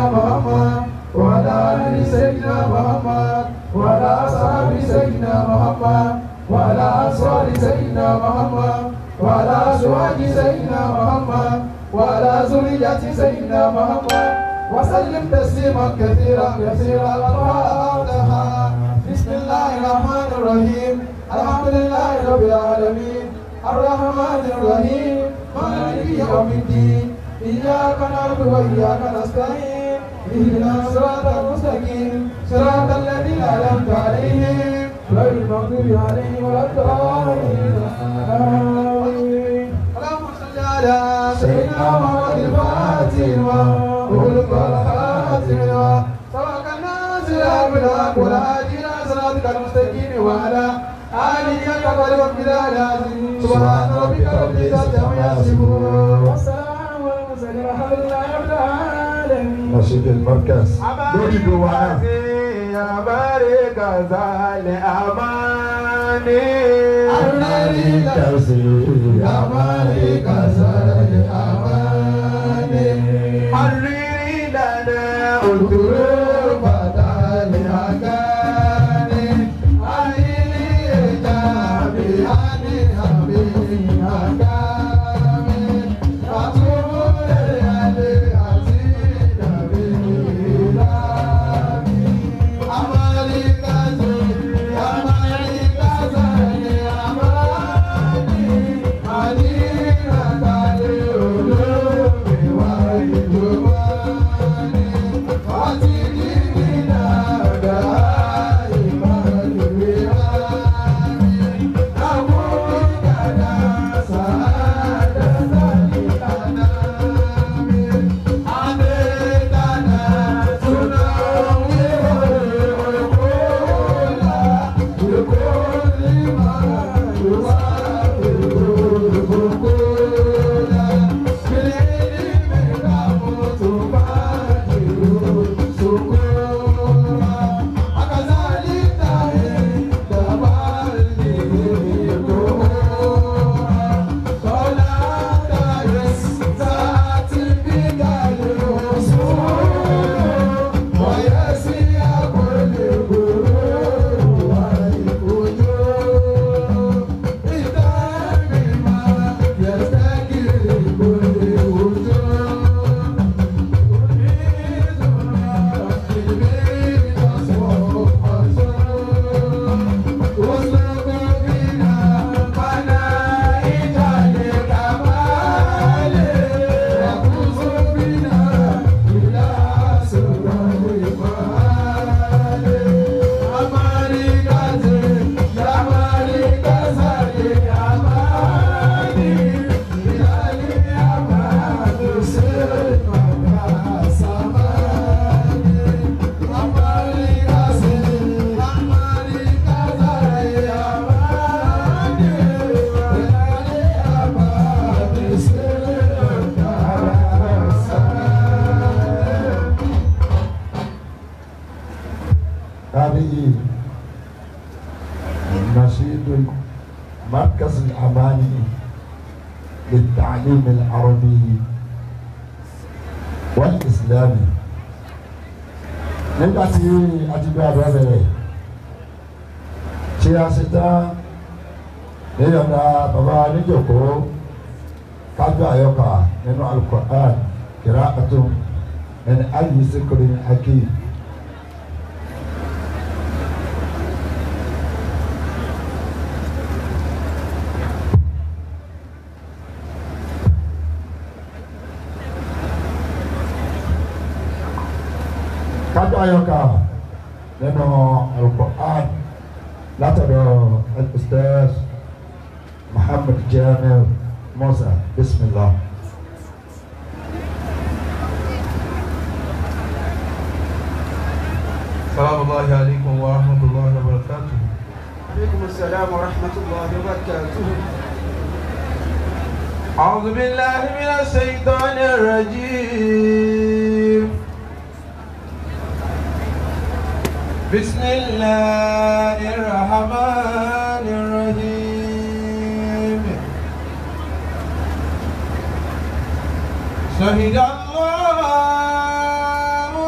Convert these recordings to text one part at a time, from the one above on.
محمد وعلى آل سيدنا محمد وعلى أصحاب سيدنا محمد وعلى أنصار سيدنا محمد وعلى أزواج سيدنا محمد وعلى ذرية سيدنا محمد وسلم تسليما كثيرا كثيرا الفاتحة بسم الله الرحمن الرحيم الحمد لله رب العالمين الرحمن الرحيم مالك يوم الدين إياك نعبد وإياك نستعين اهدنا الصراط المستقيم صراط الذين أنعمت عليهم غير المغضوب عليهم ولا الضالين آمين اللهم صل على سيدنا محمد الفاتح وخلق الخاتم سبق الناصر بالحق والهادي إلى صراطك المستقيم وعلى آله قدر ومقدار العظيم سبحان ربك رب العزة عما يصفون والسلام على المرسلين والحمد لله رب العالمين نشيد المركز lórí ìlú wa náà. Amẹ́ríkà sálẹ̀ àmàní. Amẹ́ríkà sí Amẹ́ríkà sáré àmàlẹ́. Àrírí dáná Òdúró bàtà ní àgáni. Àyíní ẹja mi á ní àmì àgáni. Àtúwòlẹ̀ alẹ́ àti ìdàbí ìlànà. Amẹ́ríkà sí Amẹ́ríkà sáré àmàlẹ́. Àdínà kalẹ̀ olóògbé wa ìlú wa ni. Wọ́n ti ní nínú àgbà ìmọ̀lúwẹ̀ wa ni. Àwọn ìdàdà sàádà sàlì àná mi. Adé dàdà túná wíwọ̀ òkúta. Èkó ní màá wá òkúta. Kìlìlì mi ká mo tó bá dìrò sókòrò. Akazali tahe dabali kòrò. Kọ́lá tahe sáàtì bí gàlè òṣùwò. Wọ́yẹ̀ sí àkọlé kòrò wà ìkòjò. Ìtàgé máa yẹ̀sẹ̀ kiri kòlè òjò. هذه نشيد مركز الأماني للتعليم العربي والإسلامي nígbà tí a ti gbé àdúrà bẹ̀rẹ̀ tí a ṣe tán níyọ̀nà bàbá níjòkó kájọ àyọkà nínú alukur'an kìrá àtún ẹni ayé sèkúrò hakim. kájọ àyọkà nínú alukur'an látọ̀dọ̀ al-ustaz muhammad jamil musa bismillah. سلام الله عليكم ورحمة الله وبركاته عليكم السلام ورحمة الله وبركاته أعوذ بالله من الشيطان الرجيم بسم الله الرحمن الرحيم شهد الله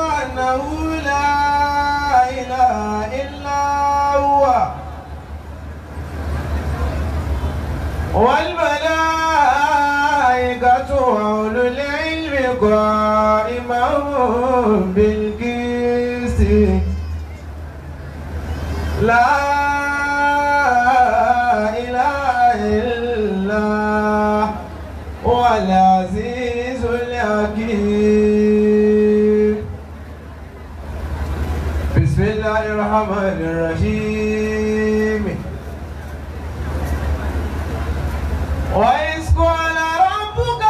قائما بالقسط لا إله إلا هو العزيز الحكيم بسم الله الرحمن الرحيم وإذ قال ربك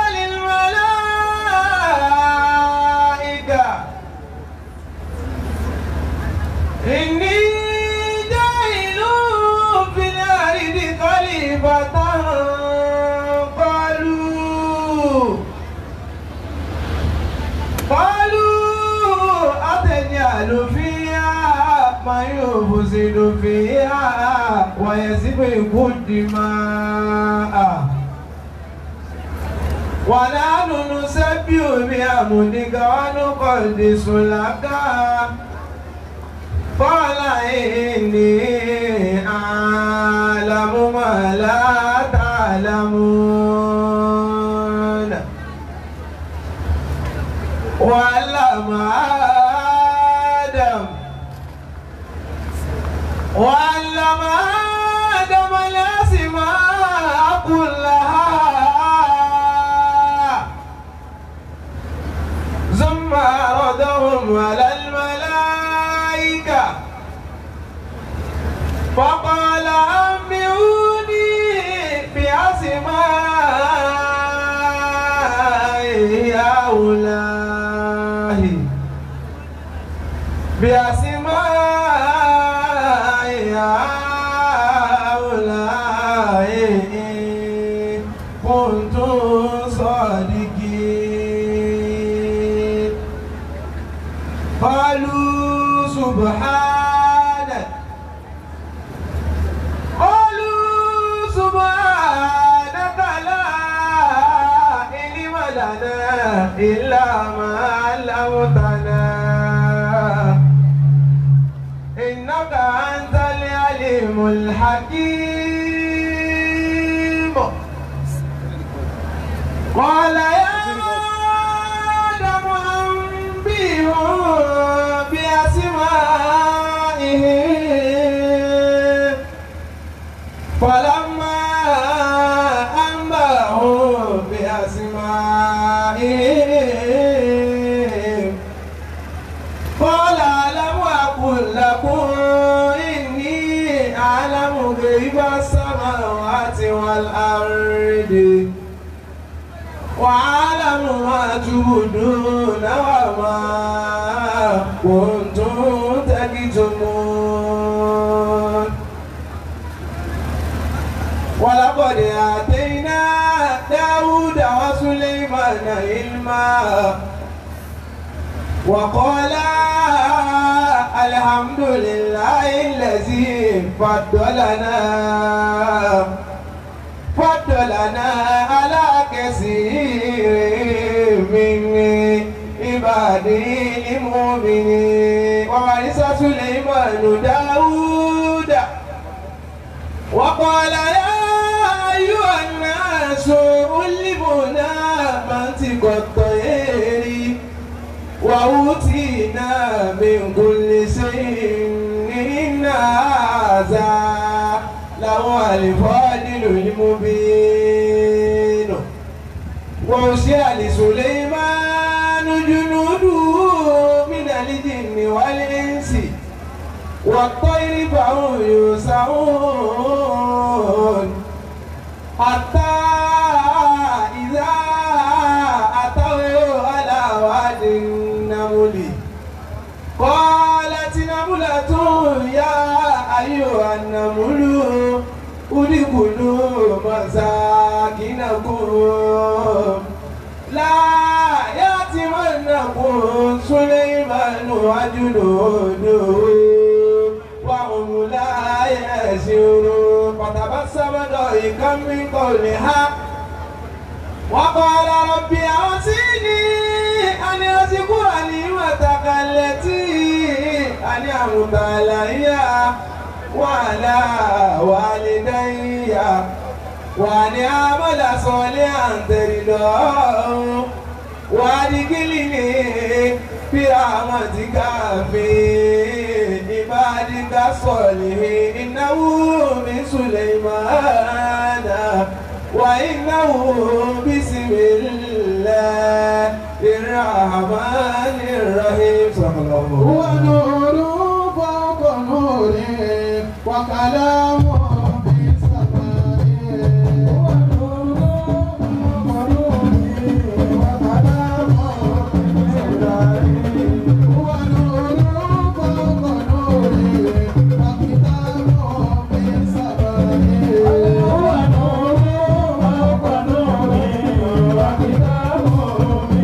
للملائكة إني جاعل في الأرض خليفة قالوا قالوا أتجعل فيها من يفسد فيها ويسفك الدماء ونحن نسبح بحمدك ونقدس لك قال إني أعلم ما لا تعلمون وعلم آدم وعلم آدم الأسماء كلها ثم عرضهم على الملائكة فقال أنبئوني بأسماء هؤلاء بأسماء هؤلاء إن كنتم صادقين قالوا سبحانك قالوا سبحانك لا علم لنا إلا ما علمتنا إنك أنت العليم الحكيم قال يا آدم أنبئهم بأسمائهم فلما أنبأهم بأسمائهم قال ألم أقل لكم إني أعلم غيب السماوات والأرض وأعلم ما تبدون وما كنتم تكتمون ولقد آتينا داود وسليمان علما وقال الحمد لله الذي فضلنا فضلنا على كثير من عباده المؤمنين وورث سليمان داود وقال يا أيها الناس علمنا منطق الطير وأوتينا من كل شيء إن هذا لهو الفضل المبين وأوصي لسليمان جنوده من الجن والإنس والطير فهم يوسعون حتى إذا أتوا على واد النمل قالت نملة يا أيها النمل ادخلوا مساكنكم لا يأتمنكم سليمان وجنوده وهم لا يشعرون فتبسم ضحكا من قولها وقال رب أوصيني أن أذكر نعمتك التي أنعمت علي وعلى والدي وأن أعمل صالحا ترضاه وادخلني برحمتك في عبادك الصالحين إنه من سليمان وإنه بسم الله الرحمن الرحيم صلى الله عليه هو وسلم نور فوق نور وكلام في السماء هو نور فوق نور وكلام في السماء هو نور فوق نور وكتاب في السماء هو نور فوق نور وكتاب في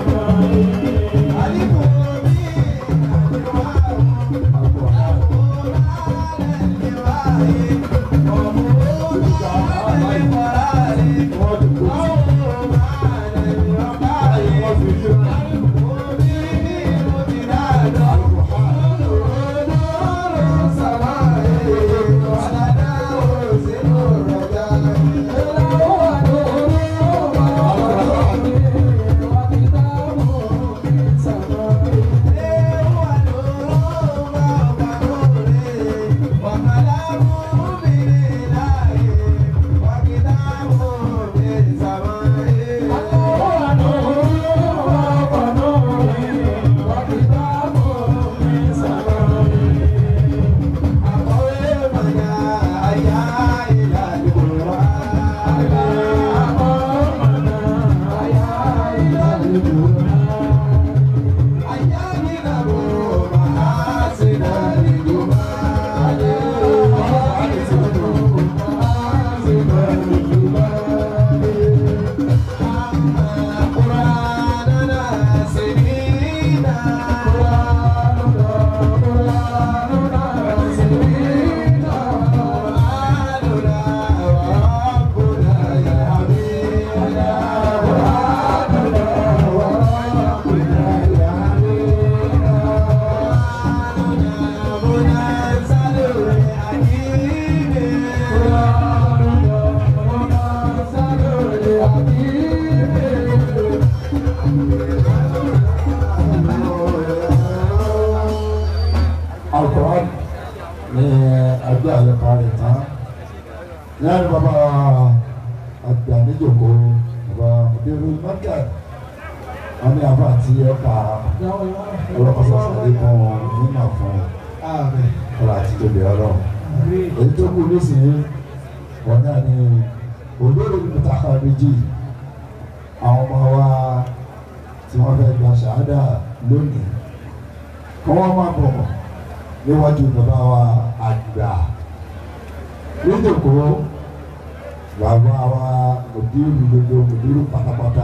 السماء Al-Quran ní ẹgbẹ́ àyẹ̀ká rẹ̀ tán lẹ́yìn bàbá àgbà níjòkó bàbá òdèrú mẹ́kà wọn ní àbá àti ẹ̀ka ọlọ́kọ̀ọ́sọ sàlẹ̀ kan nínú àfọ̀n ọ̀rọ̀ àti tóbi ọlọ́run èyí tó kù nísìnyí wọn náà ní òdòdó mùtàkà méjì àwọn ọmọ wa tí wọ́n fẹ́ gba ṣàádà lónìí kọ́ wọ́n máa bọ̀ níwájú bàbá wa àgbà níjòkó bàbá wa òdìrú gbogbo òdìrú pátápátá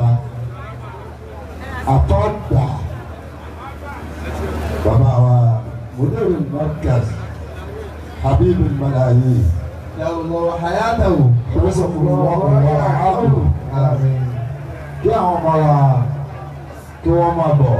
àtọ́gbà bàbá wa mùdírù markaz habibu malayi ìrẹsọ̀kùnrin wọn kò wọ́n àádùn kí àwọn ọmọ wa kí wọ́n máa bọ̀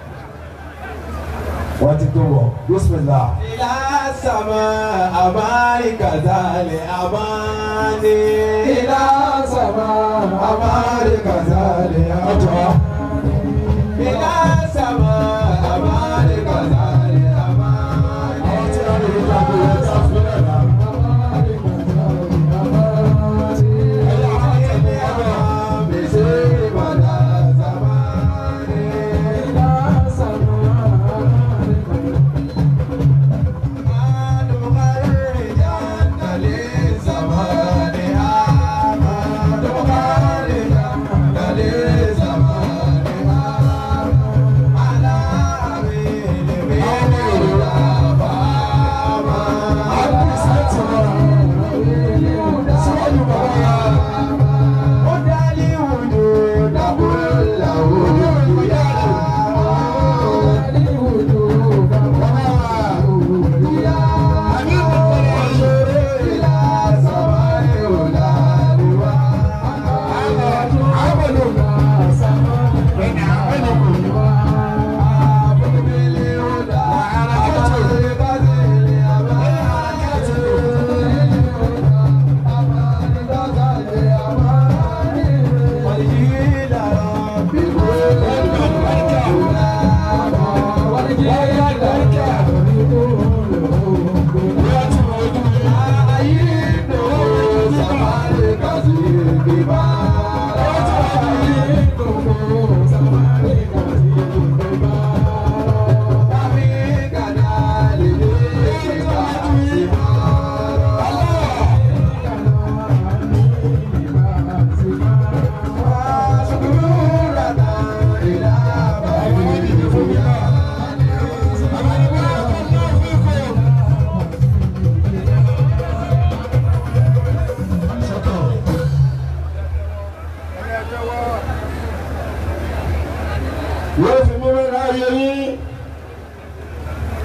wọ́n ti tó wọ̀ bísímìlá. إلى سماء أبارك ذال أباني إلى سماء أبارك ذال ọjọ́ إلى سماء أبارك ذال أباني àwọn tí wọ́n lè ní ìgbàgbọ́ yẹn ká fílẹ̀ náà. Thank you.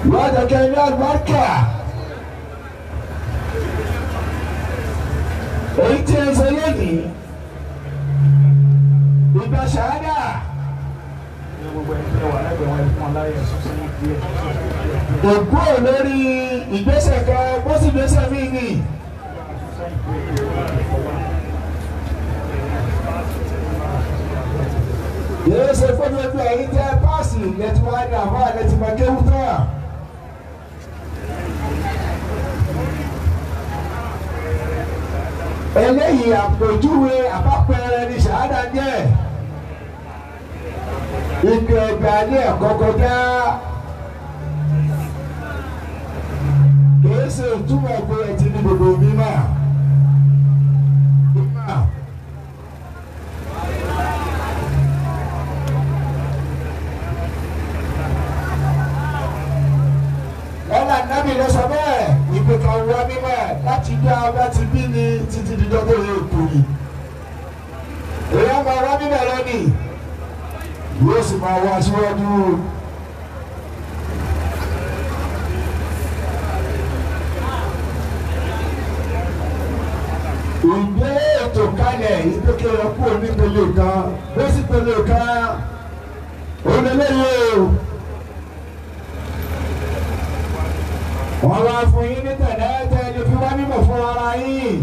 yóò jẹ́ kẹ́ ní àlùbáríkà èyí tí ń ṣe lónìí ìgbà ṣáádà òkú ò lórí ìgbésẹ̀ kan bó sì gbésẹ̀ mí ni. yóò ṣe fọ́nù ẹgbẹ́ ẹ̀yìn tẹ́ páàsì lẹ́tí wá ní àbá lẹ́tí máa kéwú tán. eléyìí àpèjúwe àbápẹrẹ ní ṣàádà jẹ́ ìgbẹ́ ẹgbẹ́ alẹ́ ẹ̀kọ́ kọjá kìí ṣe ìtumọ̀ pé ẹ ti ní gbogbo mímọ́ mímọ́. ọ̀là nàbì ló sọ bẹ́ẹ̀ ìpè kan wá mímọ́ láti dá ọba ti bí ní títí dídọ́ tó yẹ kú yìí. èyí á máa wá mímọ́ lónìí yóò sì máa wá síwájú. ìgbé ètò kalẹ̀ ìgbékèrè kú onípele kan bó sì pele kan onílẹ̀yẹ o. wọ́n wá fún yín ní tẹ̀lẹ́tẹ̀ ní fi wá mímọ̀ fún ara yín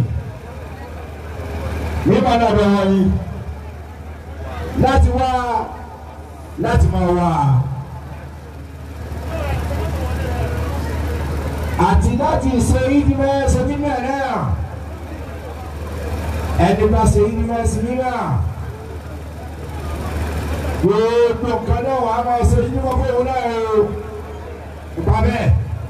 mímọ̀ náà bẹ̀ wọ́n yín láti wá láti máa wá àti láti ṣe ìdímọ̀ ṣe mímọ̀ náà ẹni bá ṣe ìdímọ̀ sí mímọ̀ gbogbo nǹkan náà wàá máa ṣe ìdímọ̀ fún òun náà o ìpa bẹ́ẹ̀.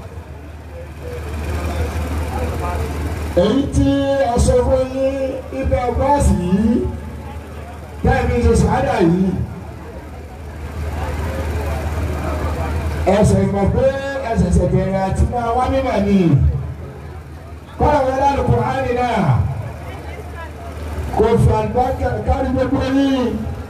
èyí tí ọsọ fún yín ibẹ̀ bọ́ọ̀sì yìí tẹ́ẹ̀mí ṣe ṣáádà yìí ẹsẹ̀ ìmọ̀ pé ẹsẹ̀ ṣẹ̀bẹ̀rẹ̀ àti máa wá mímọ̀ ni kọ́ra wọn lánàá kò hàn ní náà kò fi àlùbáríkà kárí gbogbo yín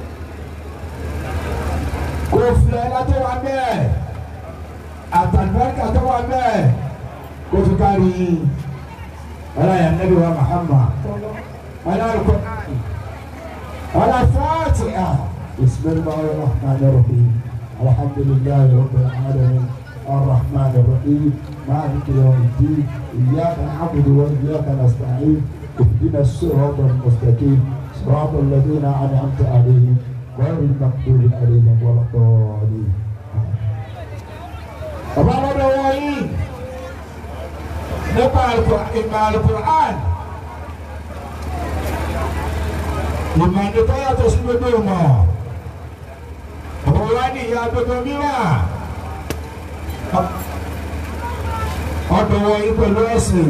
kò fi ẹ̀dá tó wà bẹ́ẹ̀ àtàlùbáríkà tó wà bẹ́ẹ̀ kò fi kárí yín. ولا يا النبي ومحمد ولا القرآن ولا فاتحة بسم الله الرحمن الرحيم الحمد لله رب العالمين الرحمن الرحيم مالك يوم الدين إياك نعبد وإياك نستعين اهدنا الصراط المستقيم صراط الذين أنعمت عليهم غير المغضوب عليهم ولا الضالين. طبعا هذا nípa ìmọ̀ alukur'an ìmọ̀ nípa yàtọ̀ sí gbogbo ìmọ̀ ọ̀pọ̀ wa ní ìyá gbogbo mìíràn ọ̀dọ̀ wọ̀nyí pẹ̀lú ẹ̀sìn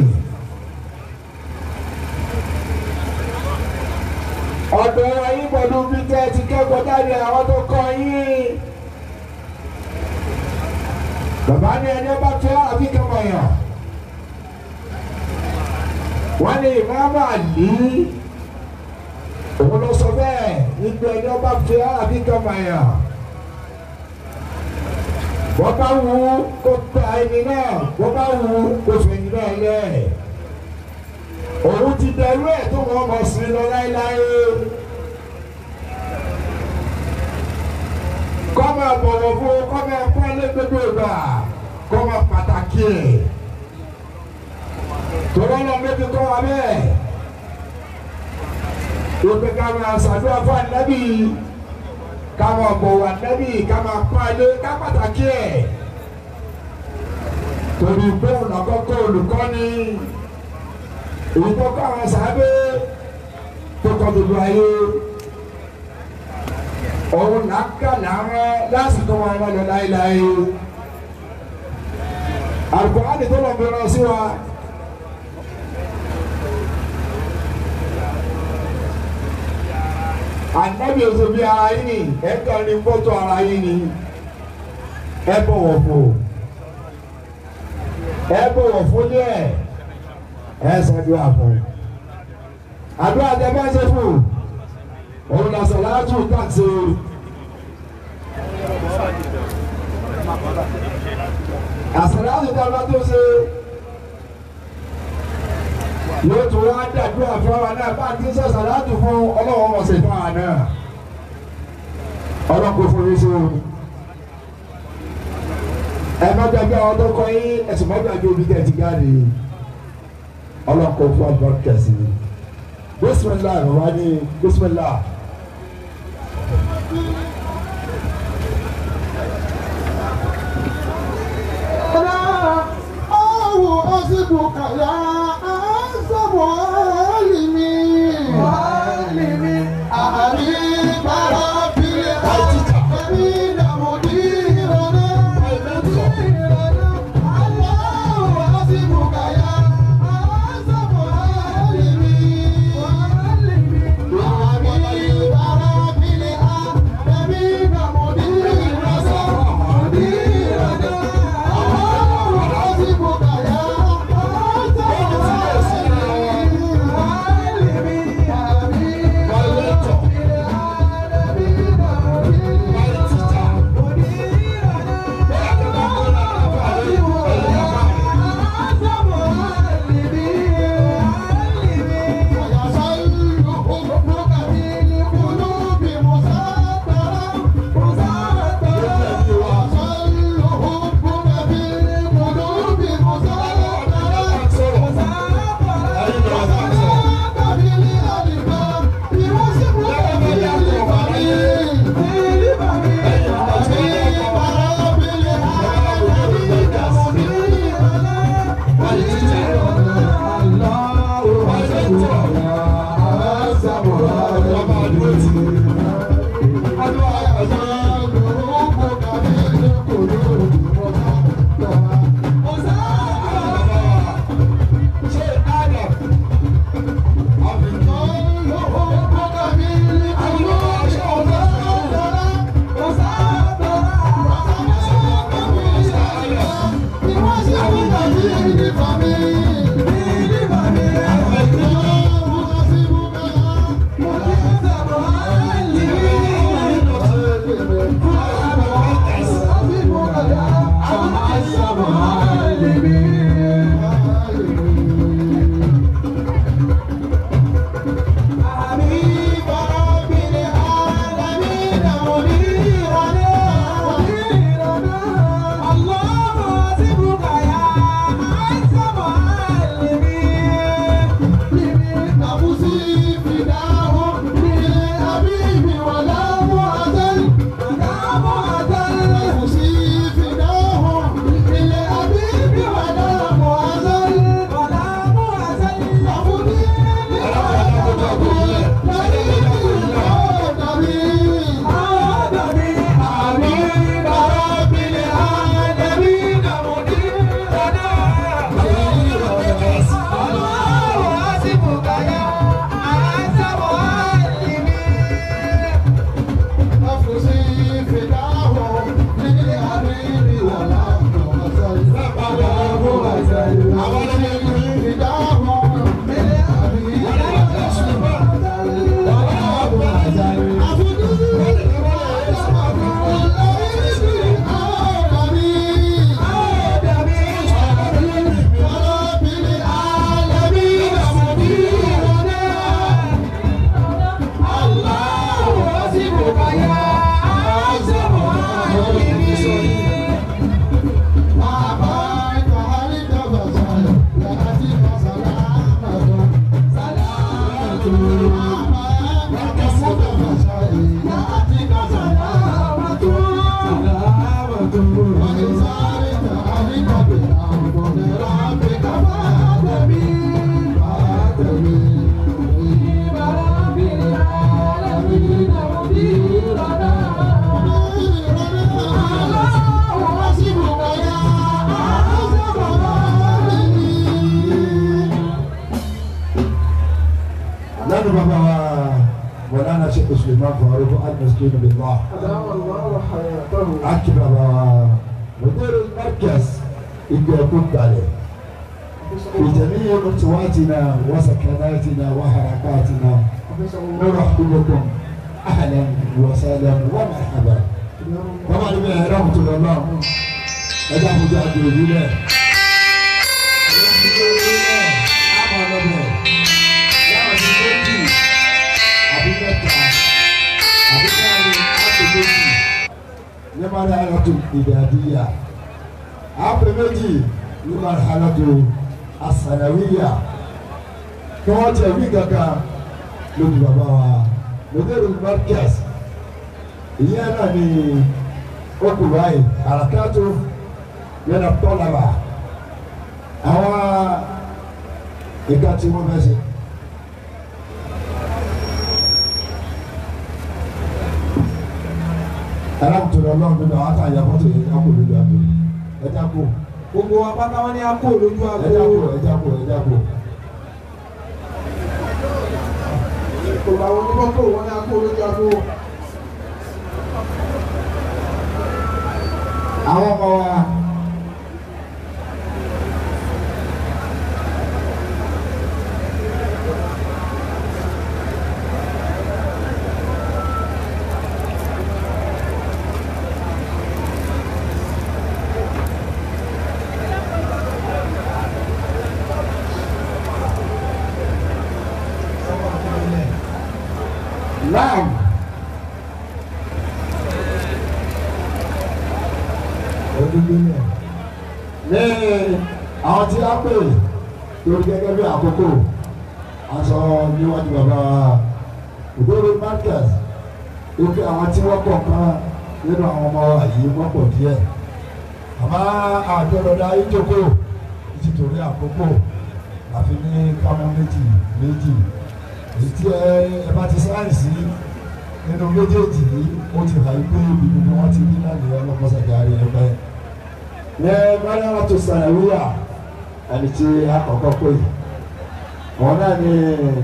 ọ̀dọ̀ wọ̀nyí pẹ̀lú bí tẹ́ ti kẹ́kọ̀ọ́ jáde àwọn tó kọ́ yín bàbá ní ẹni ọba fẹ́ àbí kẹ́kọ̀ọ́ yàn wọ́n ní ìmáàmù àlí òun ló sọ bẹ́ẹ̀ ìgbẹ́ ẹni ọba fi àbí kàmáyà wọ́n bá wù ú kó ta ẹni náà wọ́n bá wù ú kó fẹ̀yìn náà lẹ̀ òun ti dẹrú ẹ̀ tó wọ́n mọ̀ sí lọ láéláé kọ́ máa bọ̀wọ̀ fún kọ́ máa pọ́n lé gbogbo ìgbà kọ́ máa pàtàkì ẹ̀ tọ́lá náà méjì kọ́ wa bẹ́ẹ̀ ìpè ká máa ṣàdúrà fún ànábì ká máa bọ̀wọ̀ ànábì ká máa pọ́n alé ká pàtàkì ẹ̀ torí pé ọ̀nà kọ́kọ́ olùkọ́ni èyí tó kọ́ àwọn sábẹ́ tó kọ́ gbogbo ayé òun làákà làárọ̀ lásìkò wọn wọn lọ láéláé àlùkò àdìtò lọ́gbẹ̀rẹ̀ sí wa. ànábì oṣù bí ara yín ni ẹ kàn ní fọ́tò ara yín ni ẹ bọ̀wọ̀ fún ẹ bọ̀wọ̀ fún díẹ̀ ẹ ṣàdúrà fún àdúrà tẹ bá ṣe fún òun là sọ láàtú tàṣe ọba tó ṣe yóò tún wá dàdúrà fún wa náà bá a ti sọ sàlátù fún ọlọ́wọ́ wọn ṣe fún wa náà ọlọ́kùnrin fún mi sí o ẹ má gbàgbé àwọn tó kọ yín ẹsùn má gbàgbé omi tẹ̀ ti jáde ọlọ́kùnrin fún wa kẹsì bísímìlá wà ní bísímìlá. أو أصبك يا أعظم عالمي عالمي أحبيب رب العالمين مديرنا مديرنا الله أصبك يا أعظم عالمي عالمي أحبيب رب العالمين مديرنا مديرنا lẹ́nu bàbá wa mọ̀lánà ṣe Suleiman Farouk al-Miskin billah أدام الله حياته aki bàbá wa mọ̀tẹ́rù markaz ìgbẹ́ ẹ̀kún kalẹ̀ ìjẹ̀míyẹ mọ̀tíwátìna wàsàkánátìna wàhàràkátìna nurahbibukum ahlan wa sahlan wa marhaban bàbá mi bẹ̀rẹ̀ ẹ̀rọ mọ̀tò lọ́nà ẹ̀dá àbújá àti òbí bẹ́ẹ̀. marhalatu ìdàdíyà àpè méjì ní marhalatu asanawiya kí wọ́n tẹ̀ wí kankan lójú bàbá wa lókèrè markaz ìyẹn náà ni okùn báyìí àràkàtò yẹn tọ́laba àwọn ìka tí wọ́n fẹ́ ṣe. alákùtù rẹ lọ́wọ́ nínú àwọn àtàyà fọ́tò yẹn ẹ̀já kò lójú àgbò ẹ̀já kò gbogbo wa pátá wọn ní a kó lójú ẹ̀já kò àgbo ẹ̀já kò ẹ̀já kò. gbogbo àwọn onímọ́tò wọn ní a kó lójú àgbo àwọn ọmọ wa Naam. Ojúgbé náà. Ní àwọn tí a pè lórí gẹ́gẹ́ bí àkókò aṣọ níwájú bàbá òdòdó markers lókè àwọn tí wọ́n pọ̀ kan nínú àwọn ọmọ wa yìí wọ́n pọ̀ díẹ̀. Àmọ́ àjọyọ̀dá ìjókòó nítorí àkókò àfi ní kámọ́ méjì méjì èyí tí ẹ ẹ bá ti sáyẹ̀nsì nínú méjèèjì yìí ó ti hàn pé ibi ni wọ́n ti rí náà nìyẹn lọ́mọ́sàgá rí ẹ pẹ́. ní mariam tó sàrẹ̀wíyà ẹni tí àkọ́kọ́ pé wọn náà ní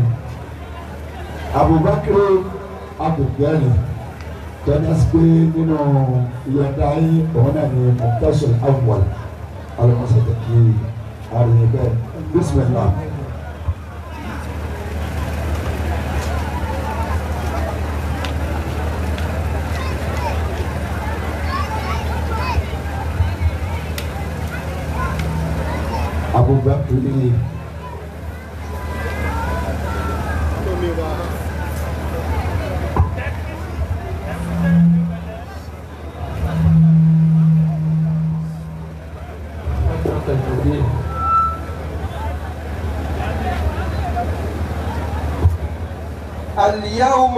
abubakar abdulgani tọ́jà sí pé nínú ìyọ̀dá yìí òun náà ní mọ̀tẹ́sọ̀n awwal alọ́mọ́sàgá kí àríyìn bẹ́ẹ̀ bismillah. Abubakar اليوم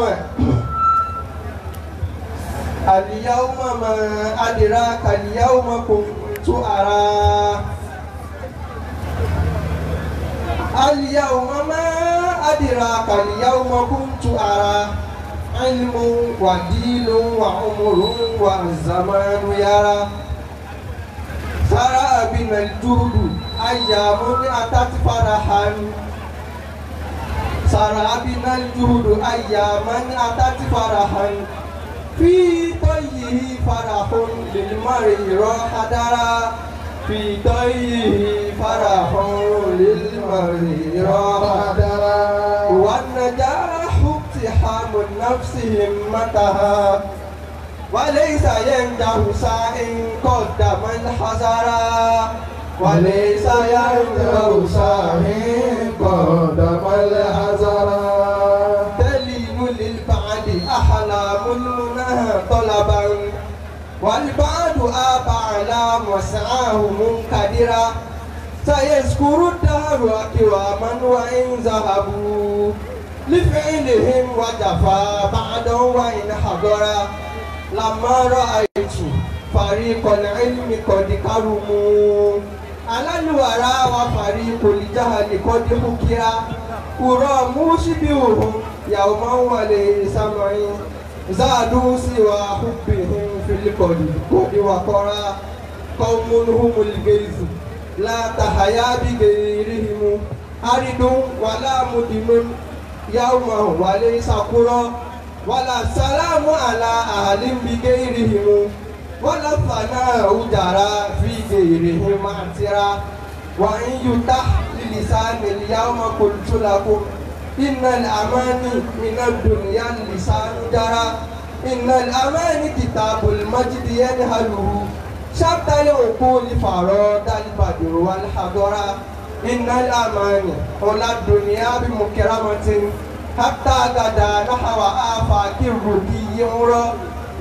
اليوم ما أدراك اليوم كنت أرى اليوم ما أدراك اليوم كنت أرى علم ودين وعمر والزمان يرى سرى بنا الجود أيام أتت فرحا سرى بنا الجود أياما أتت فرحا في طيه فرح للمرء راح درى في طيه فرح للمرء راح درى والنجاح اقتحام النفس همتها وليس ينجح ساء قدم الحذر وليس ينجح ساء قدم الحذر تلين للبعد أحلام المنى طلبا والبعد آبى على مسعاه منكدرا سيذكر الدهر أكواما وإن ذهبوا لفعلهم وجفا بعدا وإن حضرا لما رأيت فريق العلم قد كرموا على الورى وفريق الجهل قد حكرا أرى مشبههم يوما وليس معي زادوا سوى حبهم في القد قد وقرا قوم هم الجيز لا تحيا بغيرهم أرد ولا مدمن يوما وليس قرى ولا السلام على أهل بغيرهم ولا الثناء جرى في غيرهم معترا وإن يتح للسان اليوم قلت لكم إن الأماني من الدنيا اللسان جرى إن الأماني كتاب المجد ينهله شبت العقول فراد البدر والحضرة إن الأماني على الدنيا بمكرمة حتى غدا نحو آفاق الرقي يمرى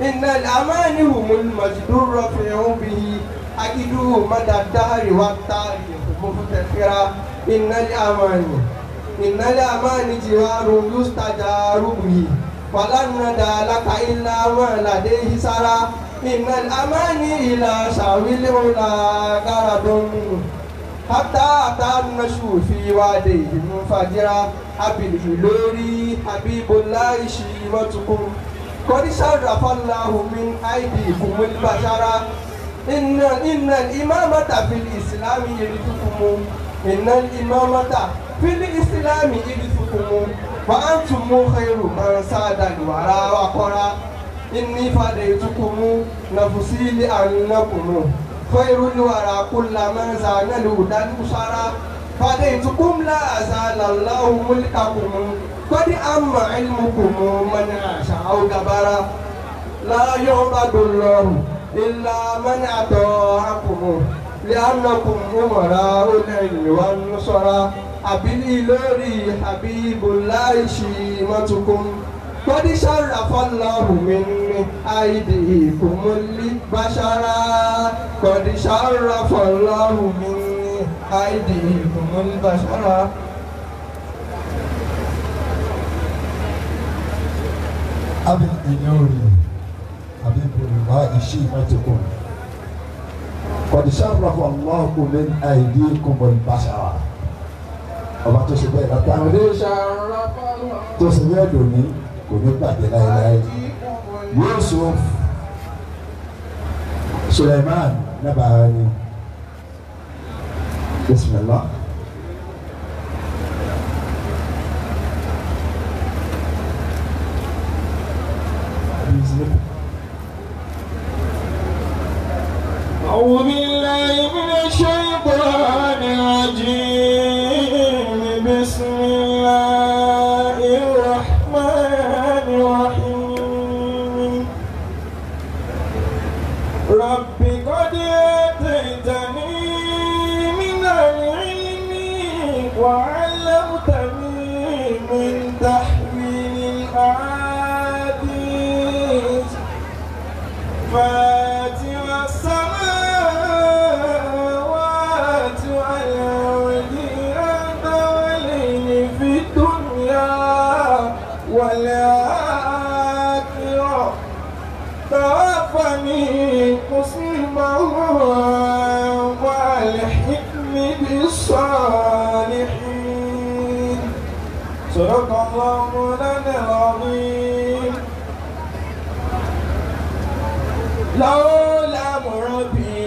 إن الأمان هم المجد الرفيع به أجده مدى الدهر والتاريخ مفتخرا إن الأمان إن الأمان جوار يستجار به فلن ندى لك إلا ما لديه سرى إن الأمان إلى شاوي العلا غرض حتى أتى النشو في واديه منفجرا حبيب الإلوري حبيب الله شيمتكم قد شرف الله من أيديكم البشرة إن إن الإمامة في الإسلام يرثكم إن الإمامة في الإسلام يرثكم فأنتم خير من ساد الورى وقرى إني فديتكم نفسي لأنكم خير الورى كل من زان الهدى البشرى فديتكم لا أزال الله ملككم قد أما علمكم من عاش أو جبر لا يعبد الله إلا من أطاعكم لأنكم أمراء العلم والنصرى أبي الإلوري حبيب الله شيمتكم قد شرف الله من أيديكم البشرى قد شرف الله من أيديكم البشرى أبي الإلوري حبيب الله شيمتكم قد شرف الله من أيديكم البشر ọba tó ṣe bẹ́ẹ̀ látàrí tó ṣe bẹ́ẹ̀ lónìí kò ní gbàgbé láéláé Yusuf Suleiman Nabahani bisimilah. أعوذ بالله من الشيطان الرجيم بسم الله الرحمن الرحيم رب قد آتيتني من العلم وعلمتني من تحويل الأحاديث فاتر السماوات والأرض أنت ولي في الدنيا والآخرة توفني مسلما والحكم بالصالحين صدق الله مولانا العظيم لولا مربي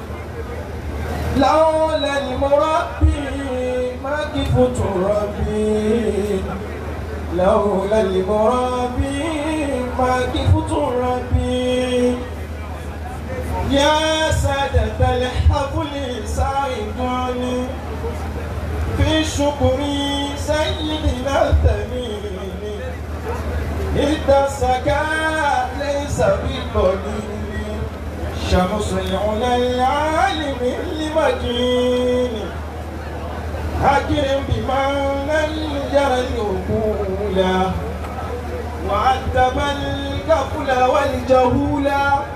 لولا المربي ما كفت ربي لولا المربي ما كفت ربي يا سادة الحفل ساعدوني في الشكر سيدنا التميم التسكى ليس بالقليل شمس العلا العالم المجين أكرم بمن جرى العقول وعذب الكفل والجهول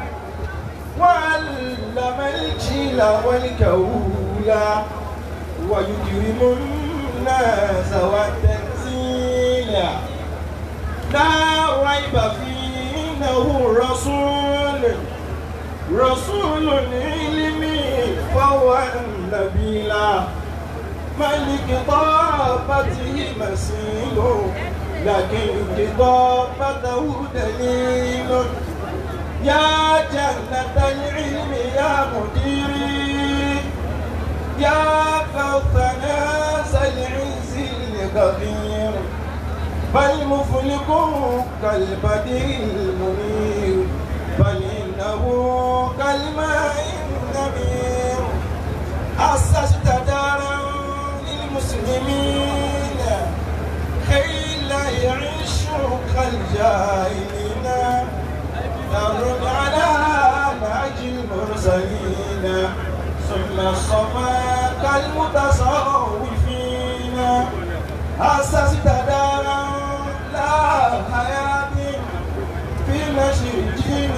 وعلم الجيل والكهول ويكرم الناس والتنزيل لا ريب فيه إنه رسول رسول علمي فهو النبي ملك طابته مسيل لكن كتابته دليل يا جنة العلم يا مديري يا فوقنا العز الكبير بل مفلق كالبدر المنير بل إنه كالماء النمير أسست دارا للمسلمين كي لا يعيشوا كالجاهلين دار على نهج المرسلين ثم الصفا كالمتصوفين أسست دارا لا حياة في نشر الدين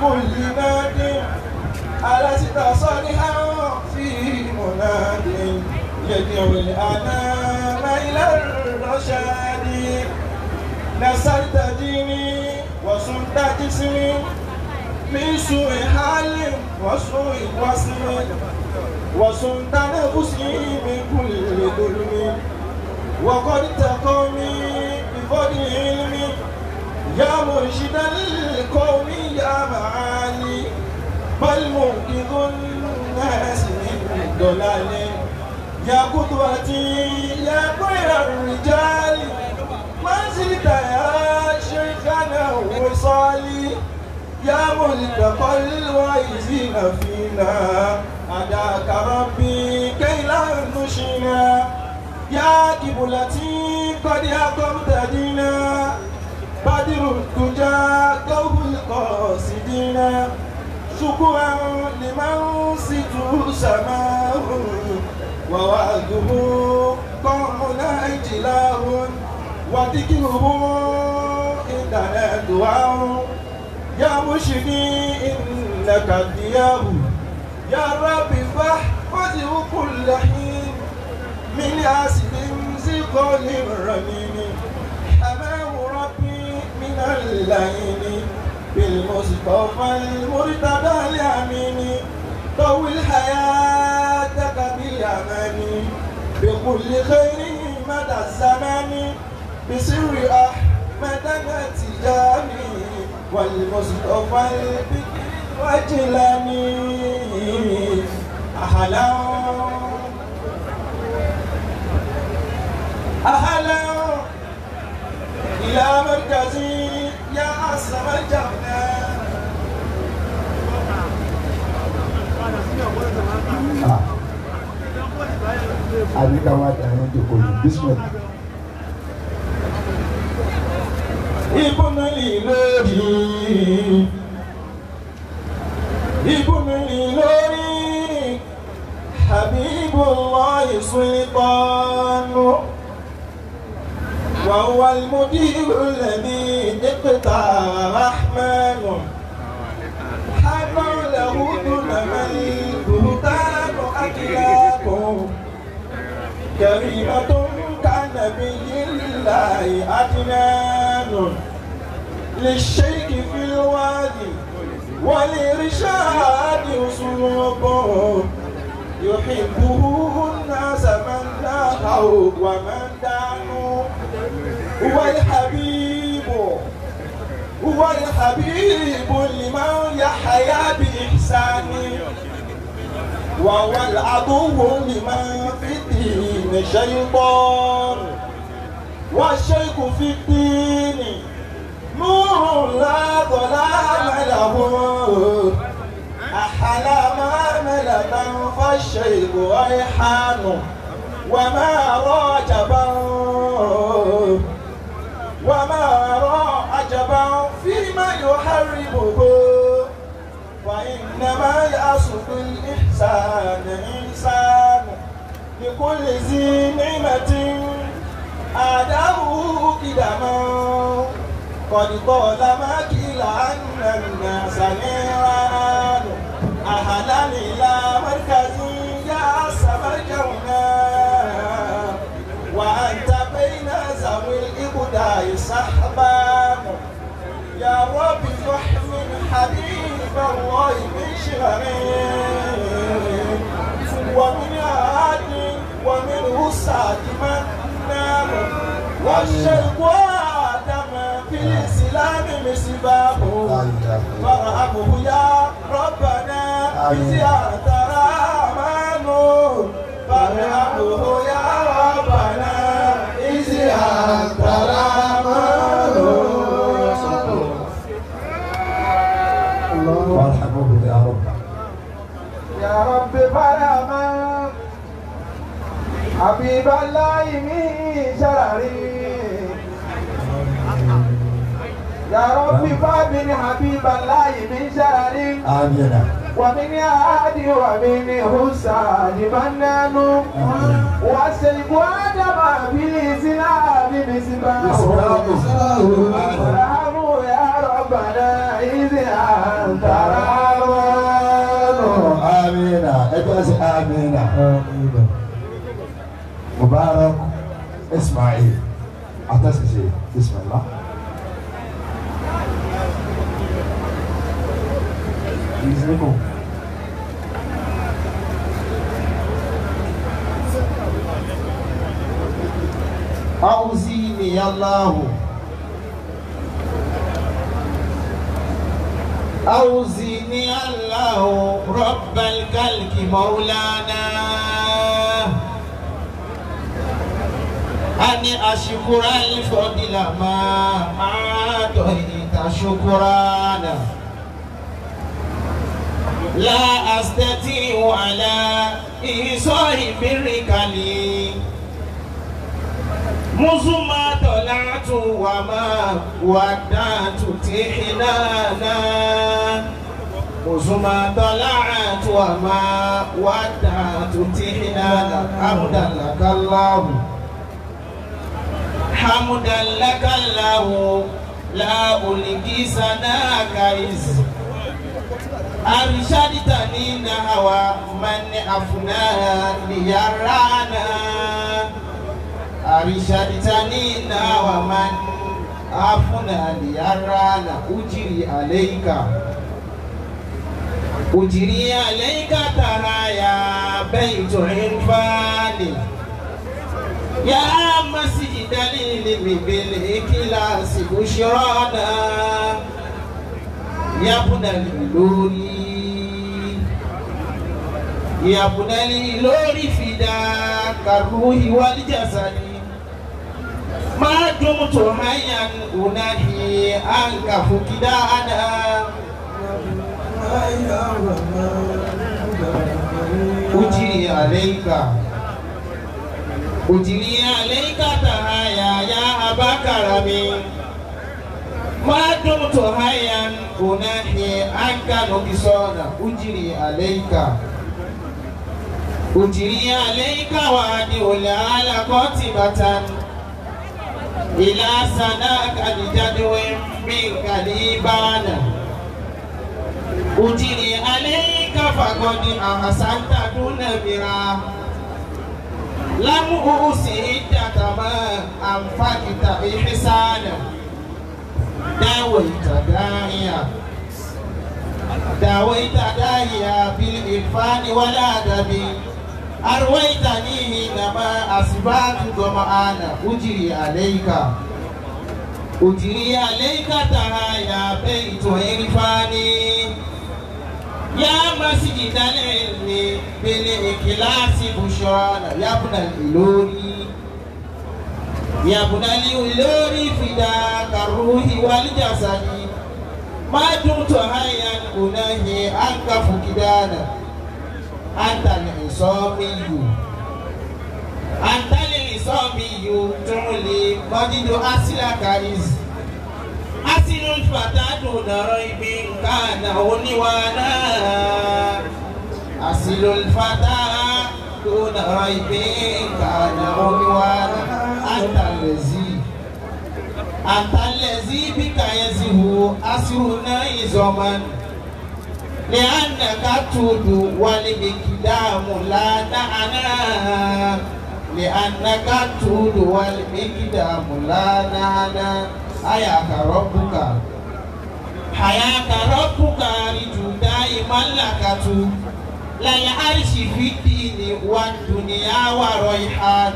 كل ناد ألست صالحا في مناد يدعو الأنام إلى الرشاد نسلت ديني وصنت جسمي من سوء حال وسوء وصم وصنت نفسي من كل ظلم وقد تقومي بفضل علمي يا مرشد القوم يا معالي بل منقذ الناس من ضلال يا قدوتي يا خير الرجال ما زلت يا شيخنا وصالي يا ملتقى الواعزين فينا أداك ربي كي لا نشنا يا قبلتي قد أقمت دينا بدر الدجى كوب القاصدين شكرا لمن ست سماه ووعده قومنا اجلاه وذكره عندنا دعاء يا مرشدي انك الدياه يا رب فاحفظه كل حين من اسد زقل رميم حماه ربي من اللين بالمصطفى المرتضى الامين طول حياتك بالامان بكل خير مدى الزمان بسر احمد التجاني والمصطفى البكر وجلاني اهلا اهلا الى مركزي يا عصم الجنه àbí ká wá dà yẹn jòkó ní bísímẹ̀lì. ibùnú lórí ibùnú lórí habibullah sultanu وهو المدير الذي اقتى رحمن حمى له دون من البهتان أكلاك كريمة كنبي الله أدنان للشيك في الوادي ولرشاد أسلوبه يحبه الناس من نهوا ومن دانوا هو الحبيب هو الحبيب لمن يحيا بإحسان وهو العدو لمن في الدين شيطان والشيخ في الدين نور لا ظلام له أحلى ملة فالشيخ ريحان وما راجبا وما را عجبا فيما يحرمه وإنما يصف الإحسان إنسان لكل ذي نعمة آداه قدما قد طالما قيل أن الناس نيران أهلا إلى مركز يا سمرجونا وأنت بين ذوي الإبداع صحبا يا رب فاحمل حبيب الله من شرر ومن عاد ومنه سعد من نام والشرق آدم في الإسلام مصباح فارحمه يا ربنا بزيادة رحمن فارحمه يا ربنا بزيادة رحمن وارحمه يا رب يا رب فرما حبيب الله من شرري يا رب فابن حبيب الله من شرري آمين ومن عاد ومن حساد منان وسلك آدم في الإسلام مسباه ورحمه يا رب ربنا إذ أنت رحمن amina ẹgbẹ́ sí amina mubarak ismail atasise bisimilah. Bismillah. أوزيني الله أوزيني الله رب الكلك مولانا أن أشكر الفضل ما أعطيت شكرانا لا أستطيع على إيصال برك لي مزما طلعت وما ودعت تحنانا مزما طلعت وما ودعت تحنانا حمدا لك الله حمدا لك الله لا ألقي سناك إذ أرشدتني نحو من أفنى ليرانا أرشدتني نحو من أفنى ليرانا أجري عليك أجري عليك ترايا بيت عرفان يا مسجد العلم بالإخلاص بشرانا يا ابن الإلوري يا ابن الإلوري فداك الروح والجسد ما دمت حيا أنهي عنك فقدانا أجري عليك أجري عليك تهايا يا أبا كرمي ما دمت حيا أنهي عنك نكسانا أجري عليك أجري عليك وأدعو العلاقات بتن إلى سناك لجدو منك ليبانا أجري عليك فقد أحسنت دون مراه لم أوصي ما أنفقت إحسانا داويت داعيا داويت داعيا بالإرفان والأدب أرويتني حينما أصبحت ظمآنا أجري عليك أجري عليك تهايا بيت عرفاني يا مسجد العلم بالإخلاص بشرانا يا ابن الإلوري يا ابن الإلوري فداك الروح والجسد ما دمت حيا أنهي عنك فقدانا أنت العصامي أنت العصامي تعلي مجد أصلك إذ أصل الفتى دون ريب كان عنوانا أصل الفتى دون ريب كان عنوانا أنت الذي أنت الذي بك يزهو أسرنا زمن لأنك تود والمقدام لا نعنى لأنك تود والمقدام لا نعنى حياك ربك حياك ربك أرجو دائما لك لا العرش في الدين والدنيا وريحان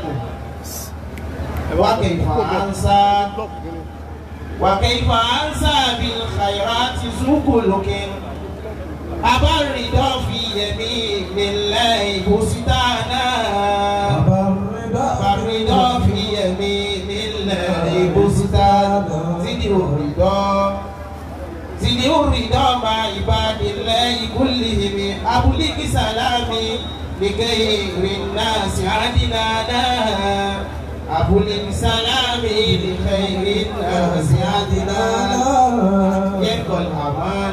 وكيف أنسى وكيف أنسى بالخيرات ذو خلق أبا الرضا في يمين الله بستانا أبا الرضا في يمين الله بستانا زد الرضا زد الرضا مع عباد الله كلهم أبلغ سلامي لغير الناس عدنانا أبلغ سلامي لخير الناس عدنانا يبقى الأمان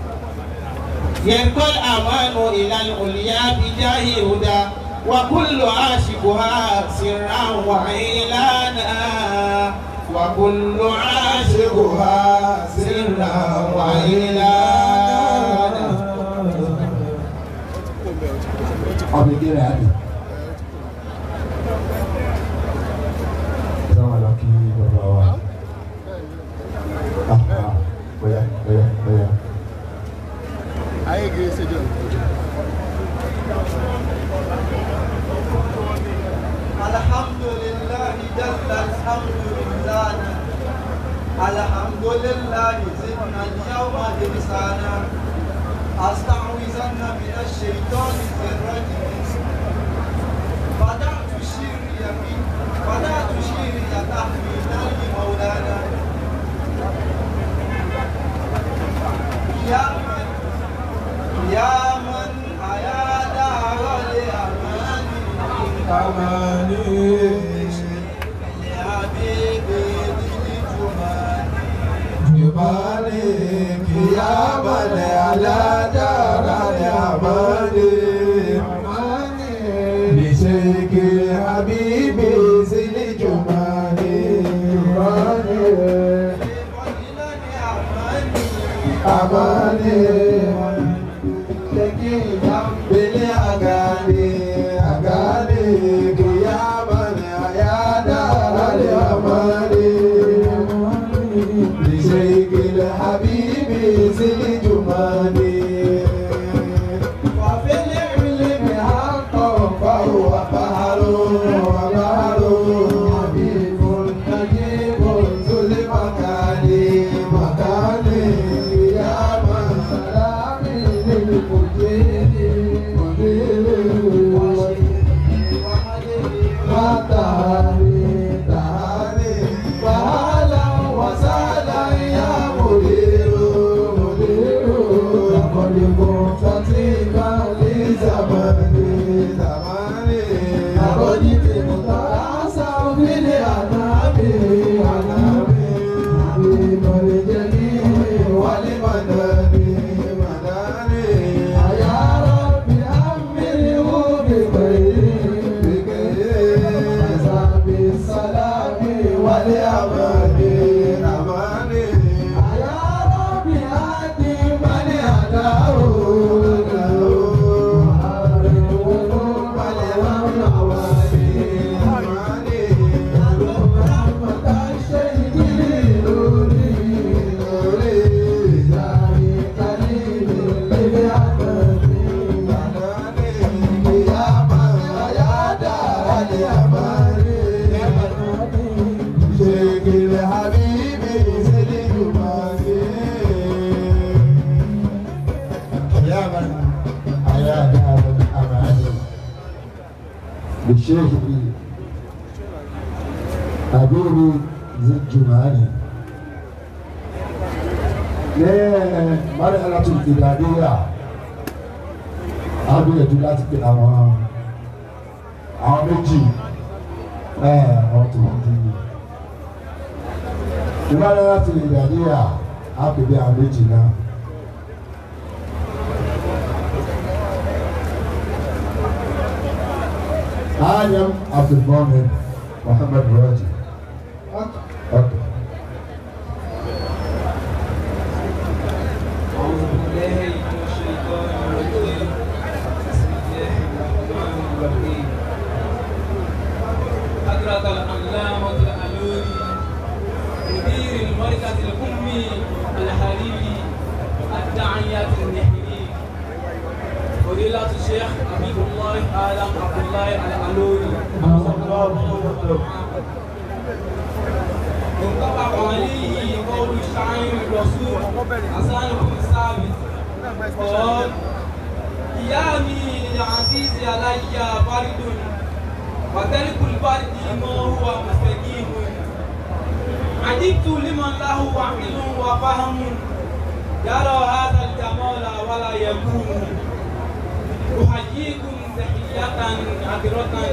يبقى الأمان إلى العليا بجاه هدى وكل عاشقها سرا وعيلانا وكل عاشقها سرا حولا وإلانا ọbẹ̀ gẹ́rẹ́ àdì. sáwọn àlọ́ kí bàbá wa. Ah, ah, bóyá bóyá bóyá. ayé gèé ṣe jọ. الحمد لله جل الحمد لله الحمد لله زدنا اليوم إحسانا أستعوذن من الشيطان الرجيم بدأت شيري بي بدأت شيري تحميدا لمولانا يا من يا من أيا دار الأمان Jumani kiyamane ala darani amani Bisheki habibi zili jumani Jumani amani Bili agani agani kiyamane ala darani amani لشيخ الحبيب زل جمالي وفي العلم حقا فهو بحر وبحر حبيب نجيب ذو المكان مكان يا من سلامي للمجيد مجيد وتهاني تهاني فهلا وسهلا يا مدير مدير لقد كنت فيك لزماني زماني لقد كنت أسعى في الأنام أنام حبيب الجميع ولمناني مناني يا رب أمره بخير بخير بالسلام والأمان أمان يا رب هدي من هداه حبيبي سيدي يا من أيا دار الأمان بالشيخ حبيبي ذي الجمال ní مرحلة الابتدائية a gbìyànjú láti pe àwọn àwọn méjì ẹ àwọn tó ń di ìwádìí láti ìgbàdíyà a pè bí àwọn méjì náà. آدم عبد المؤمن محمد راجي أوكي أعوذ بالله من الشيطان الرجيم بسم الله الرحمن الرحيم حضرة العلامة الألوري مدير المركز الأمي الحريري الداعية النحري فضيلة الشيخ حبيب الله آدم عبد الله الألوري انطبق عليه قول الشاعر الرسول حسان بن ثابت قال قيامي للعزيز علي برد وترك البرد ما هو مستقيم عجبت لمن له عقل وفهم يرى هذا الجمال ولا يكون أحييكم تحية عطرة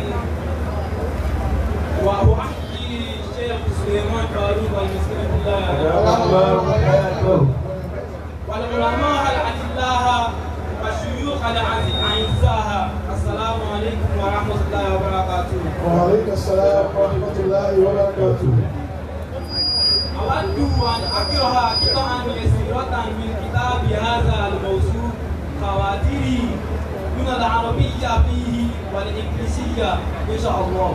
وأحيي الشيخ سليمان فاروق المسكين بالله والعلماء الأدلاء والشيوخ الأعزاء السلام عليكم ورحمة الله وبركاته وعليك السلام ورحمة الله وبركاته أود أن أقرأ قطعا يسيرة من كتاب هذا الموسوع خواتيري من العربية فيه والإنجليزية إن شاء الله.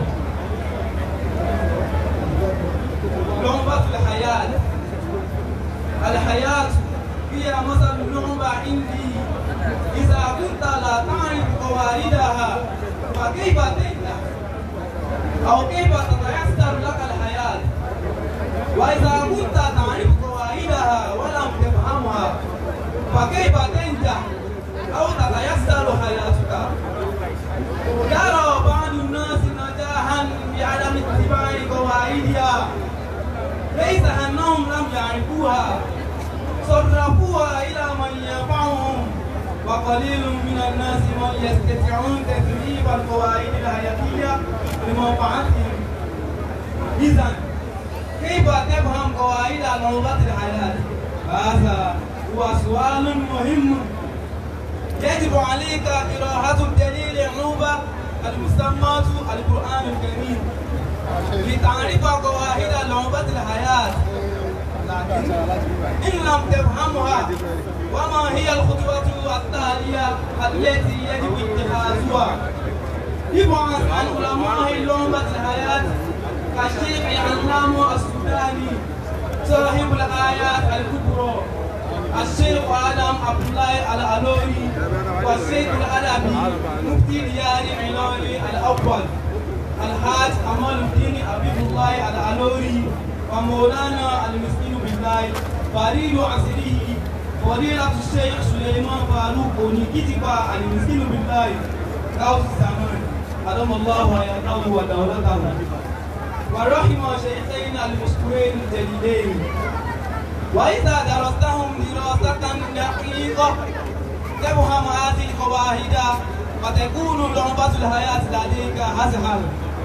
لعبة الحياة الحياة هي مثل لعبة عندي إذا كنت لا تعرف قواعدها فكيف تنجح أو كيف تتيسر لك الحياة وإذا كنت تعرف قواعدها ولم تفهمها فكيف تنجح أو تتيسر حياتك يرى بعض الناس نجاحا بعدم اتباع قواعدها ليس أنهم لم يعرفوها صرفوها إلى من ينفعهم وقليل من الناس من يستطيعون تدريب القواعد الحياتية لمنفعتهم إذا كيف تفهم قواعد لغة الحياة؟ هذا هو سؤال مهم يجب عليك قراءة الدليل العوبة المسمى القرآن الكريم لتعرف قواعد لعبة الحياة لكن إن لم تفهمها وما هي الخطوة التالية التي يجب اتخاذها يبحث عن علماء لعبة الحياة كالشيخ علام السوداني صاحب الآيات الكبرى الشيخ آدم عبد الله الألوري والشيخ الأدبي مفتي ديار علوري الأول الحاج أمال الدين حبيب الله الألوري ومولانا المسكين بالله فريد عصره فضيلة الشيخ سليمان فاروق ونكتبا المسكين بالله غوث الزمان أدام الله حياته ودولته ورحم شيخين المشكورين الجليلين وإذا درستهم دراسة دقيقة تفهم هذه القواعد وتكون لعبة الحياة لديك أسهل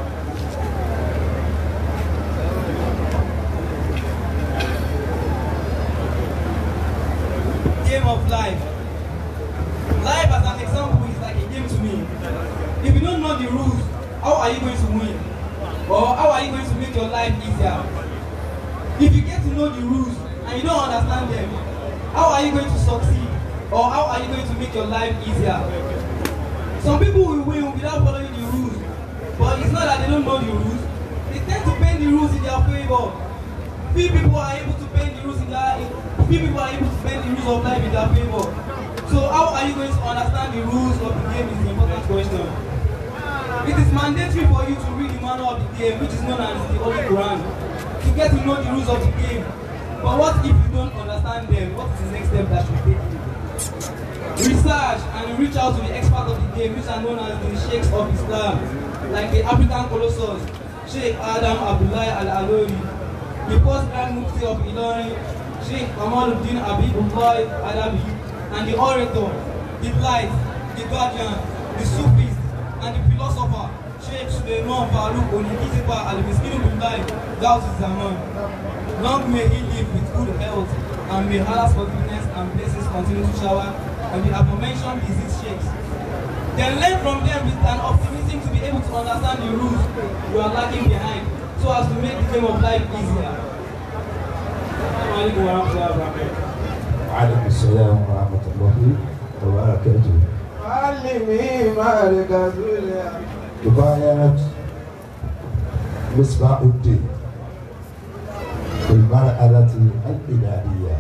Game of life. Life as an example is like a game to me. If you don't know the rules, how are you going to win? Or how are you going to make your life easier? If you get to know the rules and you don't understand them, how are you going to succeed? Or how are you going to make your life easier? Some people will win without following the rules, but it's not that they don't know the rules. They tend to bend the rules in their favor. Few people are able to bend the rules in their few people are able to bend the rules of life in their favor. So how are you going to understand the rules of the game is the important question. It is mandatory for you to read the manual of the game, which is known as the Holy Quran, to get to know the rules of the game. But what if you don't understand them? What is the next step that you take? Research and reach out to the experts of the game, which are known as the Sheikhs of Islam, like the African Colossus, Sheikh Adam Abdullah Al Alori, the Post Grand Mufti of Ilorin, Sheikh Kamaluddin Abibullah Adabi, and the orator, the light, the guardian, the Sufist, and the philosopher, Sheikh Suleiman Farouk Onikitiba Al-Miskinu Billahi, Gauss Zaman. Long may he live with good health, and may Allah's forgiveness and blessings continue to shower on the aforementioned disease sheikhs. Then learn from them with an optimism to be able to understand the rules you are lagging behind, so as to make the game of life easier. Assalamu alaikum warahmatullahi wabarakatuh. وعليكم السلام ورحمة الله وبركاته علمي مركز العلم كفاية مصباح الدين في المرحلة البدائية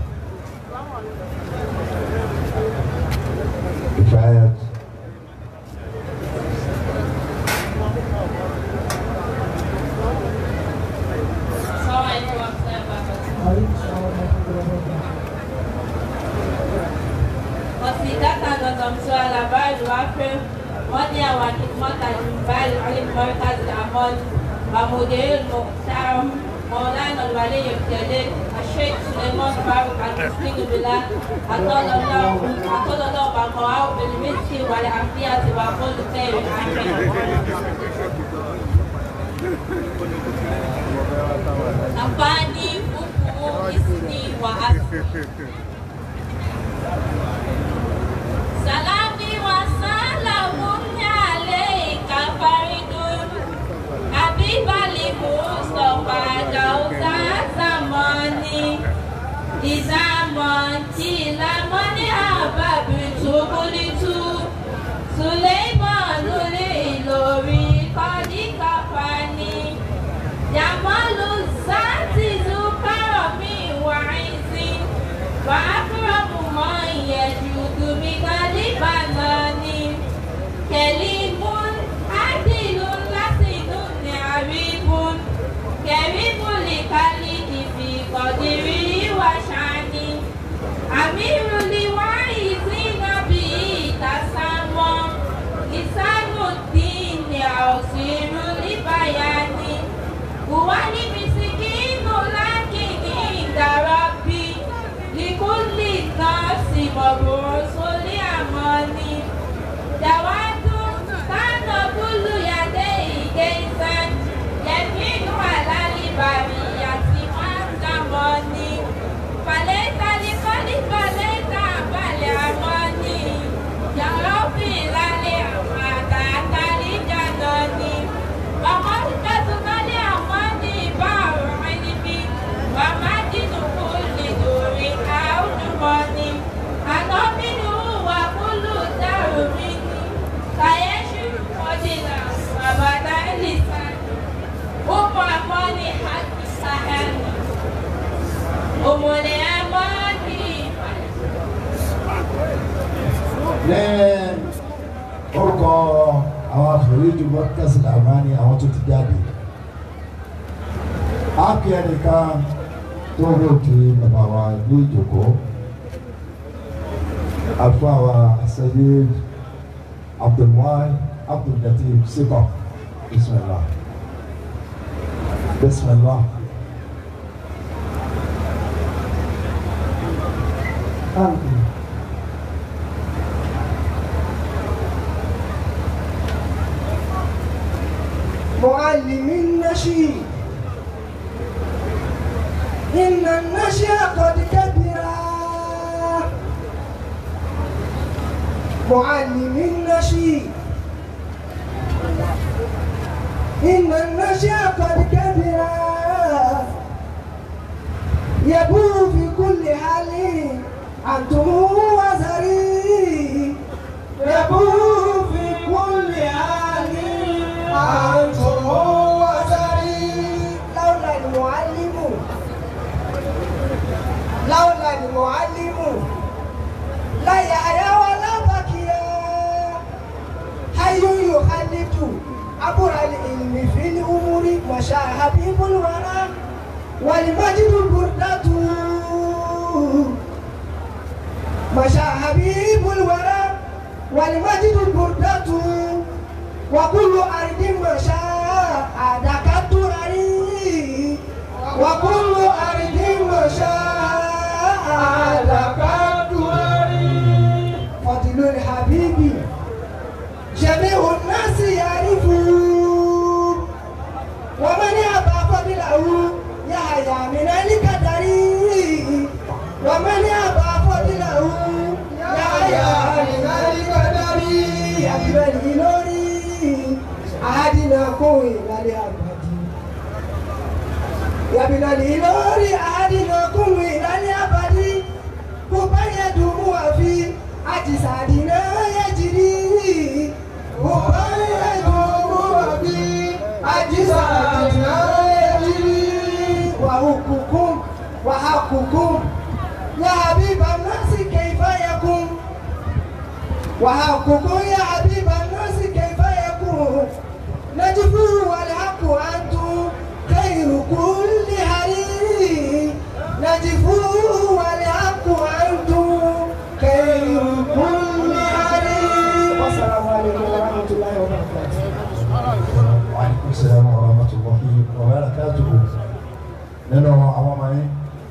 كفاية Wasidata nozomtoa labari wape moja ya wakimota nyumbani alimmarkazi amal ومدير المحترم مولانا الولي الجليل الشيخ سليمان فاروق المسكين بالله أطال الله أطال الله بقاءه بالمسك والعافية وكل خير آمين Afani huku isni wa asli Salami wa salamun alayka faridun Habibali Mustafa Gauza Zamani orúkọ àwọn àfẹ̀yẹ́jú mọ́kàsí làmáni àwọn tó ti jáde ápì ẹnìkan tó rò kí bàbá wa ní ìjòkó àfọ àwa àṣẹyé abdulwai abdulgatif sikọ bisimilah bisimilah. Amin. معلم النشيد إن النشأ قد كبر معلم النشيد إن النشأ قد كبر يبو في كل حال أنتم وزري يبو في كل حال أنتم وزري لولا المعلم لولا المعلم لا يحيى ولا بكيا حي يخلد عبر العلم في الأمور مشى حبيب الورى والمجد البردة مشى حبيب الورى والمجد البردة وكل أرض مشى عادك التراري وكل أرض مشى عادك التراري فضل الحبيب جميع الناس يعرفون ومن يأبى فضله يحيى من القدر ومن يأبى فضله يحيى من القدر يا الإلوري أهدنا كوي للأبد يا ابن الإلوري أهدنا كوي للأبد كوبا يدوم في أجسادنا يجري كوبا يدوم في أجسادنا يجري وحقكم وحقكم يا حبيب الناس كيف يكون وحقكم يا حبيب الناس كيف يكون نجفو والحق أنتم خير كل حرير نجفو والحق أنتم خير كل حرير والسلام عليكم ورحمة الله وبركاته Wàhálà sàlámù warahmatullahi wabarakatuhu. Nínú àwọn ọmọ yín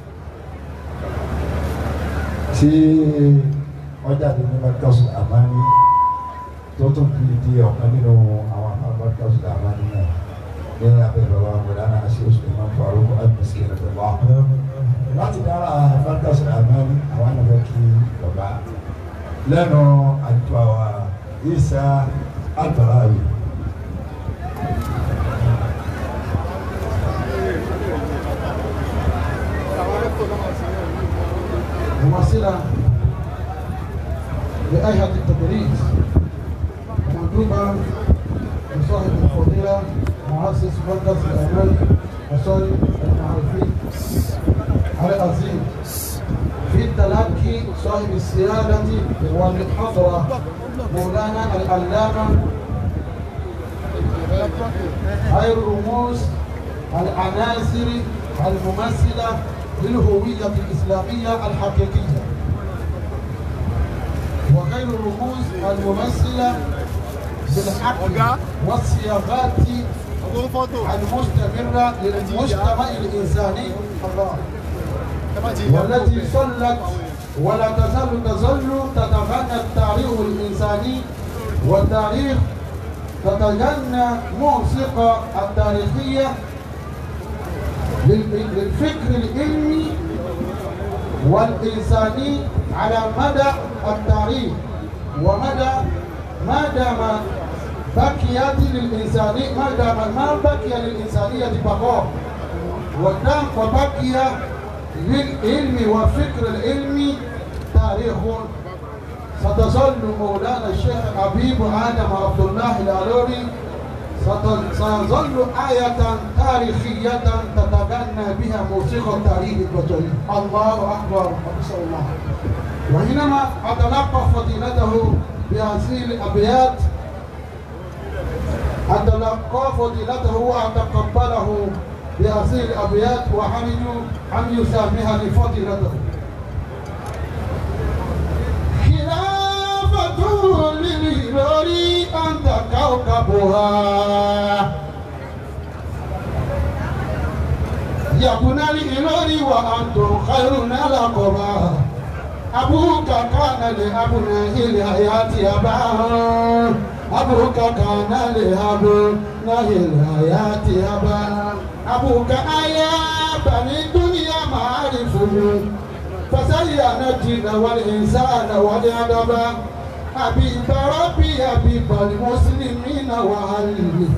tí ọjà tó ní Markazu Amani tó tún fi di ọ̀kan nínú àwọn àwọn Markazu Amani náà ní abẹ́ bàbá Mọ̀lánà Aṣíwò Suleiman Farouk Adùnsí Ẹ̀rọ̀dọ̀wá. Láti dára Markazu Amani àwọn ànàbẹ́ kí bàbá lẹ́nu àjọ àwa Isa Albarawi. ممثلة لأيهة التدريس مندوبة لصاحب الفضيلة مؤسس مركز الأمل وصالح المعرفين علي عظيم في التلقي صاحب السيادة والحضرة مولانا العلامة خير الرموز العناصر الممثلة للهوية الإسلامية الحقيقية وغير الرموز الممثلة بالحق والصياغات المستمرة للمجتمع الإنساني والتي صلت ولا تزال تظل تتغنى التاريخ الإنساني والتاريخ تتغنى موسيقى التاريخية لل- للفكر العلمي والإنساني على مدى التاريخ ومدى ما دام بقيت للإنسانية ما دام ما بقي للإنسانية بقاء ودام وبقي للعلم والفكر العلمي تاريخ ستظل مولانا الشيخ حبيب آدم عبد الله الألوري ست- سيظل آية تاريخية تتغنى بها موسيقى التاريخ البشري الله أكبر ما شاء الله وحينما أتلقى فضيلته بهذه الأبيات أتلقى فضيلته وأتقبله بهذه الأبيات وحرج أن يسامحني فضيلته خلافة للهلال أنت كوكبها يكون الهلال وأنتم خيرنا لقبا أبوك كان لأبنائه الحياة أباه أبوك كان لأبنائه الحياة أباه أبوك أيا بني الدنيا معارفه فزين الدين والإنسان والأدب حبيب ربي حبيب المسلمين وأهله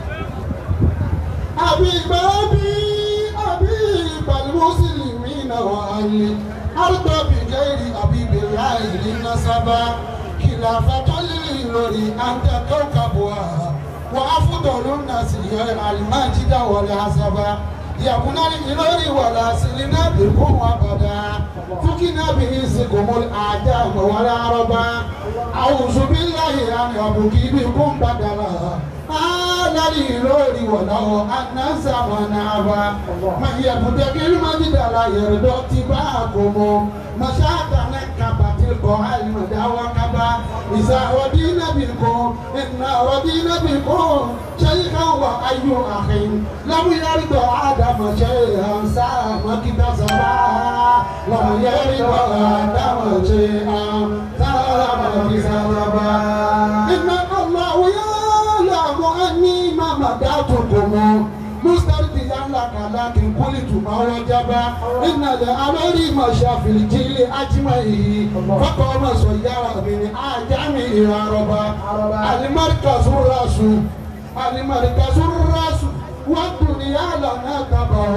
حبيب ربي حبيب المسلمين وأهله أرضى بغير حبيب الله للنسبة خلافة للوري أنت كوكبها وأفضل الناس هي المجد والعصبة يكون الإلوري ولا سلنا بكم أبدا فكنا بإنسكم الأعدام والعربة أعوذ بالله أن يبكي بكم بدلا هذا الإلوري ولو أن زمن أبا من يبتغي المجد لا يرضى اتباعكم مشاكل كبت القاع المدى وكبا إذا ودينا بكم إنا ودينا بكم شيخا وأي أخ لم يرضى آدم شيئا سام كتسبا لم يرضى آدم شيئا سام كتسبا إن الله يعلم أني ما مدعتكم مسترضيا لك لكن قلت ما وجب إن الأمر مشى في الجيل أجمعين فقام سيارة من أعجم إلى ربا المركز الرأس المركز الرأس والدنيا لنا تبع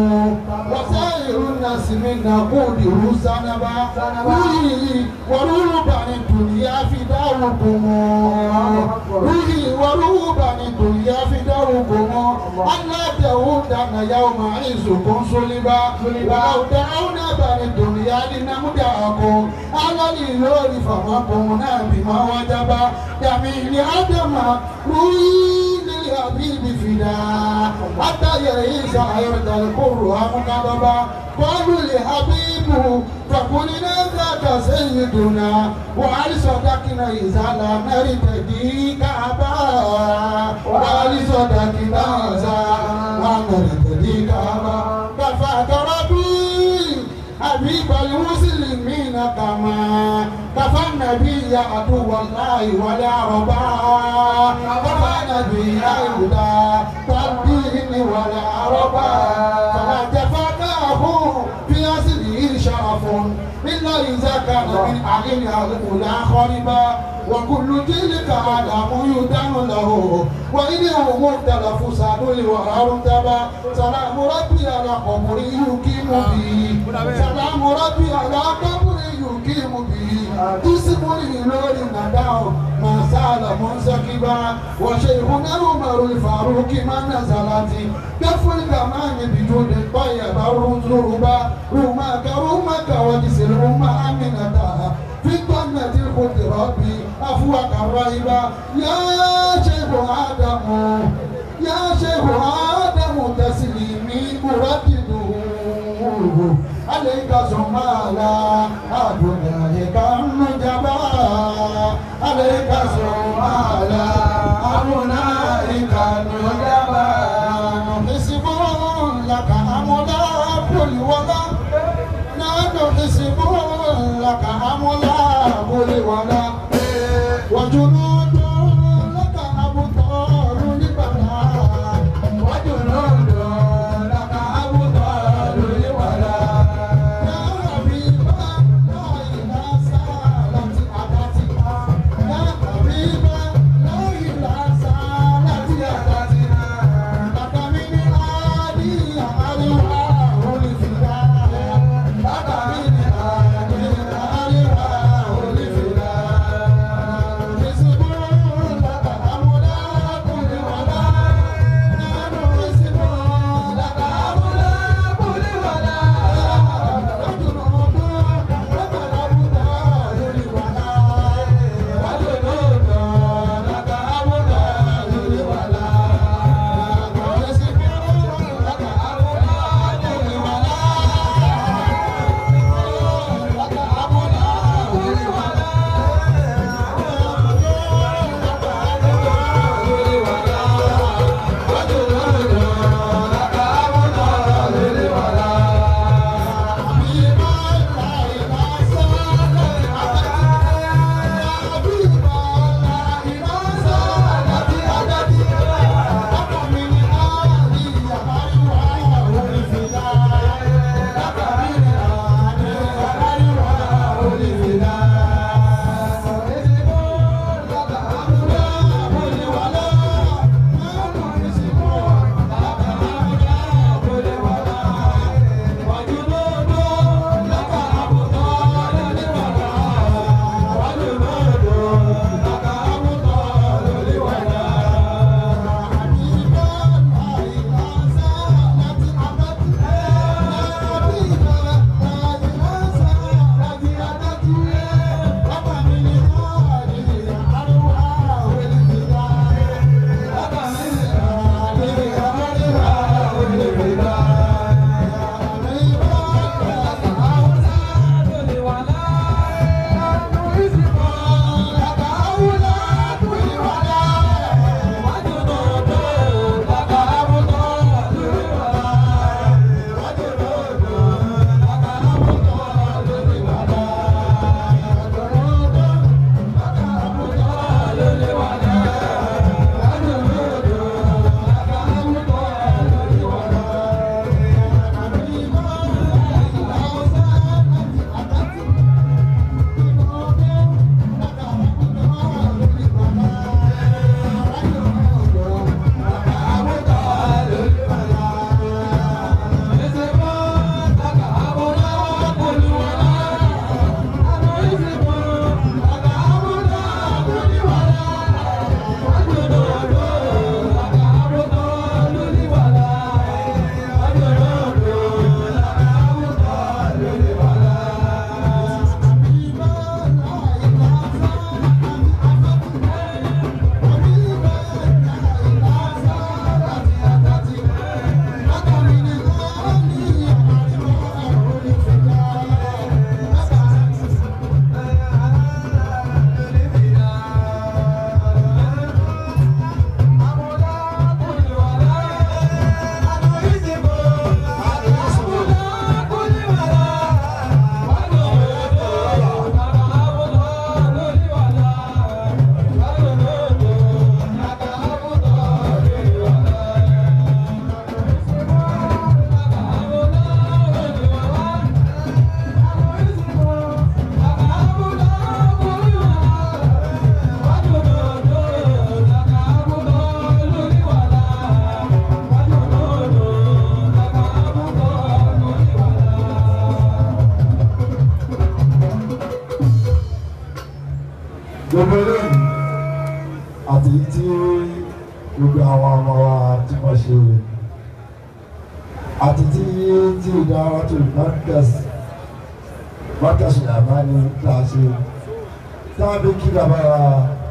وسائر الناس من نقود سنبا روحي ورهب عن الدنيا فداؤكم روحي ورهب عن الدنيا فداؤكم ألا تهودن يوم عزكم صلبا ولو دعونا بني الدنيا لنمدعكم على الإلور فما قمنا بما وجب جميل آدم روحي للحبيب فدا حتى يعيش حياة القرآن كذبا قالوا لحبيب فقلنا ذاك سيدنا وعلى صدقنا إذا لم نرتدي كعبا وعلى صدقنا إذا لم نرتدي كعبا كفاك ربي حبيب المسلمين كما كفى النبي عدو الله والعربا كفى النبي الهدى والدين والعربا فلا تفاته في أصله شرف إلا إذا كان من أهلها الأولى خربا وكل تلك علام يدان له وإنه مختلف سادل وأرتبا سلام ربي على قبر يقيم به سلام ربي على قبر يقيم به تسم الإلور نداو ما سال منسكبا وشيخنا عمر الفاروق ما نزلت كف الكمان بجود الطيب الرزربا رماك رماك وجسر أمة أمنتها في الجنة الخلد ربي أفواك الرهبا يا شيخ آدم يا شيخ آدم تسليمي أردده عليك ثم على أبنائك النجبا عليك ثم على أبنائك النجبا حسب لك أملا كل ولا نحن حسب لك أملا كل ولا وجنود لك أبطال لبلا وجنود لك أبطال لبلا يا حبيب الله إذا سالت أتتك يا حبيب gbogbo eléyìí àti tí gbogbo àwọn ọmọ wa tí wọ́n ṣe àti tí tí ìdára tó mọ́kẹ́sì mọ́kẹ́sì àmàlí tá a ṣe tá a bí kí bàbá wa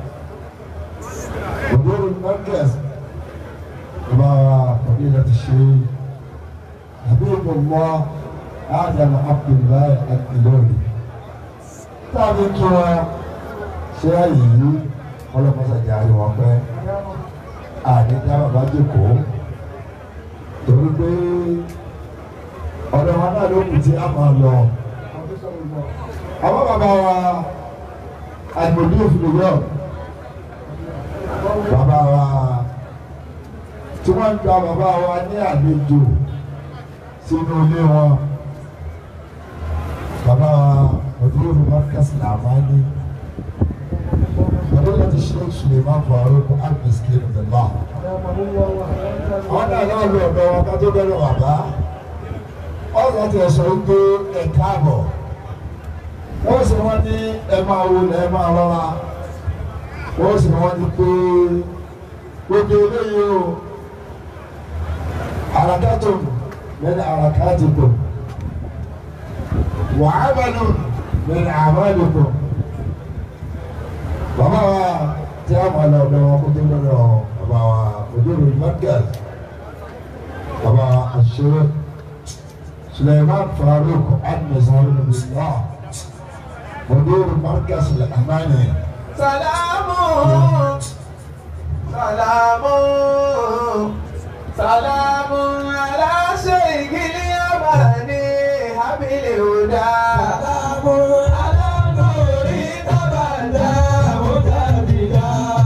ògbóró mọ́kẹ́sì bàbá wa òbí rẹ̀ ti ṣe àbí ìgbòmọ́ Adam Abdullahi Akilori tá a bí kí wọn ṣe àyè ọlọ́mọsàjà ni wọ́n pẹ́ àdéjà bàbá jòkó torí pé ọ̀dọ̀ wa náà ló kù tí a máa lọ. àwọn bàbá wa àgbòdì òfin yọ bàbá wa tí wọ́n ń gba bàbá wa ní àlejò sínú ilé wọn bàbá wa ọdún yorùbá kásìlà máa ní. فضيلة الشيخ سليمان فاروق المسكين بالله ọ̀nà náà lọ ọ̀dọ̀ wọn ká tó bẹ̀rẹ̀ wà bá ọ̀sán ti sọ wípé ẹ káàbọ̀ wọ́n sì wọ́n ní ẹ máa wo ẹ máa rọra wọ́n sì wọ́n ní pé gbogbo eléyìí o àràkàtò lẹ́nu àràkàtìkò wàhábàlù lẹ́nu àmàlùkò bàbá wa tí a máa lọ ọ̀dọ̀ wọn kó tó lọ́dọ̀ bàbá wa òdòdó markaz bàbá àṣírí suleiman farouk admiral bislah òdòdó markaz lẹ́kàmánì. Salamu, salamu, salamu ala shaykhil yamani habil huda. Salamu ala nuri tabanda mutabida.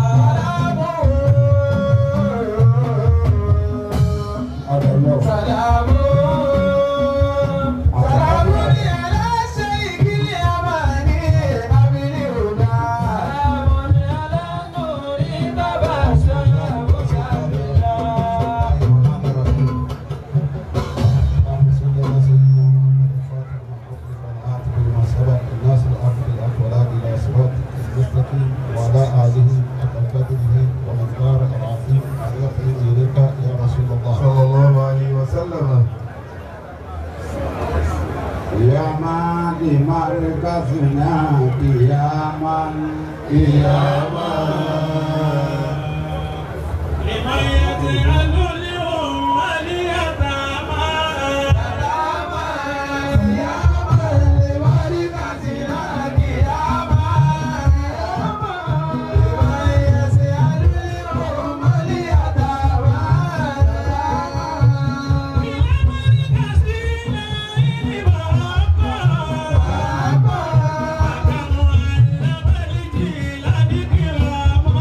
adàlọ́ Salamu, salamu ala shaykhil yamani habil huda. وعلى آله حق قدره ومقدار العظيم أن يقين إليك يا رسول الله صلى الله عليه وسلم يا من لمركزنا قياما قياما لمن يجعل اليوم اليتامى Thank you.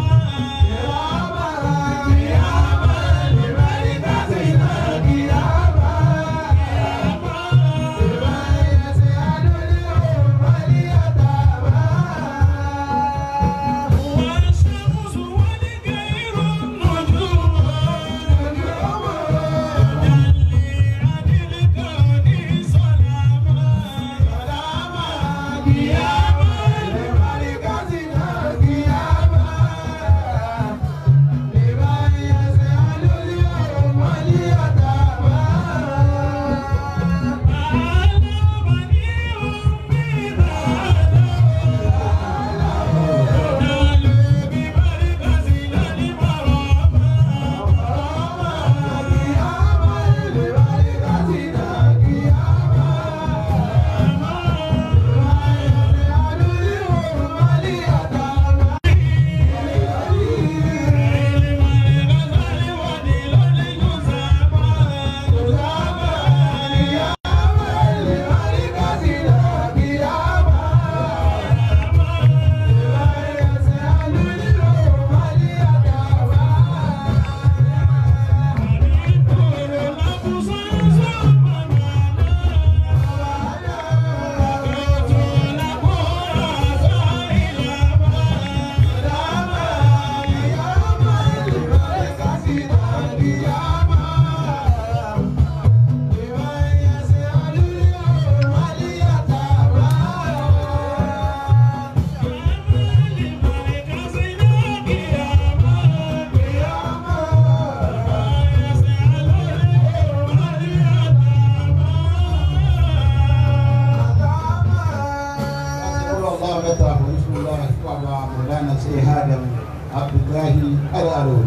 الألون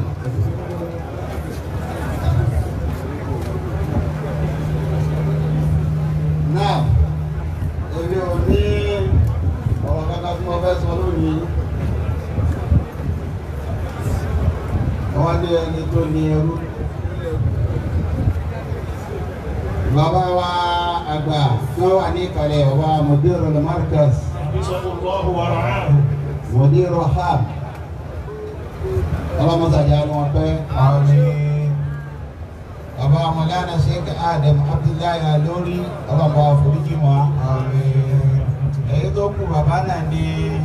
náà èmi ò ní ọ̀rọ̀ kankan tí mo fẹ́ sọ lónìí wọ́n ní ẹni tó ní ẹrú bàbá wa àgbà wọ́n wà ní ìkàlẹ̀ bàbá mọ̀dérò lamarcus mọ̀dérò ham ọlọ́mọsàjà ni wọ́n pẹ́ bàbá mọ̀lánà sheikh adam abdullahi alori ọlọ́mọ àforíjì wọn èyí tó kù bàbá náà ní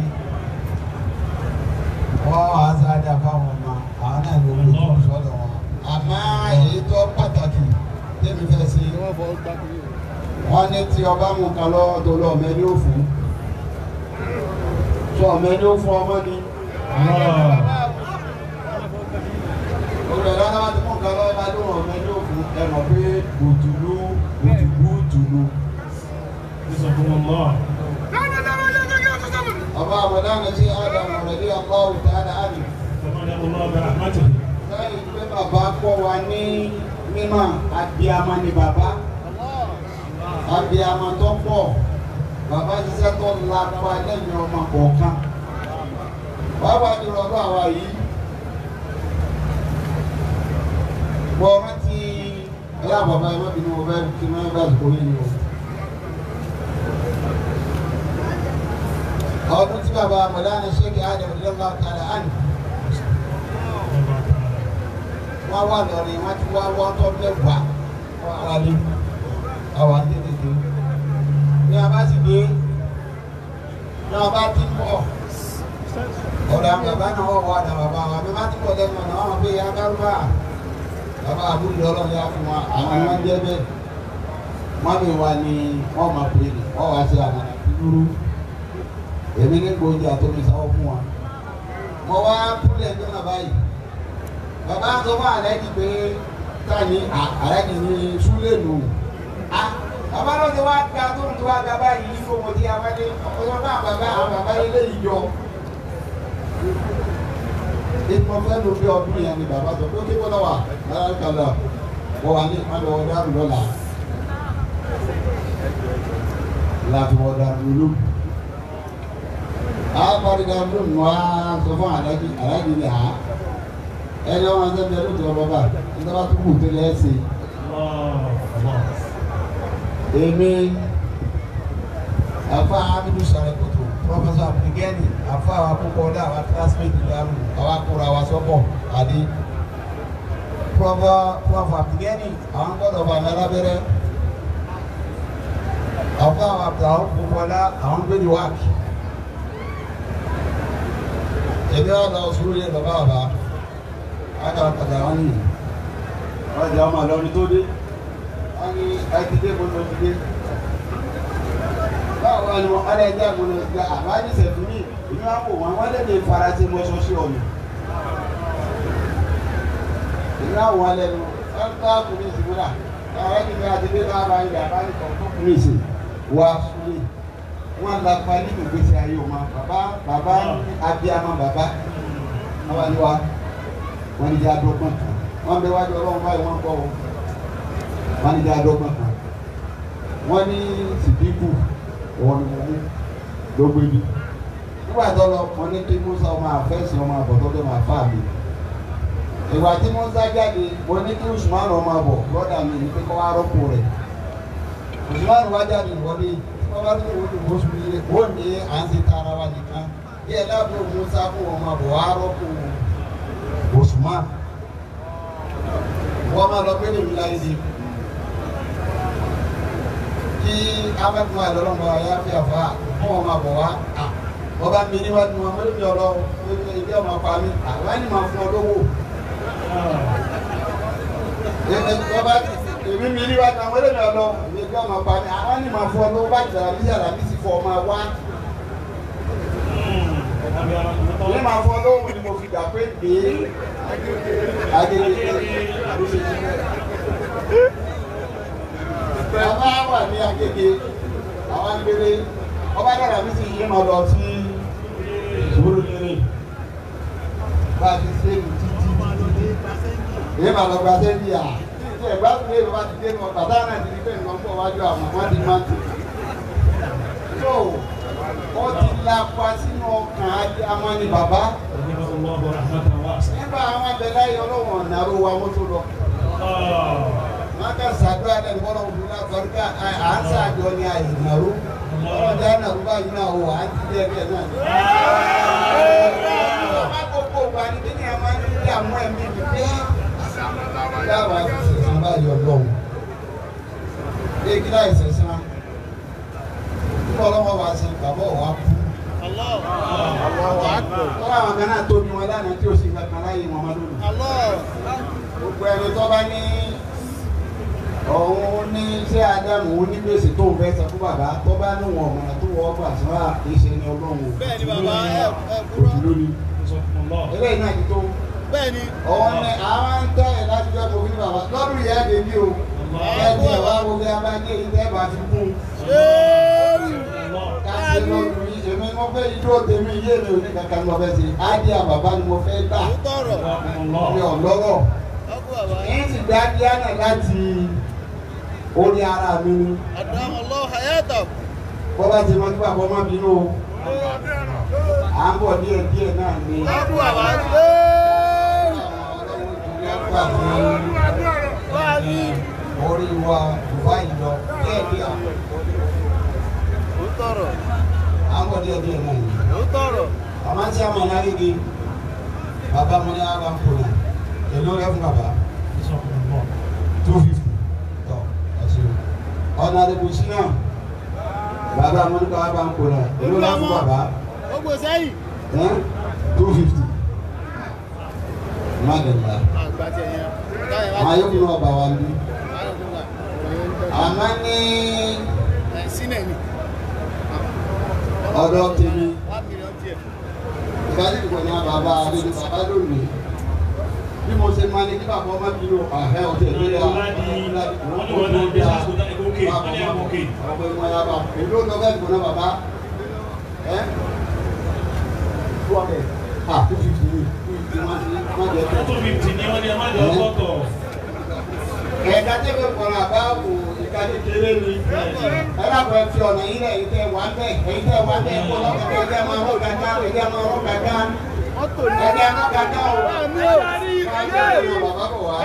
wọ́n wà á sáájà fáwọn ọmọ àwọn náà ló ń lò sọ́dọ̀ wọn àmọ́ èyí tó pàtàkì tẹ́mi fẹ́ sí wọ́n ní tí ọba mú kan lọ́wọ́ tó lọ ọmọ ẹni ó fún tó ọmọ ẹni ó fún ọmọ ni olùdarí aláwọ̀ tí mò ń kan lọ́wọ́ bá lóun ọmọ ẹni ó fún ẹ mọ̀ pé òtùlú òtùlú òtùlú. ọba àmọ̀dáná sí ádámù rẹ̀ ní ọkọ̀ òtá àdáhàmì. sẹ́yìn pé bàbá kọ́ wa ní mímọ́ abiyamọ ni bàbá abiyamọ tó pọ̀ bàbá ṣiṣẹ́ tó lápá lẹ́yìn ọmọ kọ̀ọ̀kan bàbá jùlọ ọdún àwa yìí bọ́ rántí ẹ̀yà bàbá ẹ̀ má bínú ọbẹ̀ kí wọ́n bá àsìkò yìí ni o. ọdún tí bàbá mọ̀lánà ṣéèkì ádàm lọ́wọ́ àtàlà ánì wọ́n wà lọ́rin wọ́n ti wá wọ́n tọ́ mẹ́wàá wọ́n ara lé àwọn àtẹ̀tẹ̀tẹ̀ ní a bá sì dé ní a bá ti pọ̀ ọ̀dà bàbá náà wọ́n wà dà bàbá wa bí wọ́n ti pọ̀ lẹ́nu ọ̀nà wọn bí agbárùbá bàbá àbúrò ọlọ́run yà fún wa àwọn wọn jẹ́ bẹ́ẹ̀ wọ́n mi wà ní wọ́n máa pè é wọ́n wá sí àwọn ìdúró èmi ní gbòógì àtọ́mi sáwọ́ fún wa mo wá kúlẹ̀ ní ọ̀nà báyìí bàbá sọ fún àlẹ́jì pé táyì àlẹ́jì ní súlẹ̀ nù bàbá náà ti wá ga tó ń tó wá ga báyìí ní gbogbo tí a bá dé ọ̀pọ̀lọpọ̀ náà bàbá àwọn bàbá ilé ìjọ ìpọ̀ fẹ́ ló bí ọdún yẹn ni bàbá sọ pé ó ké bọ́lá wà lára kàlà wọ́n wà ní ìpàdé ọ̀dà lọ́la láti wọ́n dà lólu àpàdé dà lólu nù á sọ fún àlẹ́jì àlẹ́jì ni à ẹni ọmọ ẹsẹ bẹẹ ló ti ọ bàbá ẹsẹ bá tó kù tó lẹ ẹsẹ. èmi afa abidu sàrẹkọtò pọfẹsọ abdulgani afa àwọn akókò ọdẹ àwọn kílásímẹtì dàrú àwọn akóra àwọn sọpọ àdé pọfọ pọfọ abdulgani àwọn gbọ́dọ̀ bá mẹlá bẹrẹ afa àwọn abdul àwọn kókò ọdẹ àwọn gbẹdì wáàkì èmi wà lọ sùúrù yẹ bàbá bàbá aka padà wọn ni wọn jẹ ọmọ àlọrin tó dé wọn ní ẹtìdé mo lọ dìde báwo wà ní wọn ọlẹ ẹjẹ mo lọ dìde àbájí sẹfún mi ìlú àpò wọn wọn lè lè faransé mọṣọṣẹ ọmọ ìlú àwọn alẹ nu wọn bá kùnú ìsìnkú náà káwọn ẹni bí adìdé náà bá yẹ àbájí kan tó kùnú ìsìn wá súlẹ wọn la pa nínú gbèsè ayé wọn bàbá bàbá abiyamọ bàbá àwọn ni wa wọ́n ní jẹ́ adọ́gbọ́n kan wọ́n bẹ wájú ọlọ́run báyìí wọ́n kọ́ wọ́n ní jẹ́ adọ́gbọ́n kan wọ́n ní sìdíkù wọ́n ní wọ́n mú lógbó ibi nígbà tó lọ wọ́n ní kí musa ọmọ àfẹ́sì ọmọ àbọ̀tọ́ tó máa fà mí ìgbà tí musa jáde wọ́n ní kí usman ọmọ àbọ̀ lọ́dà mi ní pé kọ́ wá rọ́pò rẹ̀ usman wá jáde wọ́n ní wọ́n bá tó wọ́n ní wọ́n sùn yìí wọ́n ní à ń ṣe tara wa nìkan bí ẹ̀ láàbò musa fún ọmọ àbọ̀ wá rọ́pò Usman wọ́n máa lọ gbẹ́lẹ̀ mi láyé di kí abẹ́kùn àlọ́lọ́mọ ayá fi àfà fún ọmọ àbọ̀ wá wọ́n bá mi níwájú wọn mọ́lẹ́ mi ọ̀rọ̀ ilé ọmọ pa mi àwọn ẹni máa fún ọ lówó wọ́n bá èmi mi níwájú àwọn mọ́lẹ́ mi ọ̀rọ̀ ilé ọmọ pa mi àwọn ẹni máa fún ọ lówó bá jàrá bí jàrá bí sì fọ ọmọ wá ní máa fọ lóhùn ni mo fi gbà pé gbé agége ló ṣe jí bẹ́ẹ̀. bàbá wà ní agége àwọn agbèrè ọba dára mi sì yé máa lọ sí ìṣòro kiri bá a ti ṣe é títí títí èyí máa lọ gba sẹ́ńdì à tí ẹ̀ bá tún lé bàbá ti dé nù bàtà náà ti di pé nǹkan pọ̀ wájú àwọn wọn ti máa tù. tó ó ti lapa sínú ọkàn ajé amani bàbá nígbà àwọn abẹ́lá yìí ọlọ́wọ̀n ọ̀nàró wa wọ́n tó lọ. wọ́n kà sàdúrà lẹ́nu bọ́lá òfin náà kọ́ríkà à ń sàjọ ní àyè nàró ọlọ́dẹ ànàró báyìí náà wò á ti dẹ́ bẹ́ẹ̀ náà. ọba kókó gba ní kí ni a máa ń rí àmú ẹ̀mí mi pé dáwà ìṣẹ̀sán báyìí ọlọ́run. bí kí láì ṣẹ̀sán nígbà ọlọ́wọ́ wa ṣe bàbá ọ̀wá kú tọ́lá àwọn kan náà tóbi wọn lánàá tí o sì kankan láyé wọn máa lónìí. gbogbo ẹni tó bá ní òun ní iṣẹ́ ádámù òun ní gbèsè tó ń fẹ́ sọ fún bàbá tó bá ní wọn ọ̀mọ̀nà tó wọ́ ọgbà tí wọ́n á kì í ṣe ní ọlọ́run o. Bẹ́ẹ̀ni bàbá, ẹ ẹ òsì lónìí. eléyìí náà ti tó. bẹ́ẹ̀ni òun ní àwọn ń tẹ́ ẹ̀ láti jọ́ òfin bàbá lọ́dún ìyá dèbí o. ẹ ti ẹ̀ wá wo bí a bá dé ìtẹ́ bá fi kún un káṣí lọ́dún yìí èmi mo fẹ́ ijó tèmi yé mi ò ní kankan mo fẹ́ ṣe ádìá bàbá ni mo fẹ́ gbà tọrọ mi ò lọ́rọ̀ ọkọ bàbá yìí sì dá díánà láti orí ara mi ni àdáhùn ọlọ́ọ̀ hayata bọ́ bá ti mọ kí bàbá ọmọ bínú o à ń bọ̀ díẹ̀ díẹ̀ náà ni ọkọ bàbá orí wa Dubai lọ díẹ̀ díẹ̀ ó tọrọ à ń bọ̀ díẹ̀ díẹ̀ náà ni. ó tọrọ Mama tí a mọ̀ náà rí gi bàbá mo ní àwọn kùnà èlò rẹ fún bàbá two fifty tọ ẹsẹ ọ̀nà àdìbò sí náà bàbá mo ní kọ́ àwọn kùnà èlò rẹ fún bàbá ó gbé sẹ́yìn two fifty má dẹ̀la àgbà tiẹ̀ yẹn táyà àwọn wá yóò kún ọba wa bí àmọ́ ní ẹ̀ sínẹ̀ ni ọ̀dọ̀ tèmi one million tiẹ̀ ìbájú ìgbọ̀n ní bàbá àdéhùn bàbá lónìí bí mo ṣe máa ní kí bàbá ọmọ bínú àhẹ́ ọ̀tẹ̀ lórí àwọn ọmọ ìmọ̀ ya bá èlò lọ bẹ́ẹ̀ gbọ́n náà bàbá ẹ́ two hundred ah two fifty ní two fifty má ti má jẹ tó. ẹ̀ka tí kò kọ̀ọ̀rọ̀ àbá wò ìka kékeré ni ẹ lábọ̀ ẹ fi ọ̀nà yìí rẹ̀ èyí tẹ́ wà bẹ́ẹ̀ èyí tẹ́ wà bẹ́ẹ̀ kó lọ́kọ̀ tẹ́ ẹ̀jẹ̀ máa rọ̀ gàdá ẹ̀jẹ̀ máa rọ̀ gàdá mọ́tò ní ẹ̀jẹ̀ máa gàdá o. mi ò Káyọ̀ ní bàbá bọ̀ wá.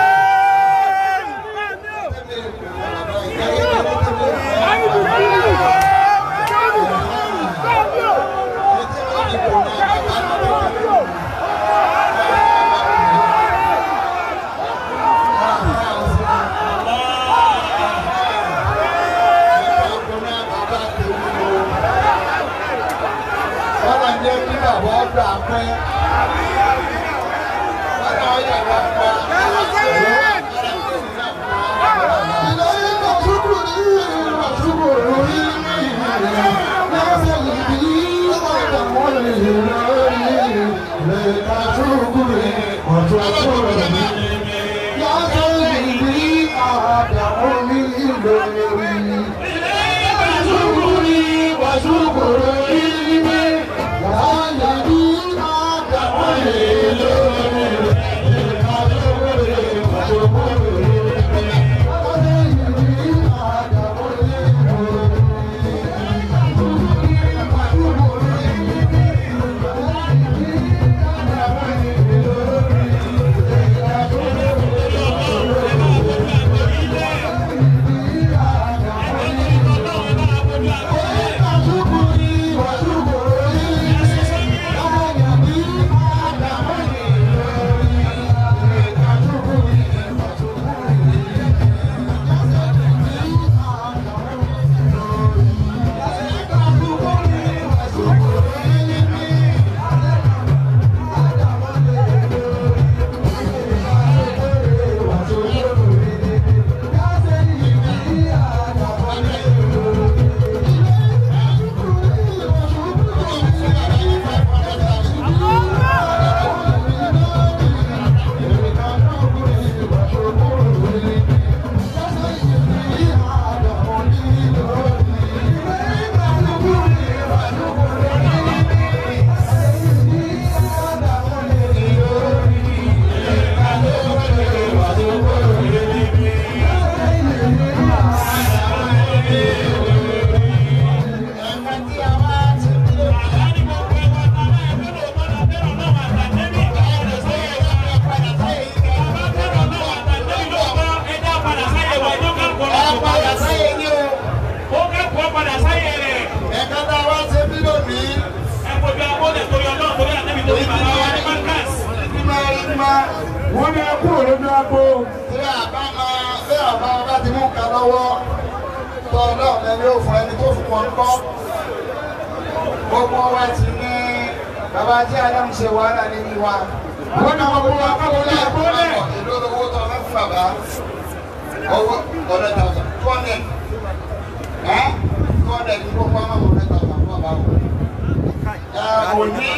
Bọ́lá jẹ́ kí bàbá ọgbà pẹ́. Bọ́lá ọyà wà pa. wọ́n ní ẹkú òrojú agbo. tí àbá máa bí àbá bá ti mú nǹkan lọ́wọ́ tó ọlọ́run ẹni ó fún ẹni tó fún wọn kọ́ gbogbo wa ti ní bàbá tí adam ṣe wàhálà nínú wa. wọ́n ní gbogbo wa káwọn ní ẹ̀kọ́ lẹ̀. èlò owó tó ọlọ́run fún bàbá owó hundred thousand two hundred ẹ́ two hundred ní gbogbo àwọn hundred thousand fún bàbá o. ẹ kò ní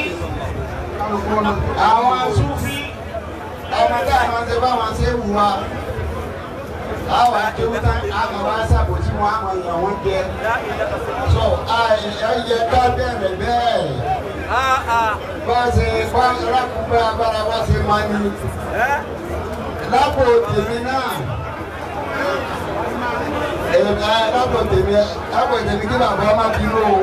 àwọn asúfí ọmọdé àwọn ṣe bá wọn ṣe wù wá àwọn akéwúta àwọn wá sàbòtí wọn àwọn èèyàn wọn jẹ so ẹyẹ ká bẹ̀rẹ̀ bẹ́ẹ̀ bá ṣe bá rákùnbẹ́ agbára wá ṣe máa ní lápò tèmi náà èmi lápò tèmi lápò tèmi kí bàbá má bínú o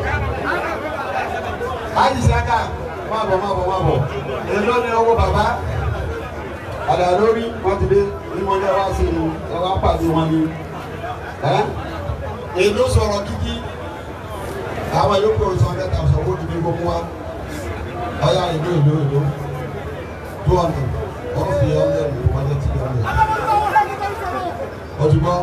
àyíṣàkà má bọ̀ má bọ̀ má bọ̀ èló ni owó bàbá àdá lórí wọn ti dé ní wọn lé wá sí i ẹ wá pàdé wọn ni ẹ èló sọ̀rọ̀ kíkí àwọn yòókù ọsàn hundred thousand owó ti di gbogbo wa ọyá èló èló èló two hundred wọn fi hundred wọn lé tí hundred ọtí gbọ́